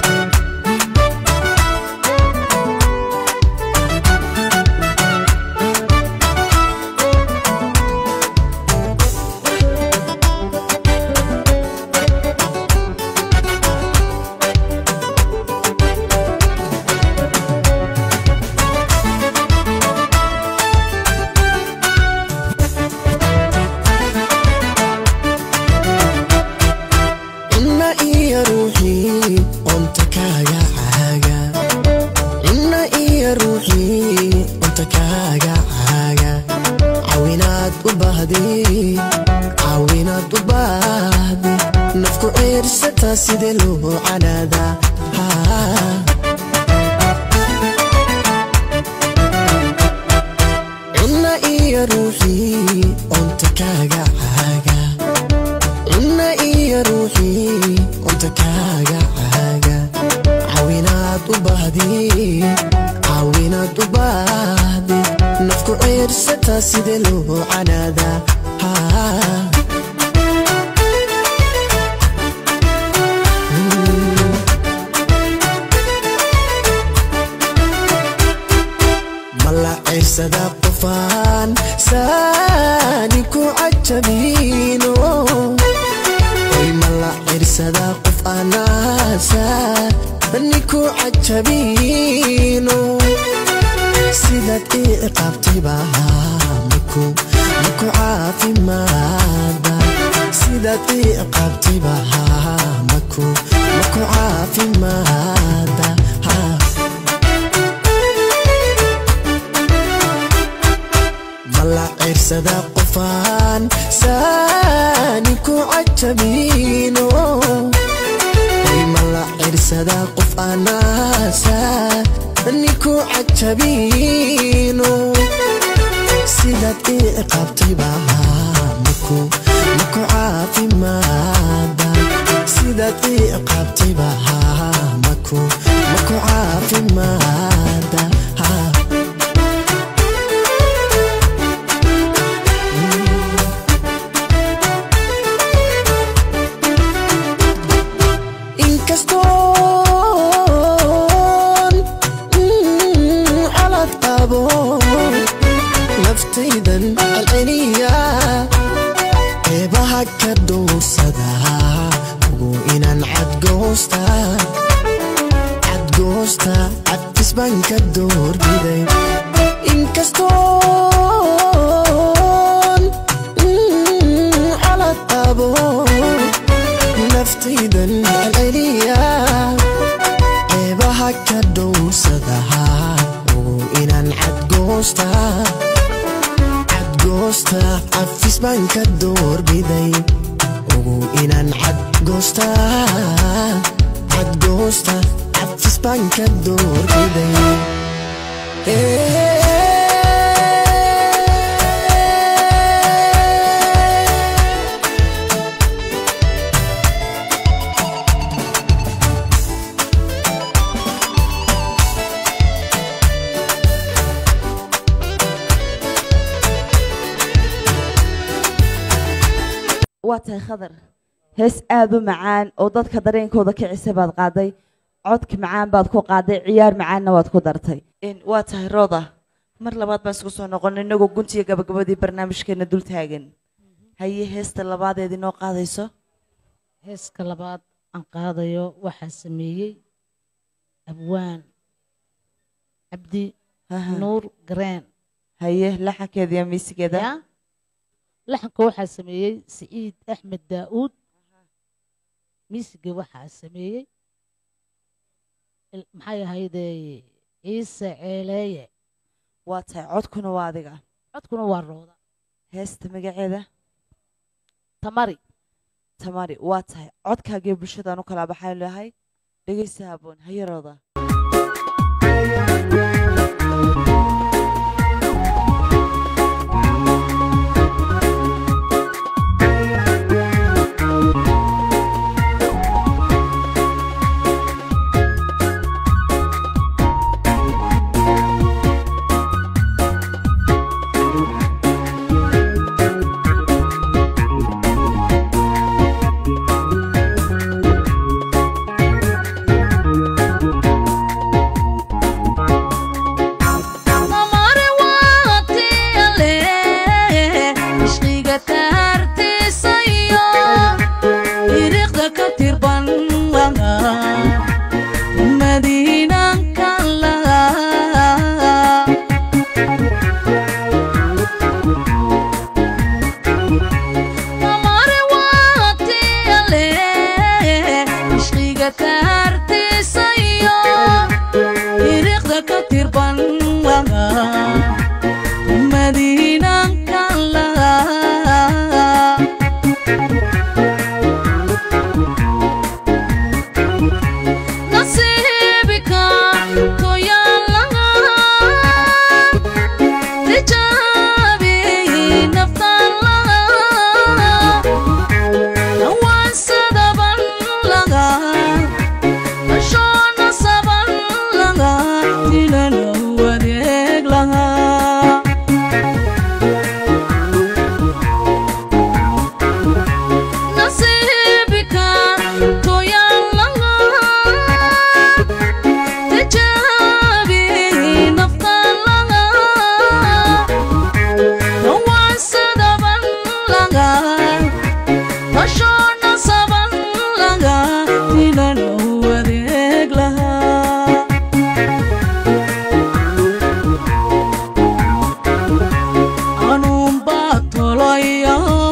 cunna iyo ruuxii onta kaaga caaga cunna iyo ruuxii onta kaaga caaga caawinaad u baahdi caawinaad u baahdi nafku ceersata sidee loo canaada Haa. cunna iyo ruuxii onta kaaga caaga cunna iyo ruuxii onta kaaga caaga caawinaad u baahdi caawinaad u baahdi nafku ceersata sidee loo canaada Haa. mala cirsada qofaan saani ku cajabino oy mala cirsada qof anaasa ni ku cajabino sidaad ii qabtay baa maku maku caafimaada sidaad ii qabtay baa maku maku caafimaada haa mala cirsada qofaan saani ku cajabino oy mala cirsada qof anaasa ni ku cajabino sidaad ii qabtay baa maku maku caafimaada sidaad ii qabtay baa maku maku caafimaada haa inkastoon mm, calad qabo naftaydan celceliya qeybaha ka dhowrsada ugu inaan cadgoosta cadgoosta cadfis baan ka doorbiday inkastoon mm, calad qabo naftaydan celceliya qeybaha ka dhowrsadaha ugu inaan cadgoosta cadgoosta cafis baan ka doorbiday ugu inaan cadgoosta cadgoosta cafis baan ka doorbiday waa tahay khadar hees aad u macaan oo dadka dareenkooda kicisa baad qaaday codka macaan baad ku qaaday ciyaar macaanna waad ku dartay waa tahay rooda mar labaad baan isku soo noqon inagoo guntiga gabagabadii barnaamijkeena dul taagan haye heesta labaadeed inoo qaadayso heeska labaad aan qaadayo waxaa sameeyey abwaan cabdi nuur gareen haye laxankeeda iyo miisigeeda ya laxanka waxaa sameeyey siciid axmed daa'uud miisiga waxaa sameeyey il- maxay ahaydee ciise ceeleeye waa tahay codkuna waa adiga codkuna waa rooda heesta magaceeda tamari tamari waa tahay codkaagee bulshadaan u kala baxayn lahay dhegeysta haboon haye rooda Amare waatiyale, ishqiga taartiisa iyo iriqda ka tirban laga, madiinanka laga. Amare waatiyale, ishqiga taartiisa iyo iriqda ka tirban laga, madiinanka laga. nasiibika toyaan laga tijaabi naftaan laga dhawaansadaban laga ashoona saban laga tilana wadeeg laga nasiibika toyaan laga tijaabi naftaan laga dhawaansadaban laga ashoona saban laga tilana wadeeg laga anuunbaa tolaya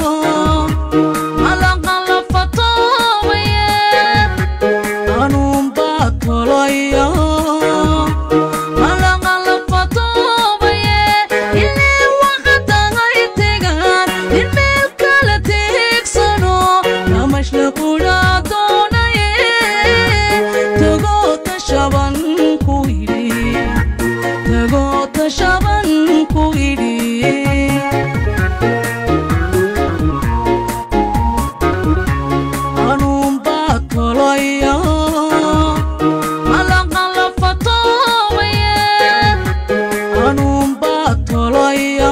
malaqalafatoobaye anuunbaa tolaya malaqalafatoobaye ilaa waqadagay tegaan in meel kala teegsano namashla qudhaa doonaye tagoota shaban ku yidhi tagoota shaban ku yidhi anuunbaa tolaya malaqalafatoobaye anuunbaa tolaya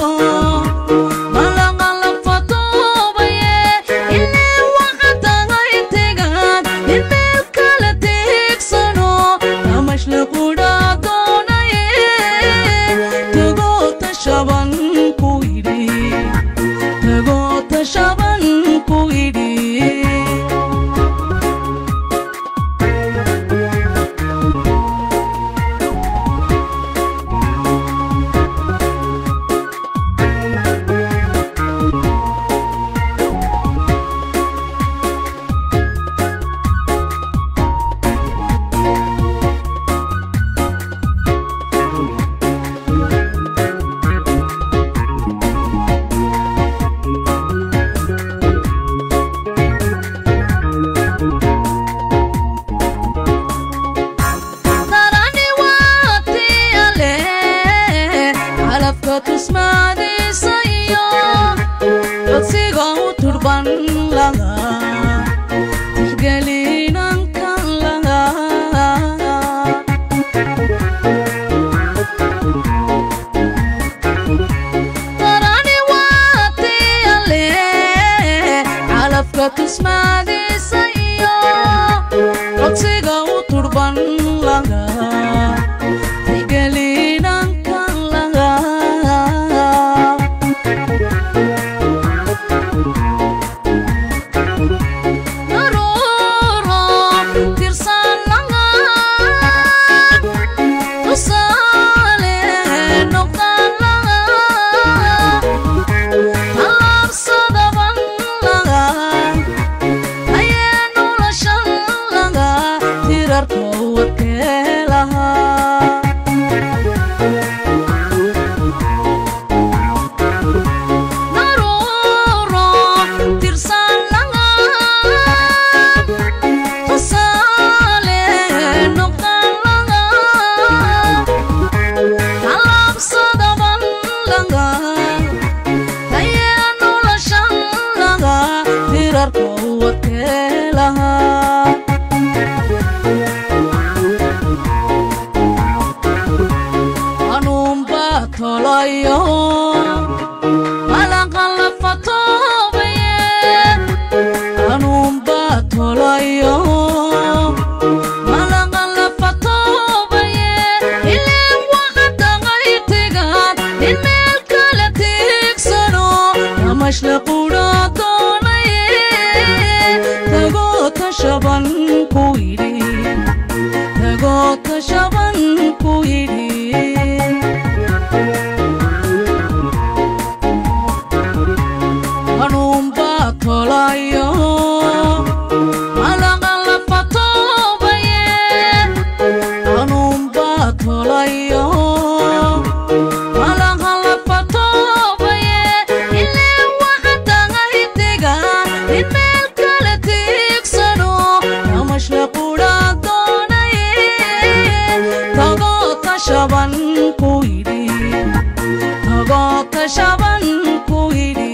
malaqalafatoobaye ilaa waqadagay tegaan in meel kala teegsano namashla qudhaa doonaye tagoota shaban ku yidhi tagoota shaban ku yidhi darani waatiyale calafka tusmaadiisa iyo codsiga u turban laga tixgelinankan laga darani waatiyale tusmaadiisa iyo codsiga u turban laga tixgelinankan laga Naruuro tirsan laga tusaale noqdan laga alaabsadaban laga ayee noloshan laga tirarka wadkee lahaa naruuro tirsan laga tusaale noqdan laga alaabsadaban laga ayee noloshan laga tirarka wadkee lahaa anuunbaa tolayo malaqalafatoobaye anuunbaa tolayo malaqalafatoobaye ileen waxadaqaytigaad in meel kale tiigsano namashla qudha doonaye tagoo tashaban ku yidhi tagoo tashaban ku yidhi anuunbaa tolayo malaqalafatoobaye anuunbaa tolayo malaqalafatoobaye ileen waxadaqaytiga in meel kale tiigsano namashla qudha doonaye tagoo tashaban ku yidhi tagoo tashaban ku yidhi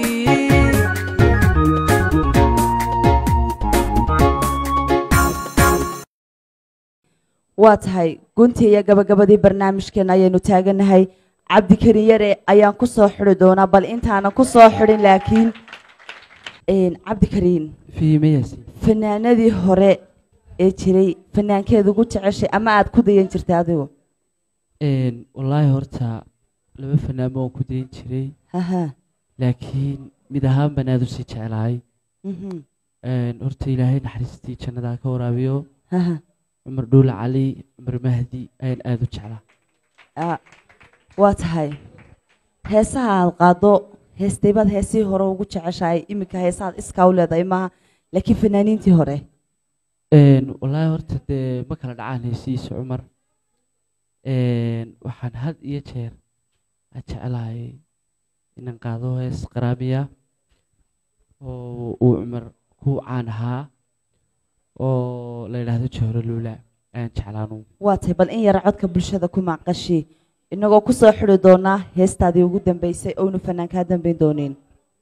waa tahay guntii iyo gabagabadii barnaamijkeena ayaynu taaganahay cabdikariin yare ayaan ku soo xidi doonaa bal intaanan ku soo xidhin laakiin een, cabdikariin fiimayasi fanaanadii hore ee jiray fanaankeeda ugu jeceshay ama aad ku dayan jirtay adigu Een, wallaahi horta laba fanaamo waan ku dayin jiray Haha. laakiin mid ahaan baan aad usii jeclahay Mhm. Een, horta ilaahay naxariistii jannada ka waraabiyo Haha. cumar dhuule cali cumar mahdi ayaan aad u jeclaa Ah, waa tahay heesaha aad qaado heestaybaad heesihii hore ugu jeceshahay iminka heesahaad iskaa u leedahay maaha laakiin fanaaniintii hore Een, wallaahi horta dee ma kala dhacaan heesihiisa cumar Een, waxaan had iyo jeer aan jeclahay inaan qaado hees qaraamiya oo uu cumar ku caan ahaa oo la yidhaahdo jawharo luula ayaan jeclaanu waa tahay bal in yara codka bulshada ku maqashi inagoo ku soo xidi doonaa heestaadii ugu dambeysay oonu fanaan kaa dambayn doonin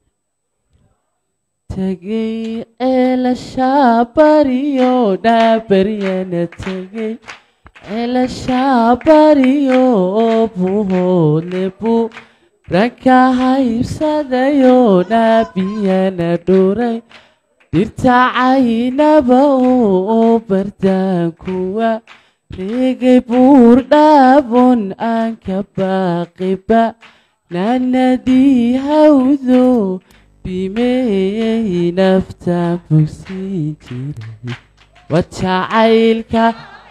tegey ceelashaa bariyo dhaabaryana tegey ceelashaa bariyo buhoodle buu ranka haybsadayo dhaabiyana dhuray dhirta caynaba oo bardaankuwa reegay buur dhaabon aan ka baaqiba naanadii hawdo bimeeyey naftaan bogsiin jiray wajacaylka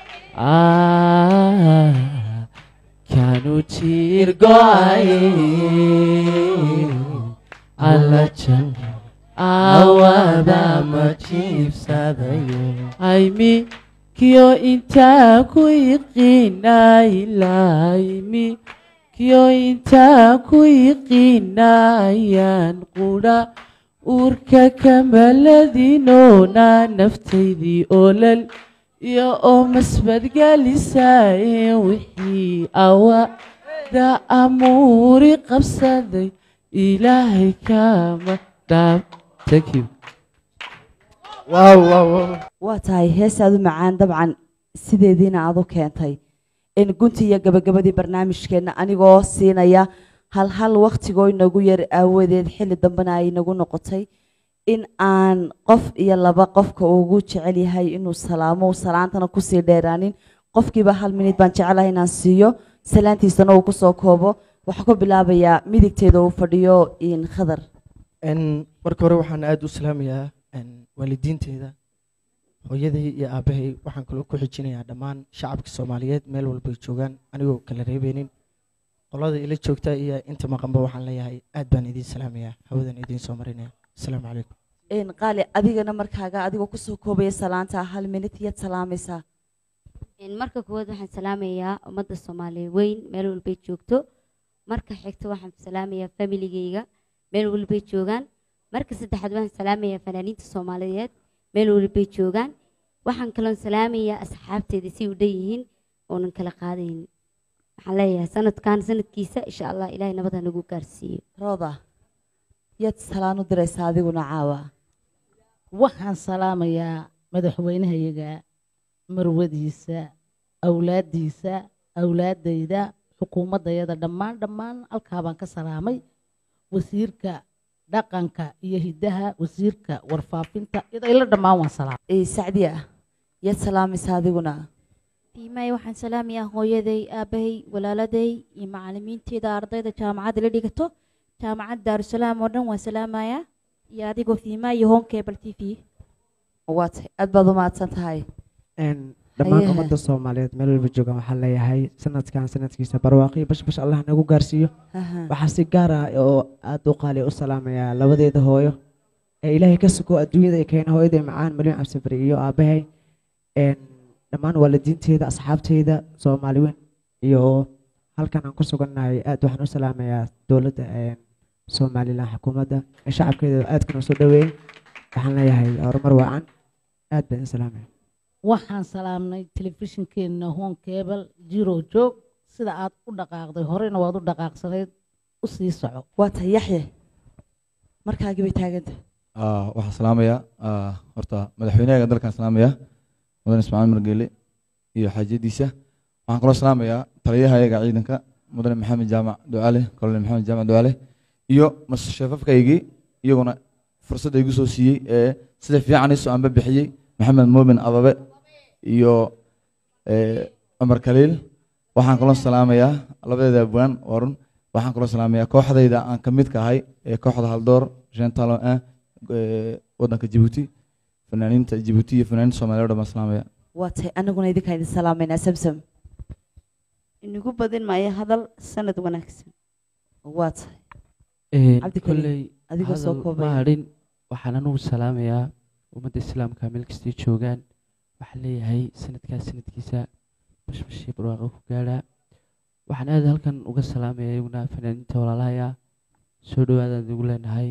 ah, kanu jiir go'aye alla jaba awada ma jiibsadayo aymi kiyo intaa ku yiqiinaa ilaaymi kiyo intaa ku yiqiinayaan qudha uurka kamaladinoona naftaydii olol iyo oo masbadgelisaye wixii awada amuuri qabsaday ilaahay kama dhaab thank you waa tahay heesaadu macaan dabcan sideediina aad u keentay in gunti iyo gabagabadii barnaamijkeenna anigoo siinaya hal hal waktigoo inagu yar aawadeed xilli dambena ay inagu noqotay in aan qof iyo laba qofka ugu jecel yahay inuu salaamo uu salaantana kusii dheeraanin qofkiiba hal minid baan jecelahay inaan siiyo salaantiisana uu kusoo koobo waxaa ku bilaabayaa midigteeda uu fadhiyo in khadar Een, marka hore waxaan aada u salaamayaa een, waalidiinteeda hooyaday iyo aabahay waxaan kaloo ku xijinayaa dhammaan shacabka soomaaliyeed meel walbay joogaan anigoo kala reebeynin qolada ila joogta iyo inta maqanba waxaan leeyahay aad baan idiin salaamayaa hawadan idiin soo marinaya asalaamu calaykum in qaali adigana markaaga adigoo kusoo koobaya salaanta hal minid yaad salaamaysaa Een, marka koowaad waxaan salaamayaa ummadda soomaaliya weyn meel walbay joogto marka xigta waxaan salaamayaa familigeyga meel walbay joogaan marka saddexaad waxaan salaamayaa fanaaniinta soomaaliyeed meel walbay joogaan waxaan kaloon salaamayaa asxaabteeda si u dhan yihiin oonan kala qaadaynin waxaan leeyahay sanadkan sanadkiisa insha allah ilaahay nabad ha nagu gaarsiiyo rooda yaad salaan u diraysaa adiguna caawa waxaan salaamayaa madaxweynahayaga marwadiisa awlaaddiisa awlaaddayda xukuumaddayada dhammaan dhammaan halkaa baan ka salaamay wasiirka dhaqanka iyo hiddaha wasiirka warfaafinta idayla dhammaan waan salaamay ee sacdiya yaad salaamaysaa adiguna fiimay waxaan salaamayaa hooyaday aabahay walaaladay iyo macalimiinteeda ardayda jaamacadda la dhigato jaamacadda daarusalaam oo dhan waan salaamayaa iyo adigoo fiimaa iyo home cable t v waa tahay aad baad u mahadsan tahay dhammaan Haye. ummadda soomaaliyeed meel walba joogaan waxaan leeyahay sanadkan sanadkiisa barwaaqi bash bash allah nagu gaarsiiyo Aha. waxaa si gaar ah oo aada u qaali u salaamayaa labadeeda hooyo ee ilaahay ka sugo adduunyada ay keena hooyaday macaan malin cabsibari iyo aabahay Een, dhammaan waalidiinteeda asxaabteyda soomaali weyn iyo halkan aan ku sugannahay aad waxaan u salaamayaa dowladda een, somalilan xukuumadda ee shacabkeeda aadkana soo dhaweeyey waxaan leeyahay horumar wacan aad baan u salaamaya waxaan salaamnay telefishinkeena home cable jiro joog sida aad u dhaqaaqday horena waad u dhaqaaqsanayd u sii soco waa tahay yaxye markaagii bay taaganta Ah, waxaan salaamayaa ah, horta madaxweynaha dalkan salaamayaa mudan ismaaciil margeele iyo xaajadiisa waxaan kaloo salaamayaa taliyahayaga ciidanka mudane maxamed jaamac ducaale kolonel maxamed jaamac ducaale iyo masheefafkaygii iyaguna fursadda igu soo siiyey ee sida fiican isu anba bixiyey maxamed muumin ababe iyo eh, cumar kaliil waxaan kaloo salaamayaa labadeeda abwaan waa run waxaan kaloo salaamayaa kooxdayda aan ka midka ahay ee kooxda haldoor jean talon un eh, wadanka jabuuti fanaaniinta jabuuti iyo fanaaniinta soomaaliya oo dhan baan salaamaya waa tahay anaguna idinkaan idin salaamaynaa samsam inagu badin maayo hadal sanad wanaagsan waa tahay Een, Cabdi Kariim, kolley adigoo soo hadal koobaya. ma hadhin waxaan anugu salaamayaa ummadda islaamka meel kastay joogaan waxaan leeyahay sanadkaas sanadkiisa bashbashii barwaaqo ku gaadhaa waxaan aad halkan uga salaamayaa iyaguna fanaaniinta walaalahaya soo dhawaadaan ugu leenahay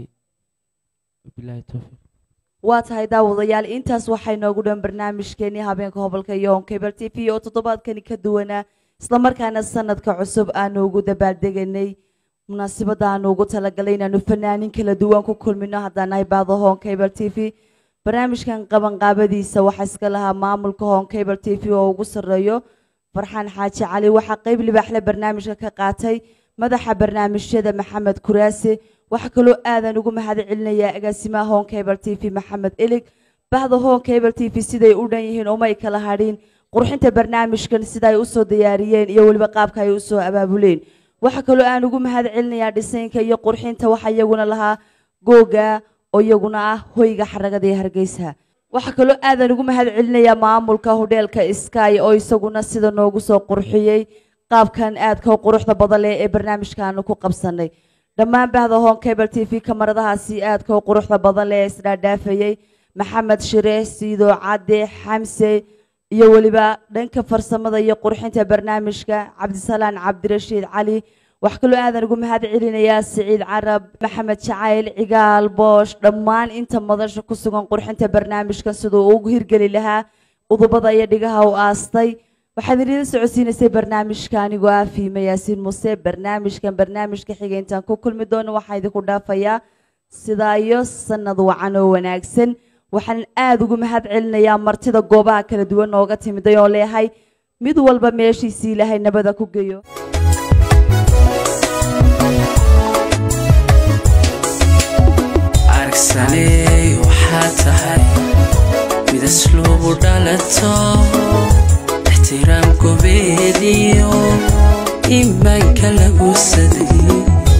wabilaahi towfiiq waa tahay daawadayaal intaas waxay noogu dhan barnaamijkeenii habeenka hobolka iyo on cable t v oo toddobaadkani ka duwanaa islamarkaana sanadka cusub aanu ugu dabaaldeganay munaasabada aanu ugu talagalay inaanu fanaanin kala duwan ku kulmino haddaan nahay baado hon cable t v barnaamijkan qabanqaabadiisa waxaa iska lahaa maamulka hon cable t v oo ugu sarreeyo farxaan xaaji cali waxaa qeyb libaaxle barnaamijka ka qaatay madaxa barnaamijyada maxamed kuraase waxaa kaloo aadan ugu mahad celinayaa agaasimaha hon cable t v maxamed elig bahda hon cable t v siday u dhan yihiin umay kala hadhin qurxinta barnaamijkan sida ay usoo diyaariyeen iyo weliba qaabka ay usoo abaabuleen waxaa kaloo aan ugu mahad celinayaa dhisaynka iyo qurxinta waxaa iyaguna lahaa googa oo iyaguna ah hoyga xaragada ee hargeysa waxaa kaloo aadan ugu mahad celinayaa maamulka hodheelka sky oo isaguna sida noogu soo qurxiyey qaabkan aadka u quruxda badan leh ee barnaamijkaanu ku qabsanay dhammaan bahda hon cable t v kamaradahaasi aadka u quruxda badan leh ee isdhaadhaafayey maxamed shire siido cadde xamse iyo weliba dhanka farsamada iyo qurxinta barnaamijka cabdisalaan cabdirashiid cali wax kaloo aadan ugu mahad celinayaa siciid carab maxamed jacayl cigaal boosh dhammaan inta madasha ku sugan qurxinta barnaamijkan siduu ugu hirgeli lahaa udubada iyo dhigaha u aastay waxaad idin socodsiinaysay barnaamijka anigoo ah fiime yaasiin muse barnaamijkan barnaamijka xiga intaan ku kulmi doono waxaa idinku dhaafayaa sidaa iyo sanad wacan oo wanaagsan waxaan aada ugu mahad celinayaa martida goobaha kala duwan nooga timiday oo leeyahay mid walba meeshiisii ilaahay nabada ku geeyo arag aragsaney waxaa tahay mid asluubu dhalato ixtiraam gobeediyo iimaanka lagu saday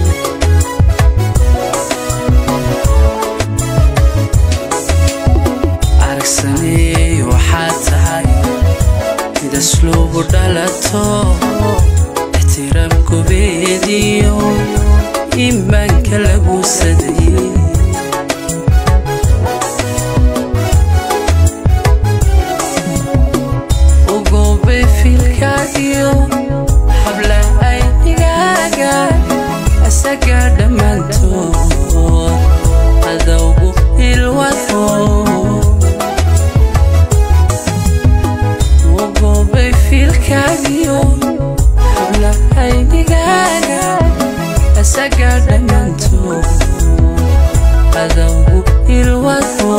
aragsaney waxaa tahay mid asluubu dhalato ixtiraam gobeediyo iimaanka lagu saday ugoobay fiilkaagiyo habla aynigaaga isaga dhammaantood adowgu ilwado ugoobay fiilkaagiyo habla aynigaaga isaga dhammaantood adowgu ilwado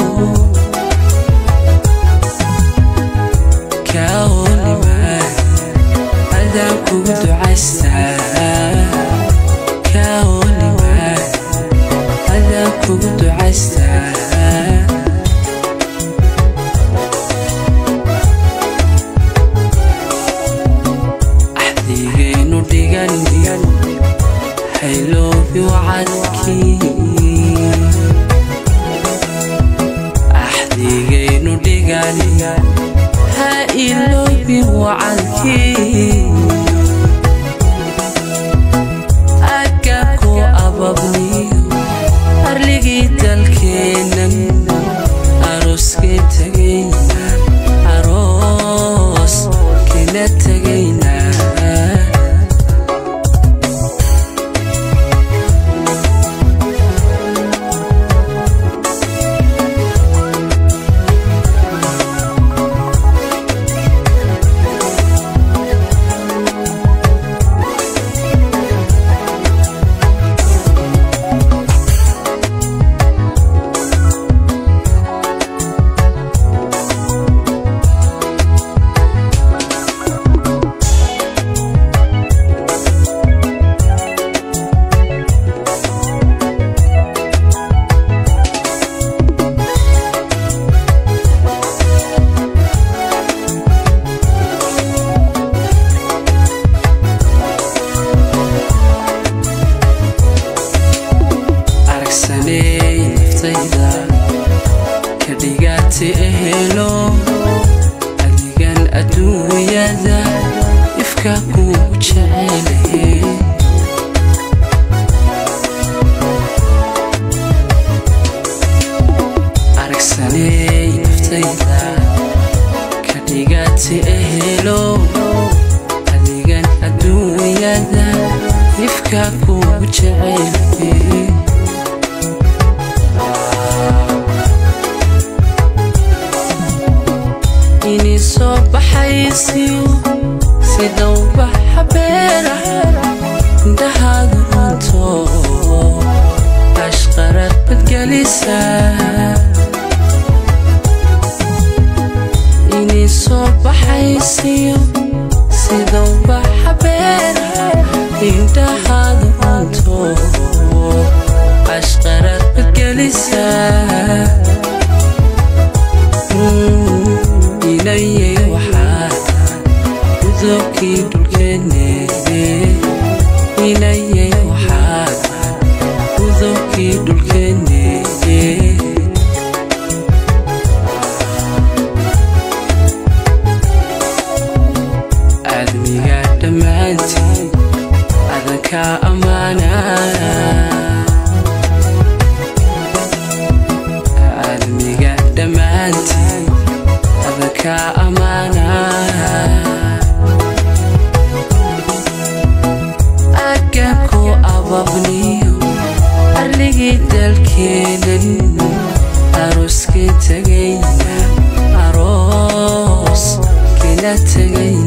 kaolimaa adaan kugu ducaystaa kaolimaa adaan kugu ducaystaa axdigaynu dhigan hayloobi wacadkii axdigaynu dhigan ha iloobi wacadkii agabku ababniyo arligii dalkeennan arooskee tegayna aroos kena tegayna aragsaney naftayda ka dhigaati ehelo adigan adduunyada ifka kugu jecelahe aragsaney naftayda ka dhigaati ehelo adigan adduunyada ifka kugu jecelahe inii soo baxaysiyo sida ubaxa beera indhahaadu runto ashqarad badgelisa inii soo baxaysiyo sida ubaxa beera indhahaadu runto ashqarad badgelisa inayay waxaa udobkii dhulkeenne inayay waxaa udobkii dhulkeenne aadmiga dhammaantii adanka ammaanaa aadmiga dhammaantii adanka ammaanaa agabku ababniyo arligii dalkeenan arooskee tegayna aroos kena tegayna